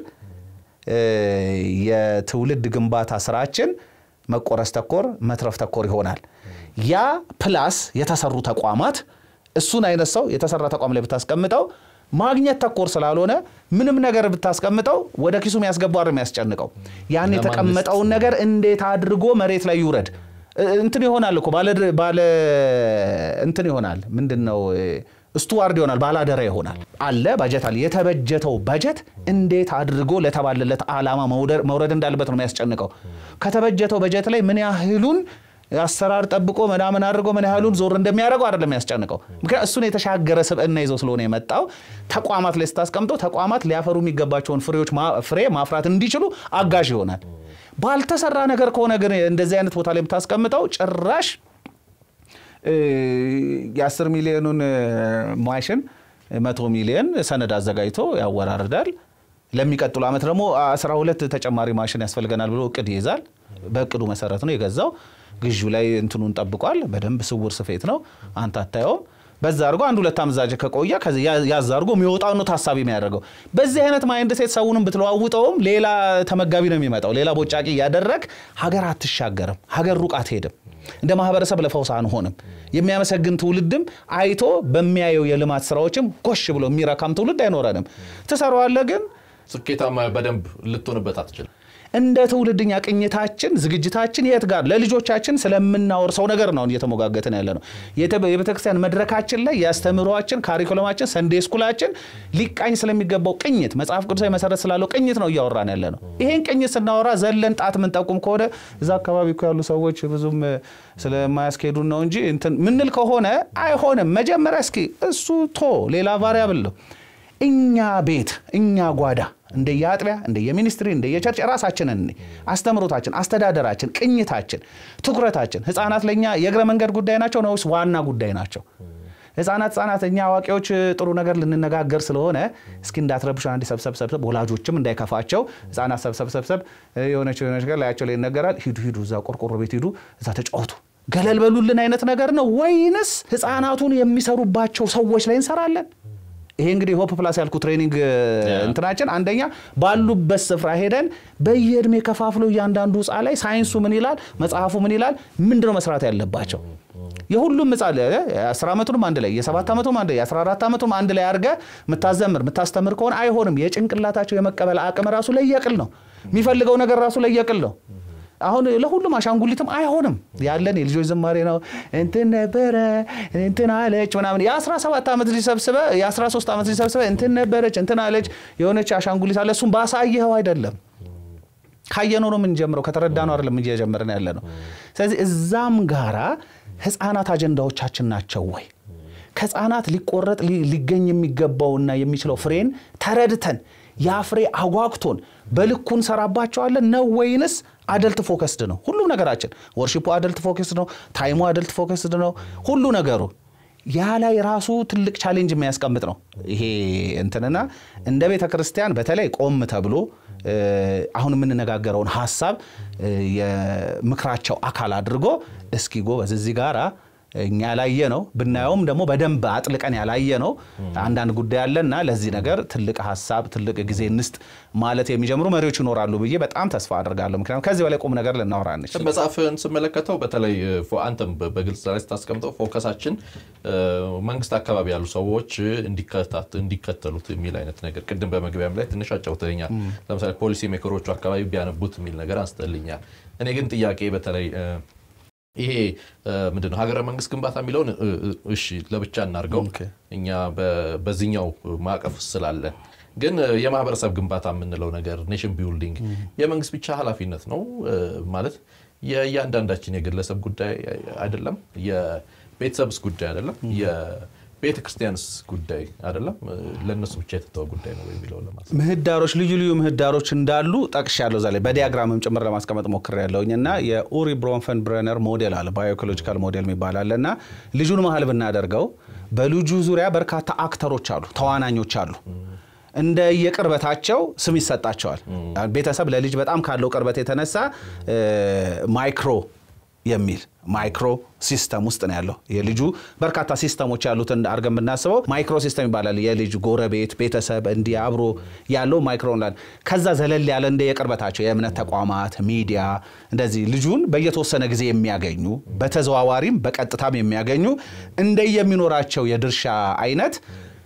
የትውልድ ግንባታ ስራችን መቆረስ ተኮር መትረፍ ተኮር ይሆናል። ያ ፕላስ የተሰሩ ተቋማት እሱን አይነት ሰው የተሰራ ተቋም ላይ ብታስቀምጠው ማግኘት ተኮር ስላልሆነ ምንም ነገር ብታስቀምጠው ወደ ኪሱ የሚያስገባው አይደል የሚያስጨንቀው ያን ለማን የተቀመጠውን ነገር እንዴት አድርጎ መሬት ላይ ይውረድ እ- እንትን ይሆናል እኮ ባለ ባለ እንትን ይሆናል ምንድን ነው እ፣ ስቱዋርድ ይሆናል ባላደራ ይሆናል አለ ባጀት አለ የተበጀተው በጀት እንዴት አድርጎ ለተባለለት ዓላማ መውደር- መውረድ እንዳለበት ነው የሚያስጨንቀው ከተበጀተው በጀት ላይ ምን ያህሉን አሰራር ጠብቆ ምናምን አድርጎ ምን ያህሉን ዞር እንደሚያደርገው አይደለም የሚያስጨንቀው ምክንያት እሱን የተሻገረ ስብዕና ይዞ ስለሆነ የመጣው ተቋማት ላይ ስታስቀምጠው ተቋማት ሊያፈሩ የሚገባቸውን ፍሬዎች ማ- ፍሬ ማፍራት እንዲችሉ አጋዥ ይሆናል ባልተሰራ ነገር ከሆነ ግን እንደዚህ አይነት ቦታ ላይ የምታስቀምጠው ጭራሽ እ፣ የአስር ሚሊዮኑን እ፣ ማሽን መቶ ሚሊዮን ሰነድ አዘጋጅቶ ያወራርዳል። ለሚቀጥሉ ዓመት ደግሞ 12 ተጨማሪ ማሽን ያስፈልገናል ብሎ እቅድ ይይዛል። በእቅዱ መሰረት ነው የገዛው። ግዢ ላይ እንትኑን ጠብቋል። በደንብ ስውር ስፌት ነው፣ አንተ አታየውም። በዛ አድርጎ አንድ ሁለት አመዛጅ ከቆየ ከዚ ያ- ያዝ አድርጎ የሚወጣው ነው ታሳቢ የሚያደርገው። በዚህ አይነት ማይንድ ሴት ሰውንም ብትለዋውጠውም ሌላ ተመጋቢ ነው የሚመጣው። ሌላ ቦጫቂ እያደረግ ሀገር አትሻገርም፣ ሀገር ሩቅ አትሄድም። እንደ ማህበረሰብ ለፈውስ አንሆንም። የሚያመሰግን ትውልድም አይቶ በሚያየው የልማት ስራዎችም ጎሽ ብሎ የሚረካም ትውልድ አይኖረንም። ትሰራዋለህ ግን ስኬታማ በደንብ ልትሆንበት አትችልም። እንደ ትውልድኛ ቅኝታችን ዝግጅታችን የት ጋር ለልጆቻችን ስለምናወርሰው ነገር ነው እየተሞጋገትን ያለ ነው። የተ- የቤተክርስቲያን መድረካችን ላይ የአስተምህሮአችን ካሪኩለማችን ሰንዴ ስኩላችን ሊቃኝ ስለሚገባው ቅኝት መጽሐፍ ቅዱሳዊ መሰረት ስላለው ቅኝት ነው እያወራን ያለ ነው። ይሄን ቅኝት ስናወራ ዘለን ጣት ምንጠቁም ከሆነ እዛ አካባቢ እኮ ያሉ ሰዎች ብዙም እ፣ ስለማያስኬዱን ነው እንጂ እንትን ምንል ከሆነ አይሆንም። መጀመሪያ እስኪ እሱ ቶ ሌላ ቫሪያብል ነው እኛ ቤት እኛ ጓዳ እንደየአጥቢያ እንደየሚኒስትሪ እንደየቸርች ራሳችንን እኔ አስተምሮታችን፣ አስተዳደራችን፣ ቅኝታችን፣ ትኩረታችን ህፃናት ለእኛ የእግረ መንገድ ጉዳይ ናቸው ነው ወይስ ዋና ጉዳይ ናቸው? ህፃናት ህፃናት እኛ አዋቂዎች ጥሩ ነገር ልንነጋገር ስለሆነ እስኪ እንዳትረብሹ አንድ ሰብሰብ ሰብሰብ ወላጆችም እንዳይከፋቸው ህፃናት ሰብሰብ ሰብሰብ የሆነች የሆነች ነገር ላያቸው ላይ ይነገራል። ሂዱ ሂዱ እዛ ቆርቆሮ ቤት ሂዱ እዛ ተጫወቱ ገለል በሉልን አይነት ነገር ነው ወይንስ ህፃናቱን የሚሰሩባቸው ሰዎች ላይ እንሰራለን? ይሄ እንግዲህ ሆፕ ፕላስ ያልኩ ትሬኒንግ እ፣ እንትናችን አንደኛ ባሉበት ስፍራ ሄደን በየእድሜ ከፋፍሎ እያንዳንዱ ህፃ ላይ ሳይንሱ ምን ይላል፣ መጽሐፉ ምን ይላል፣ ምንድነው መስራት ያለባቸው የሁሉም ህፃን እ፣ የአስር ዓመቱንም አንድ ላይ የሰባት ዓመቱም አንድ ላይ የአስራ አራት ዓመቱም አንድ ላይ አድርገ የምታዘምር የምታስተምር ከሆነ አይሆንም። የጭንቅላታቸው የመቀበል አቅም ራሱ ለየቅል ነው። የሚፈልገው ነገር ራሱ ለየቅል ነው። አሁን ለሁሉም አሻንጉሊትም አይሆንም። ያለን የልጆች ዝማሬ ነው። እንትን ነበረ እንትን አለች ምናምን የ17 ዓመት ልጅ ሰብስበ የ13 ዓመት ልጅ ሰብስበ እንትን ነበረች እንትን አለች የሆነች አሻንጉሊት አለ። እሱም ባሳየኸው አይደለም ካየነው ነው የምንጀምረው፣ ከተረዳነው አይደለም እየጀመርን ያለ ነው። ስለዚህ እዛም ጋራ ህፃናት አጀንዳዎቻችን ናቸው ወይ? ከህፃናት ሊቆረጥ ሊ- ሊገኝ የሚገባውና የሚችለው ፍሬን ተረድተን ያ ፍሬ አጓግቶን በልኩ እንሰራባቸዋለን ነው ወይንስ አደልት ፎከስድ ነው? ሁሉም ነገራችን ወርሺፑ አደልት ፎከስድ ነው። ታይሙ አደልት ፎከስድ ነው። ሁሉ ነገሩ ያ ላይ ራሱ ትልቅ ቻሌንጅ የሚያስቀምጥ ነው። ይሄ እንትንና እንደ ቤተ ክርስቲያን በተለይ ቆም ተብሎ እ፣ አሁን የምንነጋገረውን ሀሳብ እ፣ የምክራቸው አካል አድርጎ እስኪ ጎበዝ እዚህ ጋራ እኛ ያላየ ነው ብናየውም ደግሞ በደንብ አጥልቀን ያላየ ነው አንዳንድ ጉዳይ አለና ለዚህ ነገር ትልቅ ሀሳብ ትልቅ ጊዜ እንስጥ ማለት የሚጀምሩ መሪዎች ይኖራሉ ብዬ በጣም ተስፋ አድርጋለሁ። ምክንያቱም ከዚህ በላይ ቁም ነገር ልናወራ አንችል። መጽሐፍን ስመለከተው በተለይ ፎ- አንተም በ- በግልጽ ላይ ስታስቀምጠው ፎከሳችን እ፣ መንግስት አካባቢ ያሉ ሰዎች እንዲከታት- እንዲከተሉት የሚል አይነት ነገር ቅድም በመግቢያም ላይ ትንሽ አጫውተኛል። ለምሳሌ ፖሊሲ ሜከሮቹ አካባቢ ቢያነቡት የሚል ነገር አንስጠልኛል። እኔ ግን ጥያቄ በተለይ እ፣ ይሄ እ፣ ምንድነው ሀገረ መንግስት ግንባታ የሚለውን እ፣ እ፣ እሺ ለብቻ እናርገው ኦኬ። እኛ በ- በዚህኛው ማዕቀፍ ስላለን ግን እ፣ የማህበረሰብ ግንባታ የምንለው ነገር ኔሽን ቢልዲንግ የመንግስት ብቻ ኃላፊነት ነው እ፣ ማለት የእያንዳንዳችን የግለሰብ ጉዳይ አይደለም፣ የቤተሰብስ ጉዳይ አይደለም፣ የቤተ ክርስቲያንስ ጉዳይ አይደለም። እ፣ ለእነሱ ብቻ የተተወ ጉዳይ ነው የሚለው ለማለት ምህዳሮች ልዩ ልዩ ምህዳሮች እንዳሉ ጠቅሻለሁ። እዛ ላይ በዲያግራምም ጭምር ለማስቀመጥ ሞክሬያለሁኝ እና የኡሪ ብሮንፈን ብረነር ሞዴል አለ ባዮኢኮሎጂካል ሞዴል የሚባል አለ እና ልጁን መሀል ብናደርገው በልጁ ዙሪያ በርካታ አክተሮች አሉ፣ ተዋናኞች አሉ። እንደ የቅርበታቸው ስም ይሰጣቸዋል። ቤተሰብ ለልጅ በጣም ካለው ቅርበት የተነሳ እ፣ ማይክሮ የሚል ማይክሮ ሲስተም ውስጥ ነው ያለው። የልጁ በርካታ ሲስተሞች ያሉትን አድርገን ብናስበው ማይክሮ ሲስተም ይባላል። የልጅ ጎረቤት፣ ቤተሰብ እንዲህ አብሮ ያለው ማይክሮ እንላለን። ከዛ ዘለል ያለ እንደ የቅርበታቸው የእምነት ተቋማት፣ ሚዲያ እንደዚህ ልጁን በየተወሰነ ጊዜ የሚያገኙ በተዘዋዋሪም በቀጥታም የሚያገኙ እንደየሚኖራቸው የድርሻ አይነት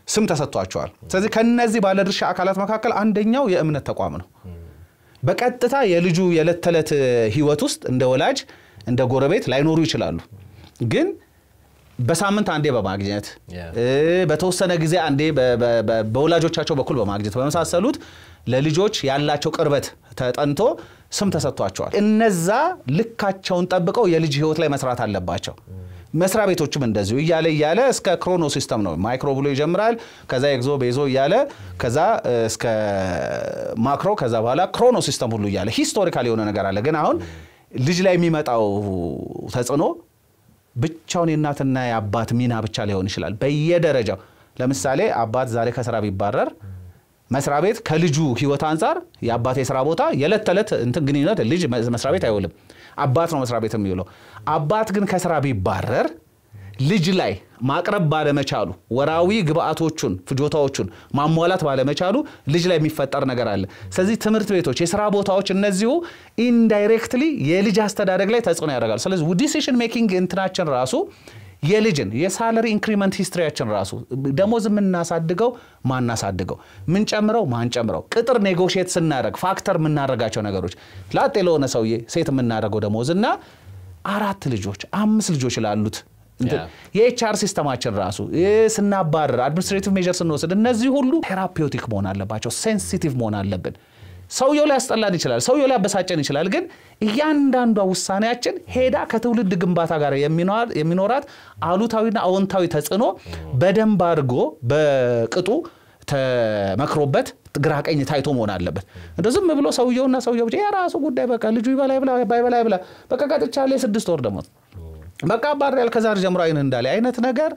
ስም ተሰጥቷቸዋል። ስለዚህ ከነዚህ ባለድርሻ አካላት መካከል አንደኛው የእምነት ተቋም ነው። በቀጥታ የልጁ የዕለት ተዕለት ህይወት ውስጥ እንደ ወላጅ እንደ ጎረቤት ላይኖሩ ይችላሉ ግን በሳምንት አንዴ በማግኘት በተወሰነ ጊዜ አንዴ በወላጆቻቸው በኩል በማግኘት በመሳሰሉት ለልጆች ያላቸው ቅርበት ተጠንቶ ስም ተሰጥቷቸዋል። እነዛ ልካቸውን ጠብቀው የልጅ ህይወት ላይ መስራት አለባቸው። መስሪያ ቤቶችም እንደዚሁ እያለ እያለ እስከ ክሮኖ ሲስተም ነው። ማይክሮ ብሎ ይጀምራል። ከዛ ኤግዞ ቤዞ እያለ ከዛ እስከ ማክሮ ከዛ በኋላ ክሮኖ ሲስተም ሁሉ እያለ ሂስቶሪካል የሆነ ነገር አለ። ግን አሁን ልጅ ላይ የሚመጣው ተጽዕኖ ብቻውን የእናትና የአባት ሚና ብቻ ሊሆን ይችላል። በየደረጃው ለምሳሌ አባት ዛሬ ከስራ ቢባረር መስሪያ ቤት ከልጁ ህይወት አንጻር የአባት የስራ ቦታ የዕለት ተዕለት እንትን ግንኙነት ልጅ መስሪያ ቤት አይውልም። አባት ነው መስሪያ ቤት የሚውለው። አባት ግን ከስራ ቢባረር ልጅ ላይ ማቅረብ ባለመቻሉ ወራዊ ግብአቶቹን ፍጆታዎቹን ማሟላት ባለመቻሉ ልጅ ላይ የሚፈጠር ነገር አለ። ስለዚህ ትምህርት ቤቶች፣ የስራ ቦታዎች እነዚሁ ኢንዳይሬክትሊ የልጅ አስተዳደግ ላይ ተጽዕኖ ያደርጋሉ። ስለዚህ ዲሲሽን ሜኪንግ እንትናችን ራሱ የልጅን የሳለሪ ኢንክሪመንት ሂስትሪያችን ራሱ ደሞዝ የምናሳድገው ማናሳድገው ምንጨምረው ማንጨምረው ቅጥር ኔጎሽየት ስናደረግ ፋክተር የምናደርጋቸው ነገሮች ላጤ ለሆነ ሰውዬ ሴት የምናደርገው ደሞዝ እና አራት ልጆች አምስት ልጆች ላሉት የኤችአር ሲስተማችን ራሱ ስናባረር አድሚኒስትሬቲቭ ሜዥር ስንወስድ እነዚህ ሁሉ ቴራፒውቲክ መሆን አለባቸው። ሴንሲቲቭ መሆን አለብን። ሰውየው ላይ ያስጠላን ይችላል፣ ሰውየው ላይ ያበሳጨን ይችላል። ግን እያንዳንዷ ውሳኔያችን ሄዳ ከትውልድ ግንባታ ጋር የሚኖራት አሉታዊና አዎንታዊ ተጽዕኖ በደንብ አድርጎ በቅጡ ተመክሮበት ግራ ቀኝ ታይቶ መሆን አለበት። እንደ ዝም ብሎ ሰውየውና ሰውየው ብቻ የራሱ ጉዳይ በቃ ልጁ ይበላ ይብላ ባይበላ ይብላ በቃ ቀጥቻለሁ የስድስት ወር ደሞዝ በቃ ባሪያል ከዛሬ ጀምሮ አይን እንዳለ አይነት ነገር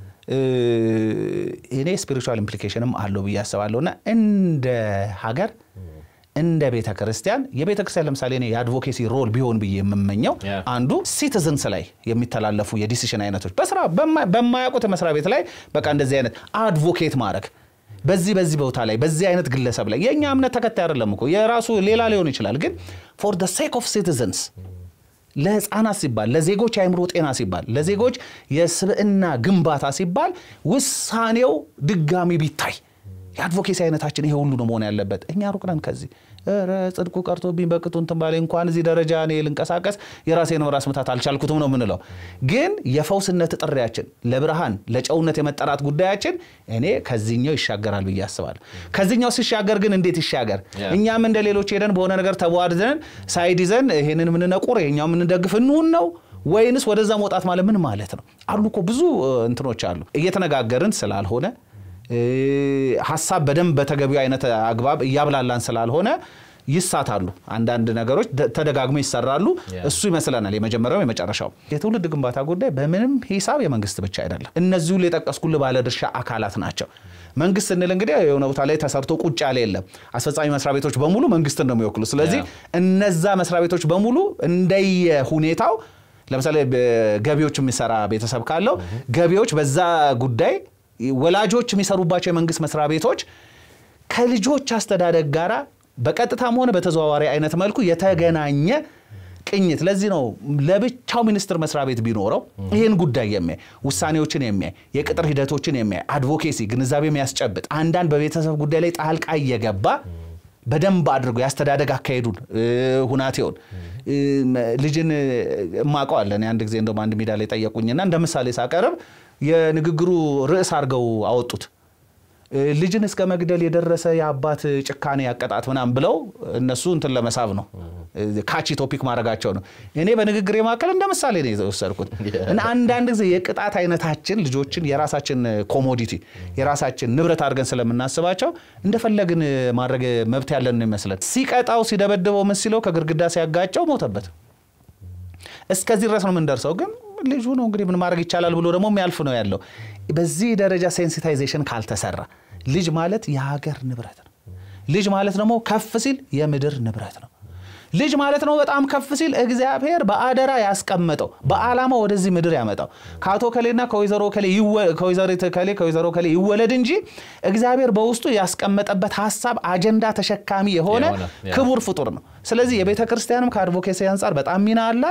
እኔ ስፒሪቹዋል ኢምፕሊኬሽንም አለው ብዬ አስባለሁ። እና እንደ ሀገር እንደ ቤተ ክርስቲያን የቤተ ክርስቲያን ለምሳሌ እኔ የአድቮኬሲ ሮል ቢሆን ብዬ የምመኘው አንዱ ሲቲዝንስ ላይ የሚተላለፉ የዲሲሽን አይነቶች በስራ በማያውቁት መስሪያ ቤት ላይ በቃ እንደዚህ አይነት አድቮኬት ማድረግ በዚህ በዚህ ቦታ ላይ በዚህ አይነት ግለሰብ ላይ የእኛ እምነት ተከታይ አይደለም እኮ የራሱ ሌላ ሊሆን ይችላል። ግን ፎር ደ ሴክ ኦፍ ሲቲዝንስ ለህፃናት ሲባል ለዜጎች የአእምሮ ጤና ሲባል ለዜጎች የስብዕና ግንባታ ሲባል ውሳኔው ድጋሚ ቢታይ የአድቮኬሲ አይነታችን ይሄ ሁሉ ነው መሆን ያለበት። እኛ ሩቅ ነን ከዚህ ኧረ ጽድቁ ቀርቶብኝ በቅጡ እንትን ባለ እንኳን እዚህ ደረጃ እኔ ልንቀሳቀስ የራሴን ራስ ምታት አልቻልኩትም ነው የምንለው። ግን የፈውስነት ጥሪያችን ለብርሃን ለጨውነት የመጠራት ጉዳያችን እኔ ከዚህኛው ይሻገራል ብዬ አስባለሁ። ከዚህኛው ሲሻገር ግን እንዴት ይሻገር? እኛም እንደ ሌሎች ሄደን በሆነ ነገር ተቧድዘን ሳይድ ይዘን ይሄንን የምንነቁር ይሄኛው የምንደግፍ እንሁን ነው ወይንስ ወደዛ መውጣት ማለት ምን ማለት ነው? አሉ እኮ ብዙ እንትኖች አሉ እየተነጋገርን ስላልሆነ ሀሳብ በደንብ በተገቢው አይነት አግባብ እያብላላን ስላልሆነ ይሳታሉ። አንዳንድ ነገሮች ተደጋግሞ ይሰራሉ። እሱ ይመስለናል የመጀመሪያው የመጨረሻው። የትውልድ ግንባታ ጉዳይ በምንም ሂሳብ የመንግስት ብቻ አይደለም። እነዚሁ የጠቀስኩልህ ባለድርሻ አካላት ናቸው። መንግስት ስንል እንግዲህ የሆነ ቦታ ላይ ተሰርቶ ቁጭ ያለ የለም። አስፈጻሚ መስሪያ ቤቶች በሙሉ መንግስትን ነው የሚወክሉ። ስለዚህ እነዛ መስሪያ ቤቶች በሙሉ እንደየ ሁኔታው ለምሳሌ ገቢዎች የሚሰራ ቤተሰብ ካለው ገቢዎች በዛ ጉዳይ ወላጆች የሚሰሩባቸው የመንግስት መስሪያ ቤቶች ከልጆች አስተዳደግ ጋር በቀጥታም ሆነ በተዘዋዋሪ አይነት መልኩ የተገናኘ ቅኝት። ለዚህ ነው ለብቻው ሚኒስቴር መስሪያ ቤት ቢኖረው ይህን ጉዳይ የሚያይ ውሳኔዎችን የሚያይ የቅጥር ሂደቶችን የሚያይ አድቮኬሲ ግንዛቤ የሚያስጨብጥ አንዳንድ በቤተሰብ ጉዳይ ላይ ጣልቃ እየገባ በደንብ አድርጎ ያስተዳደግ አካሄዱን ሁናቴውን ልጅን እማቀዋለን። አንድ ጊዜ እንደውም አንድ ሜዳ ላይ ጠየቁኝና እንደ ምሳሌ ሳቀርብ የንግግሩ ርዕስ አድርገው አወጡት። ልጅን እስከ መግደል የደረሰ የአባት ጭካኔ ያቀጣት ምናምን ብለው እነሱ እንትን ለመሳብ ነው ካቺ ቶፒክ ማድረጋቸው ነው። እኔ በንግግር መካከል እንደ ምሳሌ ነው የወሰድኩት። እና አንዳንድ ጊዜ የቅጣት አይነታችን ልጆችን የራሳችን ኮሞዲቲ የራሳችን ንብረት አድርገን ስለምናስባቸው እንደፈለግን ማድረግ መብት ያለን ይመስለን። ሲቀጣው ሲደበድበው ምን ሲለው ከግድግዳ ሲያጋጨው ሞተበት። እስከዚህ ድረስ ነው የምንደርሰው ግን ልጁ ነው እንግዲህ ምን ማድረግ ይቻላል ብሎ ደግሞ የሚያልፍ ነው ያለው። በዚህ ደረጃ ሴንሲታይዜሽን ካልተሰራ ልጅ ማለት የሀገር ንብረት ነው። ልጅ ማለት ደግሞ ከፍ ሲል የምድር ንብረት ነው። ልጅ ማለት ነው በጣም ከፍ ሲል እግዚአብሔር በአደራ ያስቀመጠው በዓላማ ወደዚህ ምድር ያመጣው ከአቶ ከሌና ከወይዘሮ ከሌ ከወይዘሪት ከሌ ከወይዘሮ ከሌ ይወለድ እንጂ እግዚአብሔር በውስጡ ያስቀመጠበት ሀሳብ አጀንዳ ተሸካሚ የሆነ ክቡር ፍጡር ነው። ስለዚህ የቤተ ክርስቲያንም ከአድቮኬሲ አንጻር በጣም ሚና አላት።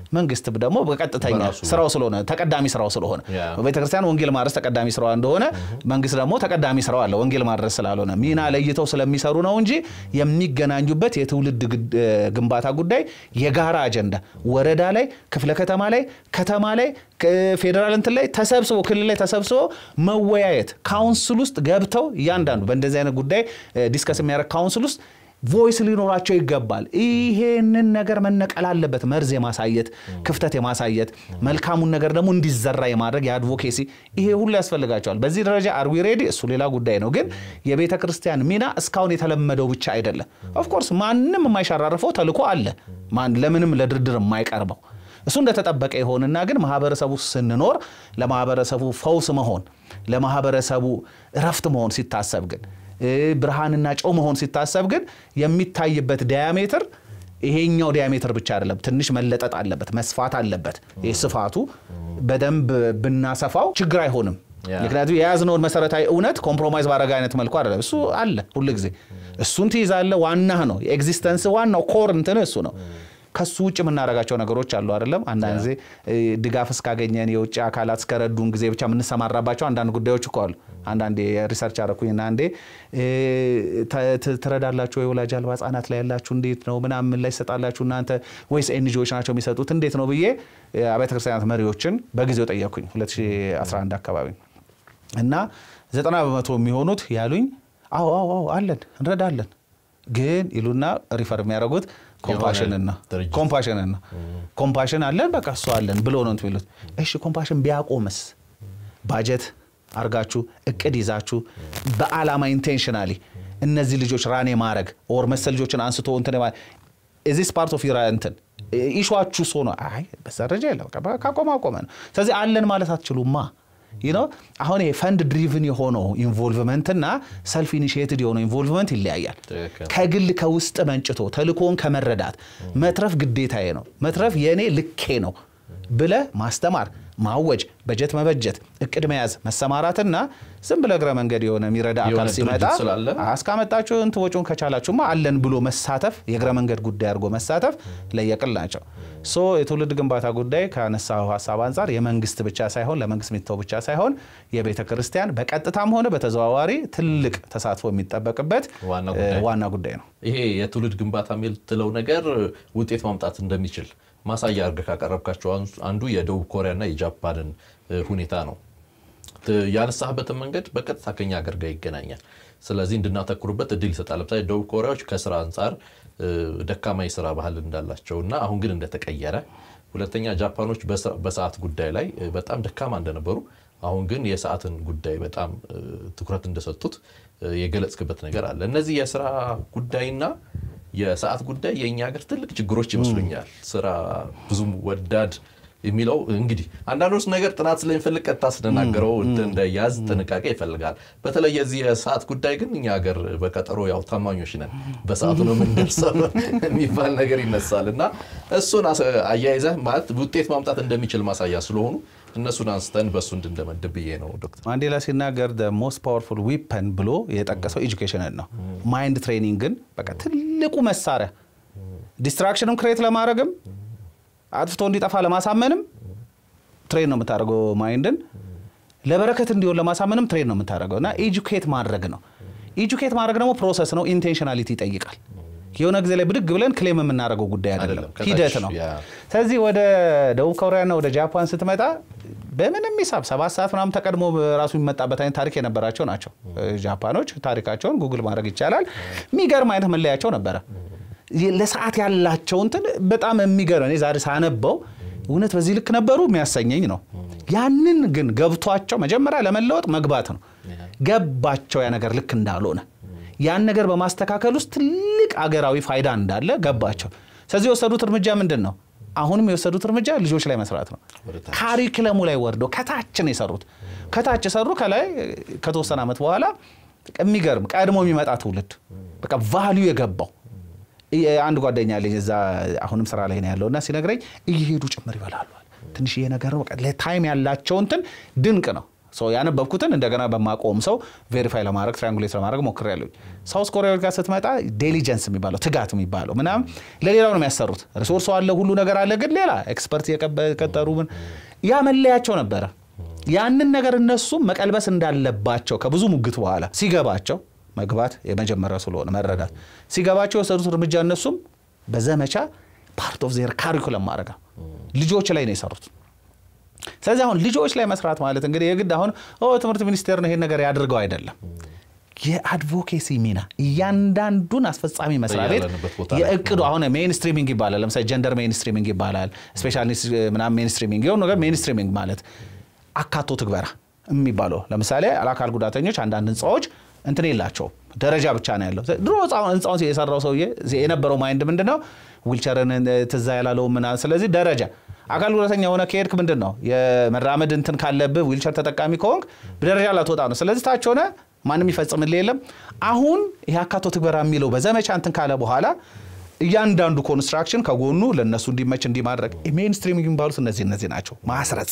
መንግስት ደግሞ በቀጥተኛ በራሱ ስራው ስለሆነ ተቀዳሚ ስራው ስለሆነ ያ። ቤተክርስቲያን ወንጌል ማድረስ ተቀዳሚ ስራዋ እንደሆነ መንግስት ደግሞ ተቀዳሚ ስራው አለ ወንጌል ማድረስ ስላልሆነ ሚና ለይተው ስለሚሰሩ ነው እንጂ የሚገናኙበት የትውልድ ግድ- እ፣ ግንባታ ጉዳይ የጋራ አጀንዳ ወረዳ ላይ ክፍለ ከተማ ላይ ከተማ ላይ ክ- ፌዴራል እንትን ላይ ተሰብስቦ ክልል ላይ ተሰብስቦ መወያየት ካውንስል ውስጥ ገብተው እያንዳንዱ በእንደዚህ አይነት ጉዳይ እ፣ ዲስከስ የሚያደርግ ካውንስል ውስጥ ቮይስ ሊኖራቸው ይገባል። ይሄንን ነገር መነቀል አለበት። መርዝ የማሳየት ክፍተት የማሳየት መልካሙን ነገር ደግሞ እንዲዘራ የማድረግ የአድቮኬሲ ይሄ ሁሉ ያስፈልጋቸዋል። በዚህ ደረጃ አርዊ ሬዲ እሱ ሌላ ጉዳይ ነው። ግን የቤተ ክርስቲያን ሚና እስካሁን የተለመደው ብቻ አይደለም። ኦፍኮርስ ማንም የማይሸራርፈው ተልዕኮ አለ። ማን ለምንም ለድርድር የማይቀርበው እሱ እንደተጠበቀ ይሆንና ግን ማህበረሰቡ ስንኖር ለማህበረሰቡ ፈውስ መሆን ለማህበረሰቡ እረፍት መሆን ሲታሰብ ግን እ፣ ብርሃንና ጨው መሆን ሲታሰብ ግን የሚታይበት ዲያሜትር ይሄኛው ዲያሜትር ብቻ አይደለም። ትንሽ መለጠጥ አለበት፣ መስፋት አለበት። ይህ ስፋቱ በደንብ ብናሰፋው ችግር አይሆንም። ያ። ምክንያቱም የያዝነውን መሰረታዊ እውነት ኮምፕሮማይዝ ባረገ አይነት መልኩ አይደለም። እሱ አለ ሁል ጊዜ እሱን ትይዛለ። ዋናህ ነው የኤግዚስተንስ ዋናው ኮር እንትን እሱ ነው። ከሱ ውጭ የምናደርጋቸው ነገሮች አሉ አይደለም። አንዳንድ ጊዜ እ፣ ድጋፍ እስካገኘን የውጭ አካላት እስከረዱን ጊዜ ብቻ የምንሰማራባቸው አንዳንድ ጉዳዮች እኮ አሉ። አንዳንዴ ሪሰርች አረኩኝና አንዴ እ፣ ተ- ት- ትረዳላችሁ የወላጅ አልባ ህጻናት ላይ ያላችሁ እንዴት ነው ምናምን ላይ ይሰጣላችሁ እናንተ ወይስ ኤንጂኦዎች ናቸው የሚሰጡት እንዴት ነው ብዬ እ፣ አብያተ ክርስቲያናት መሪዎችን በጊዜው ጠየኩኝ 2011 አካባቢ እና ዘጠና በመቶ የሚሆኑት ያሉኝ አዎ አዎ አዎ አለን እንረዳለን ግን ይሉና ሪፈር የሚያደርጉት ኮምፓሽንን ነው ድርጅት። ኮምፓሽንን ነው ኮምፓሽን አለን በቃ እሱ አለን ብሎ ነው እንትን የሚሉት እሺ ኮምፓሽን ቢያቆምስ ባጀት አርጋችሁ እቅድ ይዛችሁ በአላማ ኢንቴንሽናሊ እነዚህ ልጆች ራኔ ማድረግ ኦር መሰል ልጆችን አንስቶ እንትን ማ እዚስ ፓርት ኦፍ ዩር እንትን ኢሹዋችሁ ሶ ነው አይ በዛ ደረጃ የለም በቃ ካቆመ አቆመ ነው ስለዚህ አለን ማለት አትችሉማ ይህ ነው አሁን ይሄ ፈንድ ድሪቭን የሆነው ኢንቮልቭመንት እና ሰልፍ ኢኒሽቲቭ የሆነው ኢንቮልቭመንት ይለያያል ትክክል። ከግል ከውስጥ መንጭቶ ተልኮን ከመረዳት መትረፍ ግዴታዬ ነው መትረፍ የእኔ ልኬ ነው ብለ ማስተማር ማወጅ በጀት መበጀት እቅድ መያዝ መሰማራትና ዝም ብለ እግረ መንገድ የሆነ የሚረዳ የሆነ አካል ሲመጣ ድርጅት ስላለ? እስካመጣችሁ እንትን ወጪውን ከቻላችሁማ አለን ብሎ መሳተፍ የእግረ መንገድ ጉዳይ አድርጎ መሳተፍ ለየቅል ናቸው ሶ የትውልድ ግንባታ ጉዳይ ካነሳው ሀሳብ አንጻር የመንግስት ብቻ ሳይሆን ለመንግስት የሚተው ብቻ ሳይሆን የቤተ ክርስቲያን በቀጥታም ሆነ በተዘዋዋሪ ትልቅ ተሳትፎ የሚጠበቅበት ዋና እ፣ ጉዳይ። ዋና ጉዳይ ነው ይሄ የትውልድ ግንባታ የምትለው ነገር ውጤት ማምጣት እንደሚችል ማሳያ አድርገህ ካቀረብካቸው አንሱ- አንዱ የደቡብ ኮሪያና የጃፓንን እ፣ ሁኔታ ነው። ት- ያነሳህበትን መንገድ በቀጥታ ከኛ ሀገር ጋር ይገናኛል። ስለዚህ እንድናተኩርበት እድል ይሰጣል። ለምሳሌ ደቡብ ኮሪያዎች ከስራ አንጻር እ፣ ደካማ የስራ ባህል እንዳላቸው እና አሁን ግን እንደተቀየረ፣ ሁለተኛ ጃፓኖች በስራ- በሰዓት ጉዳይ ላይ እ፣ በጣም ደካማ እንደነበሩ አሁን ግን የሰዓትን ጉዳይ በጣም እ፣ ትኩረት እንደሰጡት እ፣ የገለጽክበት ነገር አለ። እነዚህ የስራ ጉዳይና የሰዓት ጉዳይ የእኛ ሀገር ትልቅ ችግሮች ይመስሉኛል። ስራ ብዙም ወዳድ የሚለው እንግዲህ አንዳንዶች ነገር ጥናት ስለሚፈልግ ቀጥታ ስንናገረው እንትን እንዳያዝ ጥንቃቄ ይፈልጋል። በተለይ የዚህ የሰዓት ጉዳይ ግን እኛ ሀገር በቀጠሮ ያው ታማኞች ነን፣ በሰዓቱ ነው የምንደርሰው የሚባል ነገር ይነሳል እና እሱን አስ- አያይዘህ ማለት ውጤት ማምጣት እንደሚችል ማሳያ ስለሆኑ እነሱን አንስተን በእሱ እንድንደመድብ ብዬ ነው ዶክተር። ማንዴላ ሲናገር ሞስት ፓወርፉል ዊፐን ብሎ የጠቀሰው ኤጁኬሽንን ነው። ማይንድ ትሬኒንግን በቃ ትልቁ መሳሪያ ዲስትራክሽንም ክሬት ለማድረግም አጥፍቶ እንዲጠፋ ለማሳመንም ትሬን ነው የምታደርገው። ማይንድን ለበረከት እንዲሆን ለማሳመንም ትሬን ነው የምታደርገው እና ኤጁኬት ማድረግ ነው። ኤጁኬት ማድረግ ደግሞ ፕሮሰስ ነው፣ ኢንቴንሽናሊቲ ይጠይቃል። የሆነ ጊዜ ላይ ብድግ ብለን ክሌም የምናደርገው ጉዳይ አይደለም፣ አይደለም፣ ከታች ሂደት ነው። ያ። ስለዚህ ወደ ደቡብ ኮሪያና ወደ ጃፓን ስትመጣ በምንም ሂሳብ ሰባት ሰዓት ምናምን ተቀድሞ ራሱ የሚመጣበት አይነት ታሪክ የነበራቸው ናቸው። ጃፓኖች ታሪካቸውን ጉግል ማድረግ ይቻላል። የሚገርም አይነት መለያቸው ነበረ። ለሰዓት ያላቸው እንትን በጣም የሚገርም እኔ ዛሬ ሳነበው እውነት በዚህ ልክ ነበሩ የሚያሰኘኝ ነው። ያንን ግን ገብቷቸው መጀመሪያ ለመለወጥ መግባት ነው። ገባቸው ያ ነገር ልክ እንዳልሆነ ያን ነገር በማስተካከል ውስጥ ትልቅ አገራዊ ፋይዳ እንዳለ ገባቸው። ስለዚህ የወሰዱት እርምጃ ምንድን ነው? አሁንም የወሰዱት እርምጃ ልጆች ላይ መስራት ነው። ወደ ታች። ካሪክለሙ ላይ ወርደው ከታች ነው የሰሩት። ከታች የሰሩ ከላይ ከተወሰነ ዓመት በኋላ የሚገርም ቀድሞ የሚመጣ ትውልድ በቃ ቫሊዩ የገባው አንድ ጓደኛ አለኝ እዛ አሁንም ስራ ላይ ነው ያለው እና ሲነግረኝ እየሄዱ ጭምር ይበላሉ። ትንሽዬ ነገር ነው በቃ ለታይም ያላቸው እንትን ድንቅ ነው። ያነበብኩትን እንደገና በማቆም ሰው ቬሪፋይ ለማድረግ ትሪያንጉሌት ለማድረግ ሞክሬያለሁ። ሳውስ ኮሪያዎች ጋር ስትመጣ ዴሊጀንስ የሚባለው ትጋት የሚባለው ምናምን ለሌላው ነው የሚያሰሩት። ሪሶርሱ አለ፣ ሁሉ ነገር አለ፣ ግን ሌላ ኤክስፐርት የቀጠሩ ምን ያ መለያቸው ነበረ። ያንን ነገር እነሱም መቀልበስ እንዳለባቸው ከብዙ ሙግት በኋላ ሲገባቸው መግባት የመጀመሪያው ስለሆነ መረዳት ሲገባቸው የወሰዱት እርምጃ እነሱም በዘመቻ ፓርት ኦፍ ዜር ካሪኩለም ማድረግ ልጆች ላይ ነው የሰሩት። ስለዚህ አሁን ልጆች ላይ መስራት ማለት እንግዲህ የግድ አሁን ትምህርት ሚኒስቴር ነው ይሄን ነገር ያድርገው አይደለም። የአድቮኬሲ ሚና እያንዳንዱን አስፈጻሚ መስሪያ ቤት የእቅዱ አሁን ሜንስትሪሚንግ ይባላል። ለምሳሌ ጀንደር ሜንስትሪሚንግ ይባላል። ስፔሻሊስት ምናምን ሜንስትሪሚንግ የሆኑ ነገር ሜንስትሪሚንግ ማለት አካቶ ትግበራ የሚባለው ለምሳሌ አካል ጉዳተኞች አንዳንድ ህንፃዎች እንትን የላቸውም ደረጃ ብቻ ነው ያለው። ድሮ ህንፃውን የሰራው ሰውዬ የነበረው ማይንድ ምንድን ነው ዊልቸርን ትዛ ያላለው ምናምን። ስለዚህ ደረጃ አካል ጉዳተኛ የሆነ ከሄድክ ምንድን ነው የመራመድ እንትን ካለብህ ዊልቸር ተጠቃሚ ከሆንክ ደረጃ ላትወጣ ነው። ስለዚህ ታች ሆነ ማንም ይፈጽምልህ የለም። አሁን ይህ አካቶ ትግበራ የሚለው በዘመቻ እንትን ካለ በኋላ እያንዳንዱ ኮንስትራክሽን ከጎኑ ለእነሱ እንዲመች እንዲማድረግ ሜንስትሪም የሚባሉት እነዚህ እነዚህ ናቸው። ማስረጽ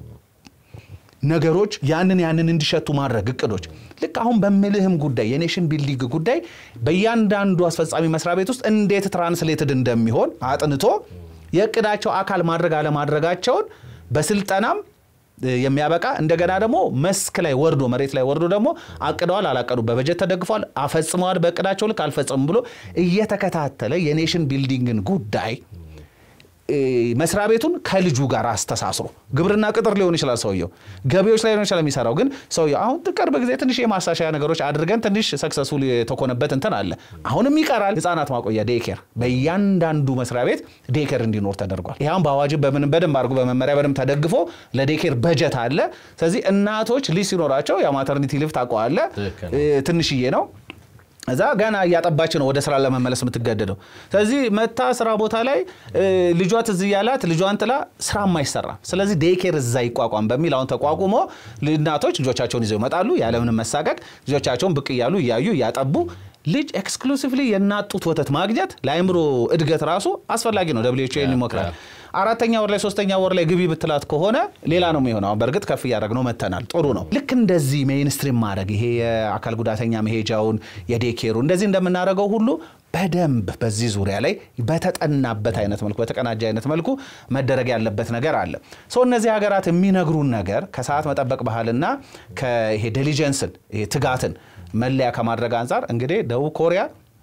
ነገሮች ያንን ያንን እንዲሸቱ ማድረግ እቅዶች ልክ አሁን በምልህም ጉዳይ የኔሽን ቢልዲንግ ጉዳይ በእያንዳንዱ አስፈጻሚ መስሪያ ቤት ውስጥ እንዴት ትራንስሌትድ እንደሚሆን አጥንቶ የእቅዳቸው አካል ማድረግ አለማድረጋቸውን በስልጠናም የሚያበቃ እንደገና ደግሞ መስክ ላይ ወርዶ መሬት ላይ ወርዶ ደግሞ አቅደዋል አላቀዱ በበጀት ተደግፏል አፈጽመዋል በእቅዳቸው ልክ አልፈጸሙም ብሎ እየተከታተለ የኔሽን ቢልዲንግን ጉዳይ መስሪያ ቤቱን ከልጁ ጋር አስተሳስሮ ግብርና ቅጥር ሊሆን ይችላል ሰውየው፣ ገቢዎች ላይ ሊሆን ይችላል የሚሰራው። ግን ሰውየው አሁን ቅርብ ጊዜ ትንሽ የማሻሻያ ነገሮች አድርገን ትንሽ ሰክሰስፉል የተኮነበት እንትን አለ። አሁንም ይቀራል። ህጻናት ማቆያ ዴኬር፣ በእያንዳንዱ መስሪያ ቤት ዴኬር እንዲኖር ተደርጓል። ይህም በአዋጅ በምንም በደንብ አድርጎ በመመሪያ በደንብ ተደግፎ ለዴኬር በጀት አለ። ስለዚህ እናቶች ልጅ ሲኖራቸው የማተርኒቲ ሊቭ ታውቀዋለህ፣ ትንሽዬ ነው እዛ ገና እያጠባች ነው ወደ ስራ ለመመለስ የምትገደደው። ስለዚህ መታ ስራ ቦታ ላይ ልጇ ትዝ እያላት ልጇን ጥላ ስራም አይሰራም። ስለዚህ ዴይኬር እዛ ይቋቋም በሚል አሁን ተቋቁሞ እናቶች ልጆቻቸውን ይዘው ይመጣሉ ያለምንም መሳቀቅ ልጆቻቸውን ብቅ እያሉ እያዩ እያጠቡ ልጅ ኤክስክሉሲቭሊ የእናት ጡት ወተት ማግኘት ለአእምሮ እድገት ራሱ አስፈላጊ ነው። ደብሊው ኤች ኦ ይሞክራል። አራተኛ ወር ላይ ሶስተኛ ወር ላይ ግቢ ብትላት ከሆነ ሌላ ነው የሚሆነው። በእርግጥ ከፍ እያደረግነው መተናል። ጥሩ ነው። ልክ እንደዚህ ሜይንስትሪም ማድረግ ይሄ የአካል ጉዳተኛ መሄጃውን የዴኬሩ እንደዚህ እንደምናደርገው ሁሉ በደንብ በዚህ ዙሪያ ላይ በተጠናበት አይነት መልኩ በተቀናጀ አይነት መልኩ መደረግ ያለበት ነገር አለ። ሰው እነዚህ ሀገራት የሚነግሩን ነገር ከሰዓት መጠበቅ ባህልና ከይሄ ዴሊጀንስን ይሄ ትጋትን መለያ ከማድረግ አንጻር እንግዲህ ደቡብ ኮሪያ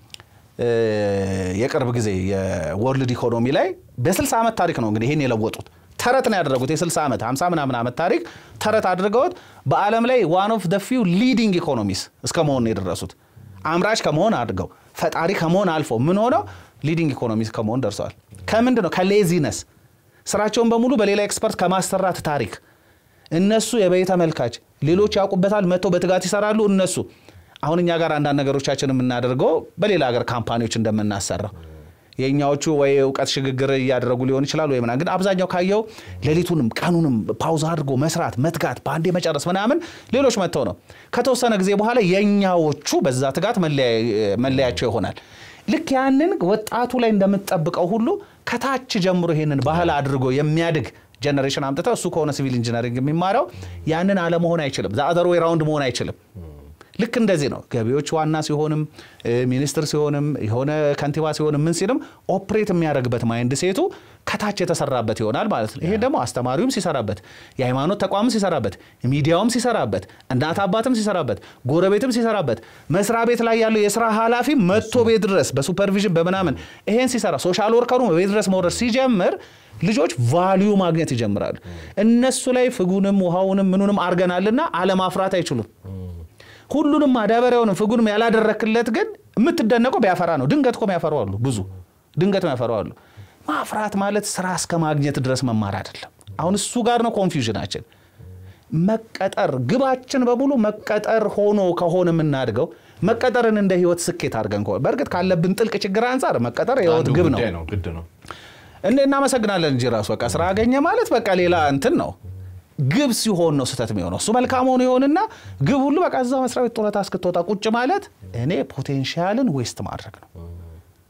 የቅርብ ጊዜ የወርልድ ኢኮኖሚ ላይ በ60 ዓመት ታሪክ ነው እንግዲህ ይህን የለወጡት ተረት ነው ያደረጉት። የ60 ዓመት 50 ምናምን ዓመት ታሪክ ተረት አድርገውት በዓለም ላይ ዋን ኦፍ ደ ፊው ሊዲንግ ኢኮኖሚስ እስከ መሆን ነው የደረሱት። አምራች ከመሆን አድርገው ፈጣሪ ከመሆን አልፎ ምን ሆነው ሊዲንግ ኢኮኖሚስ ከመሆን ደርሰዋል። ከምንድን ነው ከሌዚነስ ስራቸውን በሙሉ በሌላ ኤክስፐርት ከማሰራት ታሪክ እነሱ የበይ ተመልካች ሌሎች ያውቁበታል፣ መጥተው በትጋት ይሰራሉ። እነሱ አሁን እኛ ጋር አንዳንድ ነገሮቻችን የምናደርገው በሌላ ሀገር ካምፓኒዎች እንደምናሰራው የእኛዎቹ ወይ እውቀት ሽግግር እያደረጉ ሊሆን ይችላል ወይ ምናምን፣ ግን አብዛኛው ካየው ሌሊቱንም ቀኑንም ፓውዝ አድርጎ መስራት መትጋት በአንዴ መጨረስ ምናምን ሌሎች መጥተው ነው። ከተወሰነ ጊዜ በኋላ የእኛዎቹ በዛ ትጋት መለያቸው ይሆናል። ልክ ያንን ወጣቱ ላይ እንደምትጠብቀው ሁሉ ከታች ጀምሮ ይሄንን ባህል አድርጎ የሚያድግ ጀኔሬሽን አምጥተው እሱ ከሆነ ሲቪል ኢንጂነሪንግ የሚማረው ያንን አለመሆን አይችልም። ዘአዘር ዌይ ራውንድ መሆን አይችልም። ልክ እንደዚህ ነው። ገቢዎች ዋና ሲሆንም ሚኒስትር ሲሆንም የሆነ ከንቲባ ሲሆንም ምን ሲልም ኦፕሬት የሚያደርግበት ማይንድ ሴቱ ከታች የተሰራበት ይሆናል ማለት ነው። ይሄ ደግሞ አስተማሪውም ሲሰራበት፣ የሃይማኖት ተቋምም ሲሰራበት፣ ሚዲያውም ሲሰራበት፣ እናት አባትም ሲሰራበት፣ ጎረቤትም ሲሰራበት፣ መስሪያ ቤት ላይ ያለው የስራ ኃላፊ መጥቶ ቤት ድረስ በሱፐርቪዥን በምናምን ይሄን ሲሰራ፣ ሶሻል ወርከሩ ቤት ድረስ መውረድ ሲጀምር ልጆች ቫሊዩ ማግኘት ይጀምራሉ። እነሱ ላይ ፍጉንም ውሃውንም ምኑንም አድርገናልና አለማፍራት አይችሉም። ሁሉንም ማዳበሪያውንም ፍጉንም ያላደረክለት ግን የምትደነቀው ቢያፈራ ነው። ድንገት እኮ የሚያፈሩ አሉ፣ ብዙ ድንገት የሚያፈሩ አሉ። ማፍራት ማለት ስራ እስከ ማግኘት ድረስ መማር አይደለም። አሁን እሱ ጋር ነው ኮንፊውዥናችን። መቀጠር ግባችን በሙሉ መቀጠር ሆኖ ከሆነ የምናድገው መቀጠርን እንደ ህይወት ስኬት አድርገን ከሆነ በእርግጥ ካለብን ጥልቅ ችግር አንጻር መቀጠር የህይወት ግብ ነው። ግድ ነው። እንደ እናመሰግናለን እንጂ ራሱ በቃ ስራ አገኘ ማለት በቃ ሌላ እንትን ነው። ግብ ሲሆን ነው ስህተት የሚሆነው። እሱ መልካም ሆኖ ይሆንና ግብ ሁሉ በቃ እዛ መስሪያ ቤት ጡረታ እስክትወጣ ቁጭ ማለት እኔ ፖቴንሻልን ዌስት ማድረግ ነው።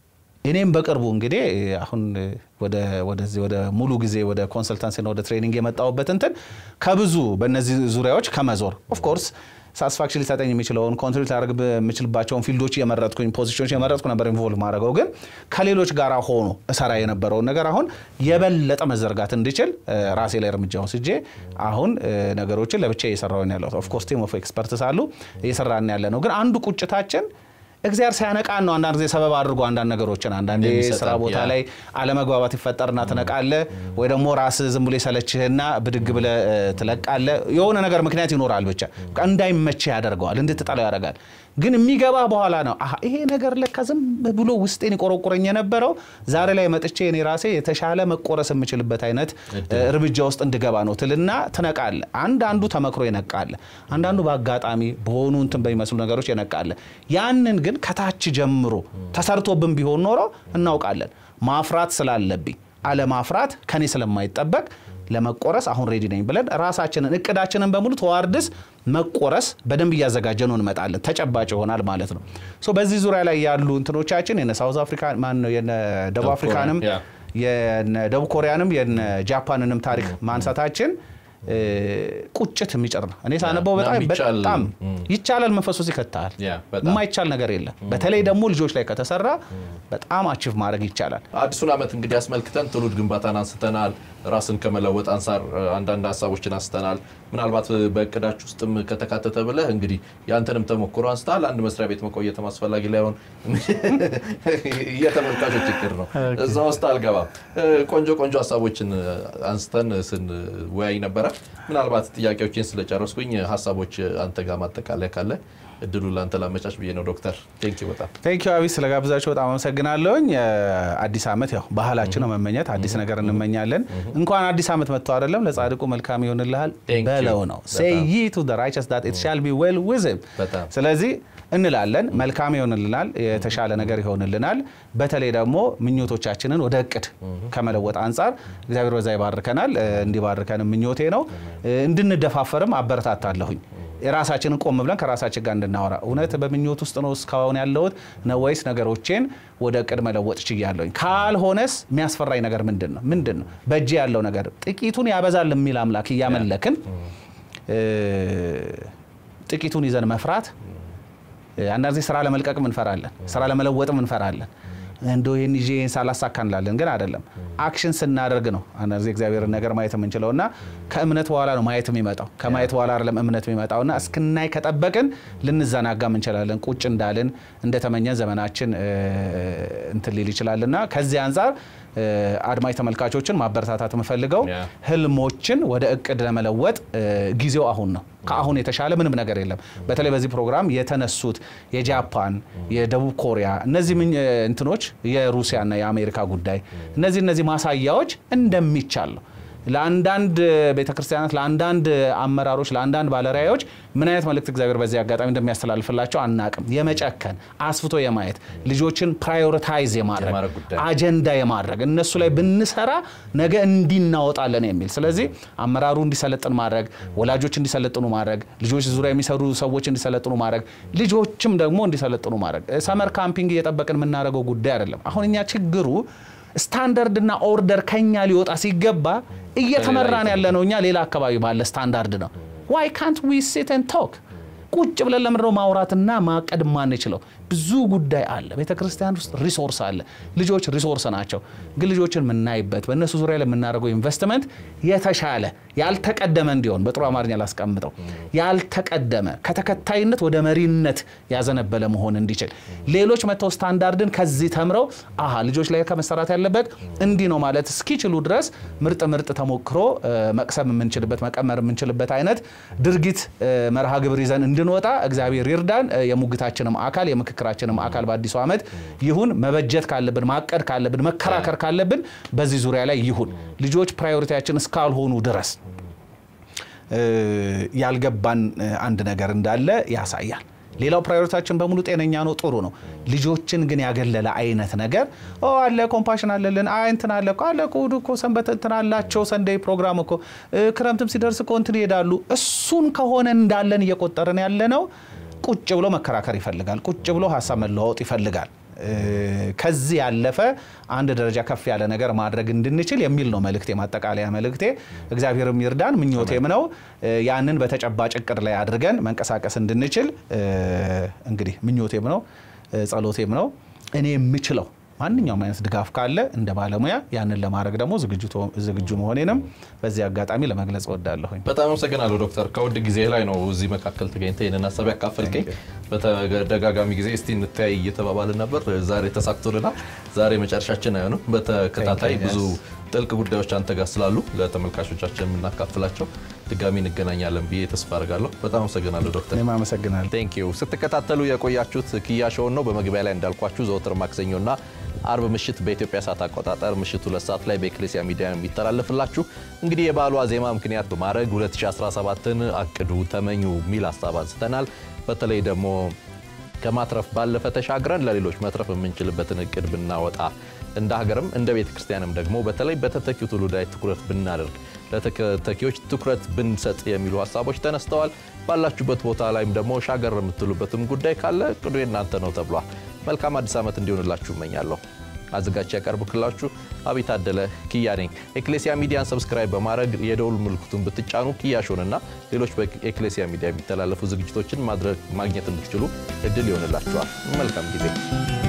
እኔም በቅርቡ እንግዲህ አሁን ወደዚህ ወደ ሙሉ ጊዜ ወደ ኮንሰልታንሲና ወደ ትሬኒንግ የመጣሁበት እንትን ከብዙ በእነዚህ ዙሪያዎች ከመዞር ኦፍኮርስ ሳትስፋክሽን ሊሰጠኝ የሚችለውን ኮንትሪቢዩት ላደርግ የምችልባቸውን ፊልዶች የመረጥኩኝ ፖዚሽኖች የመረጥኩ ነበር ኢንቮልቭ ማድረገው ግን ከሌሎች ጋር ሆኖ እሰራ የነበረውን ነገር አሁን የበለጠ መዘርጋት እንዲችል ራሴ ላይ እርምጃ ወስጄ አሁን ነገሮችን ለብቻ እየሰራሁኝ ያለሁት ኦፍኮርስ ቲም ኦፍ ኤክስፐርትስ አሉ እየሰራን ያለ ነው ግን አንዱ ቁጭታችን እግዚአብሔር ሲያነቃን ነው። አንዳንድ ጊዜ ሰበብ አድርጎ አንዳንድ ነገሮችን አንዳንድ ስራ ቦታ ላይ አለመግባባት ይፈጠርና ትነቃለ፣ ወይ ደግሞ ራስ ዝም ብሎ የሰለችህና ብድግ ብለ ትለቃለ። የሆነ ነገር ምክንያት ይኖራል፣ ብቻ እንዳይመችህ ያደርገዋል፣ እንድትጠላው ያደርጋል። ግን የሚገባ በኋላ ነው ይሄ ነገር ለካ ዝም ብሎ ውስጤን ይቆረቁረኝ የነበረው ዛሬ ላይ መጥቼ እኔ ራሴ የተሻለ መቆረስ የምችልበት አይነት እርምጃ ውስጥ እንድገባ ነው ትልና ትነቃለ። አንዳንዱ ተመክሮ ይነቃለ፣ አንዳንዱ በአጋጣሚ በሆኑ እንትን በሚመስሉ ነገሮች ይነቃለ። ያንን ግን ከታች ጀምሮ ተሰርቶብን ቢሆን ኖሮ እናውቃለን። ማፍራት ስላለብኝ አለማፍራት ከኔ ስለማይጠበቅ ለመቆረስ አሁን ሬዲ ነኝ ብለን ራሳችንን እቅዳችንን በሙሉ ተዋርድስ መቆረስ በደንብ እያዘጋጀ ነው እንመጣለን። ተጨባጭ ይሆናል ማለት ነው። ሶ በዚህ ዙሪያ ላይ ያሉ እንትኖቻችን የነ ሳውዝ አፍሪካ ማን ነው የነ ደቡብ አፍሪካንም የነ ደቡብ ኮሪያንም የነ ጃፓንንም ታሪክ ማንሳታችን ቁጭት የሚጭር ነው። እኔ ሳነበው በጣም በጣም ይቻላል መንፈሱ ይከታል። የማይቻል ነገር የለም። በተለይ ደግሞ ልጆች ላይ ከተሰራ በጣም አቺቭ ማድረግ ይቻላል። አዲሱን ዓመት እንግዲህ አስመልክተን ትውልድ ግንባታን አንስተናል። ራስን ከመለወጥ አንጻር አንዳንድ ሀሳቦችን አንስተናል። ምናልባት በእቅዳችሁ ውስጥም ከተካተተ ብለህ እንግዲህ ያንተንም ተሞክሮ አንስተሃል። አንድ መስሪያ ቤት መቆየትም አስፈላጊ ላይሆን የተመልካቾች እቅድ ነው። እዛ ውስጥ አልገባም። ቆንጆ ቆንጆ ሀሳቦችን አንስተን ስንወያይ ነበረ። ምናልባት ጥያቄዎችን ስለጨረስኩኝ ሀሳቦች አንተ ጋር ማጠቃለያ ካለ እድሉ ለአንተ ላመቻች ብዬ ነው። ዶክተር ቴንክ ዩ በጣም ቴንክ ዩ አቢ ስለጋብዛችሁ በጣም አመሰግናለሁኝ። አዲስ ዓመት ያው ባህላችን ነው መመኘት፣ አዲስ ነገር እንመኛለን። እንኳን አዲስ ዓመት መጥቶ አይደለም ለጻድቁ መልካም ይሆንልሃል በለው ነው ሴይ ይ ቱ ዘ ራይቸስ ዳት ኢት ሻል ቢ ዌል ዊዝ ሂም። ስለዚህ እንላለን መልካም ይሆንልናል፣ የተሻለ ነገር ይሆንልናል። በተለይ ደግሞ ምኞቶቻችንን ወደ እቅድ ከመለወጥ አንጻር እግዚአብሔር በዛ ይባርከናል። እንዲባርከን ምኞቴ ነው። እንድንደፋፈርም አበረታታለሁኝ። የራሳችንን ቆም ብለን ከራሳችን ጋር እንድናወራ እውነት በምኞት ውስጥ ነው እስካሁን ያለሁት ነው ወይስ ነገሮቼን ወደ እቅድ መለወጥ ችያለሁኝ? ካልሆነስ የሚያስፈራኝ ነገር ምንድን ነው? ምንድን ነው በእጅ ያለው ነገር ጥቂቱን ያበዛል የሚል አምላክ እያመለክን ጥቂቱን ይዘን መፍራት አንዳንድ ጊዜ ስራ ለመልቀቅም እንፈራለን፣ ስራ ለመለወጥም እንፈራለን። እንደ ይህን ይዤ ይህን ሳላሳካ እንላለን። ግን አይደለም። አክሽን ስናደርግ ነው አንዳንድ ጊዜ እግዚአብሔርን ነገር ማየት የምንችለው እና ከእምነት በኋላ ነው ማየት የሚመጣው። ከማየት በኋላ አይደለም እምነት የሚመጣው እና እስክናይ ከጠበቅን ልንዘናጋም እንችላለን። ቁጭ እንዳልን እንደተመኘን ዘመናችን እንትን ሊል ይችላል እና ከዚህ አንጻር አድማጭ ተመልካቾችን ማበረታታት የምፈልገው ህልሞችን ወደ እቅድ ለመለወጥ ጊዜው አሁን ነው። ከአሁን የተሻለ ምንም ነገር የለም። በተለይ በዚህ ፕሮግራም የተነሱት የጃፓን፣ የደቡብ ኮሪያ እነዚህ እንትኖች የሩሲያና የአሜሪካ ጉዳይ እነዚህ እነዚህ ማሳያዎች እንደሚቻል ነው። ለአንዳንድ ቤተክርስቲያናት፣ ለአንዳንድ አመራሮች፣ ለአንዳንድ ባለራዕዮች ምን አይነት መልእክት እግዚአብሔር በዚህ አጋጣሚ እንደሚያስተላልፍላቸው አናቅም። የመጨከን አስፍቶ የማየት ልጆችን ፕራዮሪታይዝ የማድረግ አጀንዳ የማድረግ እነሱ ላይ ብንሰራ ነገ እንዲናወጣለን የሚል ስለዚህ አመራሩ እንዲሰለጥን ማድረግ፣ ወላጆች እንዲሰለጥኑ ማድረግ፣ ልጆች ዙሪያ የሚሰሩ ሰዎች እንዲሰለጥኑ ማድረግ፣ ልጆችም ደግሞ እንዲሰለጥኑ ማድረግ። ሰመር ካምፒንግ እየጠበቅን የምናደርገው ጉዳይ አይደለም። አሁን እኛ ችግሩ ስታንዳርድ እና ኦርደር ከኛ ሊወጣ ሲገባ እየተመራን ያለ ነው። እኛ ሌላ አካባቢ ባለ ስታንዳርድ ነው። ዋይ ካንት ዊ ሲት ኤንድ ቶክ ቁጭ ብለን ለምንድነው ማውራትና ማቀድ ማንችለው? ብዙ ጉዳይ አለ። ቤተ ክርስቲያን ውስጥ ሪሶርስ አለ። ልጆች ሪሶርስ ናቸው። ግን ልጆችን የምናይበት በእነሱ ዙሪያ ላይ የምናደርገው ኢንቨስትመንት የተሻለ ያልተቀደመ እንዲሆን በጥሩ አማርኛ ላስቀምጠው፣ ያልተቀደመ ከተከታይነት ወደ መሪነት ያዘነበለ መሆን እንዲችል ሌሎች መጥተው ስታንዳርድን ከዚህ ተምረው አሀ ልጆች ላይ ከመሰራት ያለበት እንዲህ ነው ማለት እስኪችሉ ድረስ ምርጥ ምርጥ ተሞክሮ መቅሰም የምንችልበት መቀመር የምንችልበት አይነት ድርጊት መርሃ ግብር ይዘን እንድንወጣ እግዚአብሔር ይርዳን። የሙግታችንም አካል የምክክራችንም አካል በአዲሱ ዓመት ይሁን። መበጀት ካለብን ማቀድ ካለብን መከራከር ካለብን በዚህ ዙሪያ ላይ ይሁን። ልጆች ፕራዮሪቲያችን እስካልሆኑ ድረስ ያልገባን አንድ ነገር እንዳለ ያሳያል። ሌላው ፕራዮሪታችን በሙሉ ጤነኛ ነው፣ ጥሩ ነው። ልጆችን ግን ያገለለ አይነት ነገር አለ። ኮምፓሽን አለልን እንትን አለ አለ እሑድ እኮ ሰንበት እንትን አላቸው ሰንደይ ፕሮግራም እኮ ክረምትም ሲደርስ እኮ እንትን ይሄዳሉ። እሱን ከሆነ እንዳለን እየቆጠርን ያለ ነው። ቁጭ ብሎ መከራከር ይፈልጋል። ቁጭ ብሎ ሀሳብ መለዋወጥ ይፈልጋል። ከዚህ ያለፈ አንድ ደረጃ ከፍ ያለ ነገር ማድረግ እንድንችል የሚል ነው መልእክቴ፣ ማጠቃለያ መልእክቴ። እግዚአብሔርም ይርዳን ምኞቴም ነው። ያንን በተጨባጭ እቅድ ላይ አድርገን መንቀሳቀስ እንድንችል እንግዲህ ምኞቴም ነው ጸሎቴም ነው። እኔ የምችለው ማንኛውም አይነት ድጋፍ ካለ እንደ ባለሙያ ያንን ለማድረግ ደግሞ ዝግጁ መሆኔንም በዚህ አጋጣሚ ለመግለጽ እወዳለሁኝ። በጣም አመሰግናለሁ ዶክተር። ከውድ ጊዜ ላይ ነው እዚህ መካከል ተገኝተ ይህንን ሀሳብ ያካፈልከኝ። በተደጋጋሚ ጊዜ እስቲ እንተያይ እየተባባልን ነበር። ዛሬ ተሳክቶልናል። ዛሬ መጨረሻችን አይሆንም። በተከታታይ ብዙ ጥልቅ ጉዳዮች አንተ ጋር ስላሉ ለተመልካቾቻችን የምናካፍላቸው ድጋሚ እንገናኛለን ብዬ ተስፋ አድርጋለሁ። በጣም አመሰግናለሁ ዶክተር። እኔም አመሰግናለሁ። ቴንክ ዩ። ስትከታተሉ የቆያችሁት ኪያ ሾውን ነው። በመግቢያ ላይ እንዳልኳችሁ ዘወትር ማክሰኞና አርብ ምሽት በኢትዮጵያ ሰዓት አቆጣጠር ምሽት ሁለት ሰዓት ላይ በኤክሌሲያ ሚዲያ የሚተላለፍላችሁ እንግዲህ የበዓሉ ዋዜማ ምክንያት በማድረግ 2017ን አቅዱ፣ ተመኙ የሚል ሀሳብ አንስተናል። በተለይ ደግሞ ከማትረፍ ባለፈ ተሻግረን ለሌሎች መትረፍ የምንችልበትን እቅድ ብናወጣ እንደ ሀገርም እንደ ቤተ ክርስቲያንም ደግሞ በተለይ በተተኪው ትውልድ ላይ ትኩረት ብናደርግ ለተተኪዎች ትኩረት ብንሰጥ የሚሉ ሀሳቦች ተነስተዋል። ባላችሁበት ቦታ ላይም ደግሞ ሻገር የምትሉበትም ጉዳይ ካለ እቅዱ የእናንተ ነው ተብሏል። መልካም አዲስ ዓመት እንዲሆንላችሁ እመኛለሁ። አዘጋጅ ያቀርብክላችሁ አብይ ታደለ ኪያ ነኝ። ኤክሌሲያ ሚዲያን ሰብስክራይብ በማድረግ የደውል ምልክቱን ብትጫኑ ኪያሾንና ሌሎች በኤክሌሲያ ሚዲያ የሚተላለፉ ዝግጅቶችን ማግኘት እንድትችሉ እድል ይሆንላችኋል። መልካም ጊዜ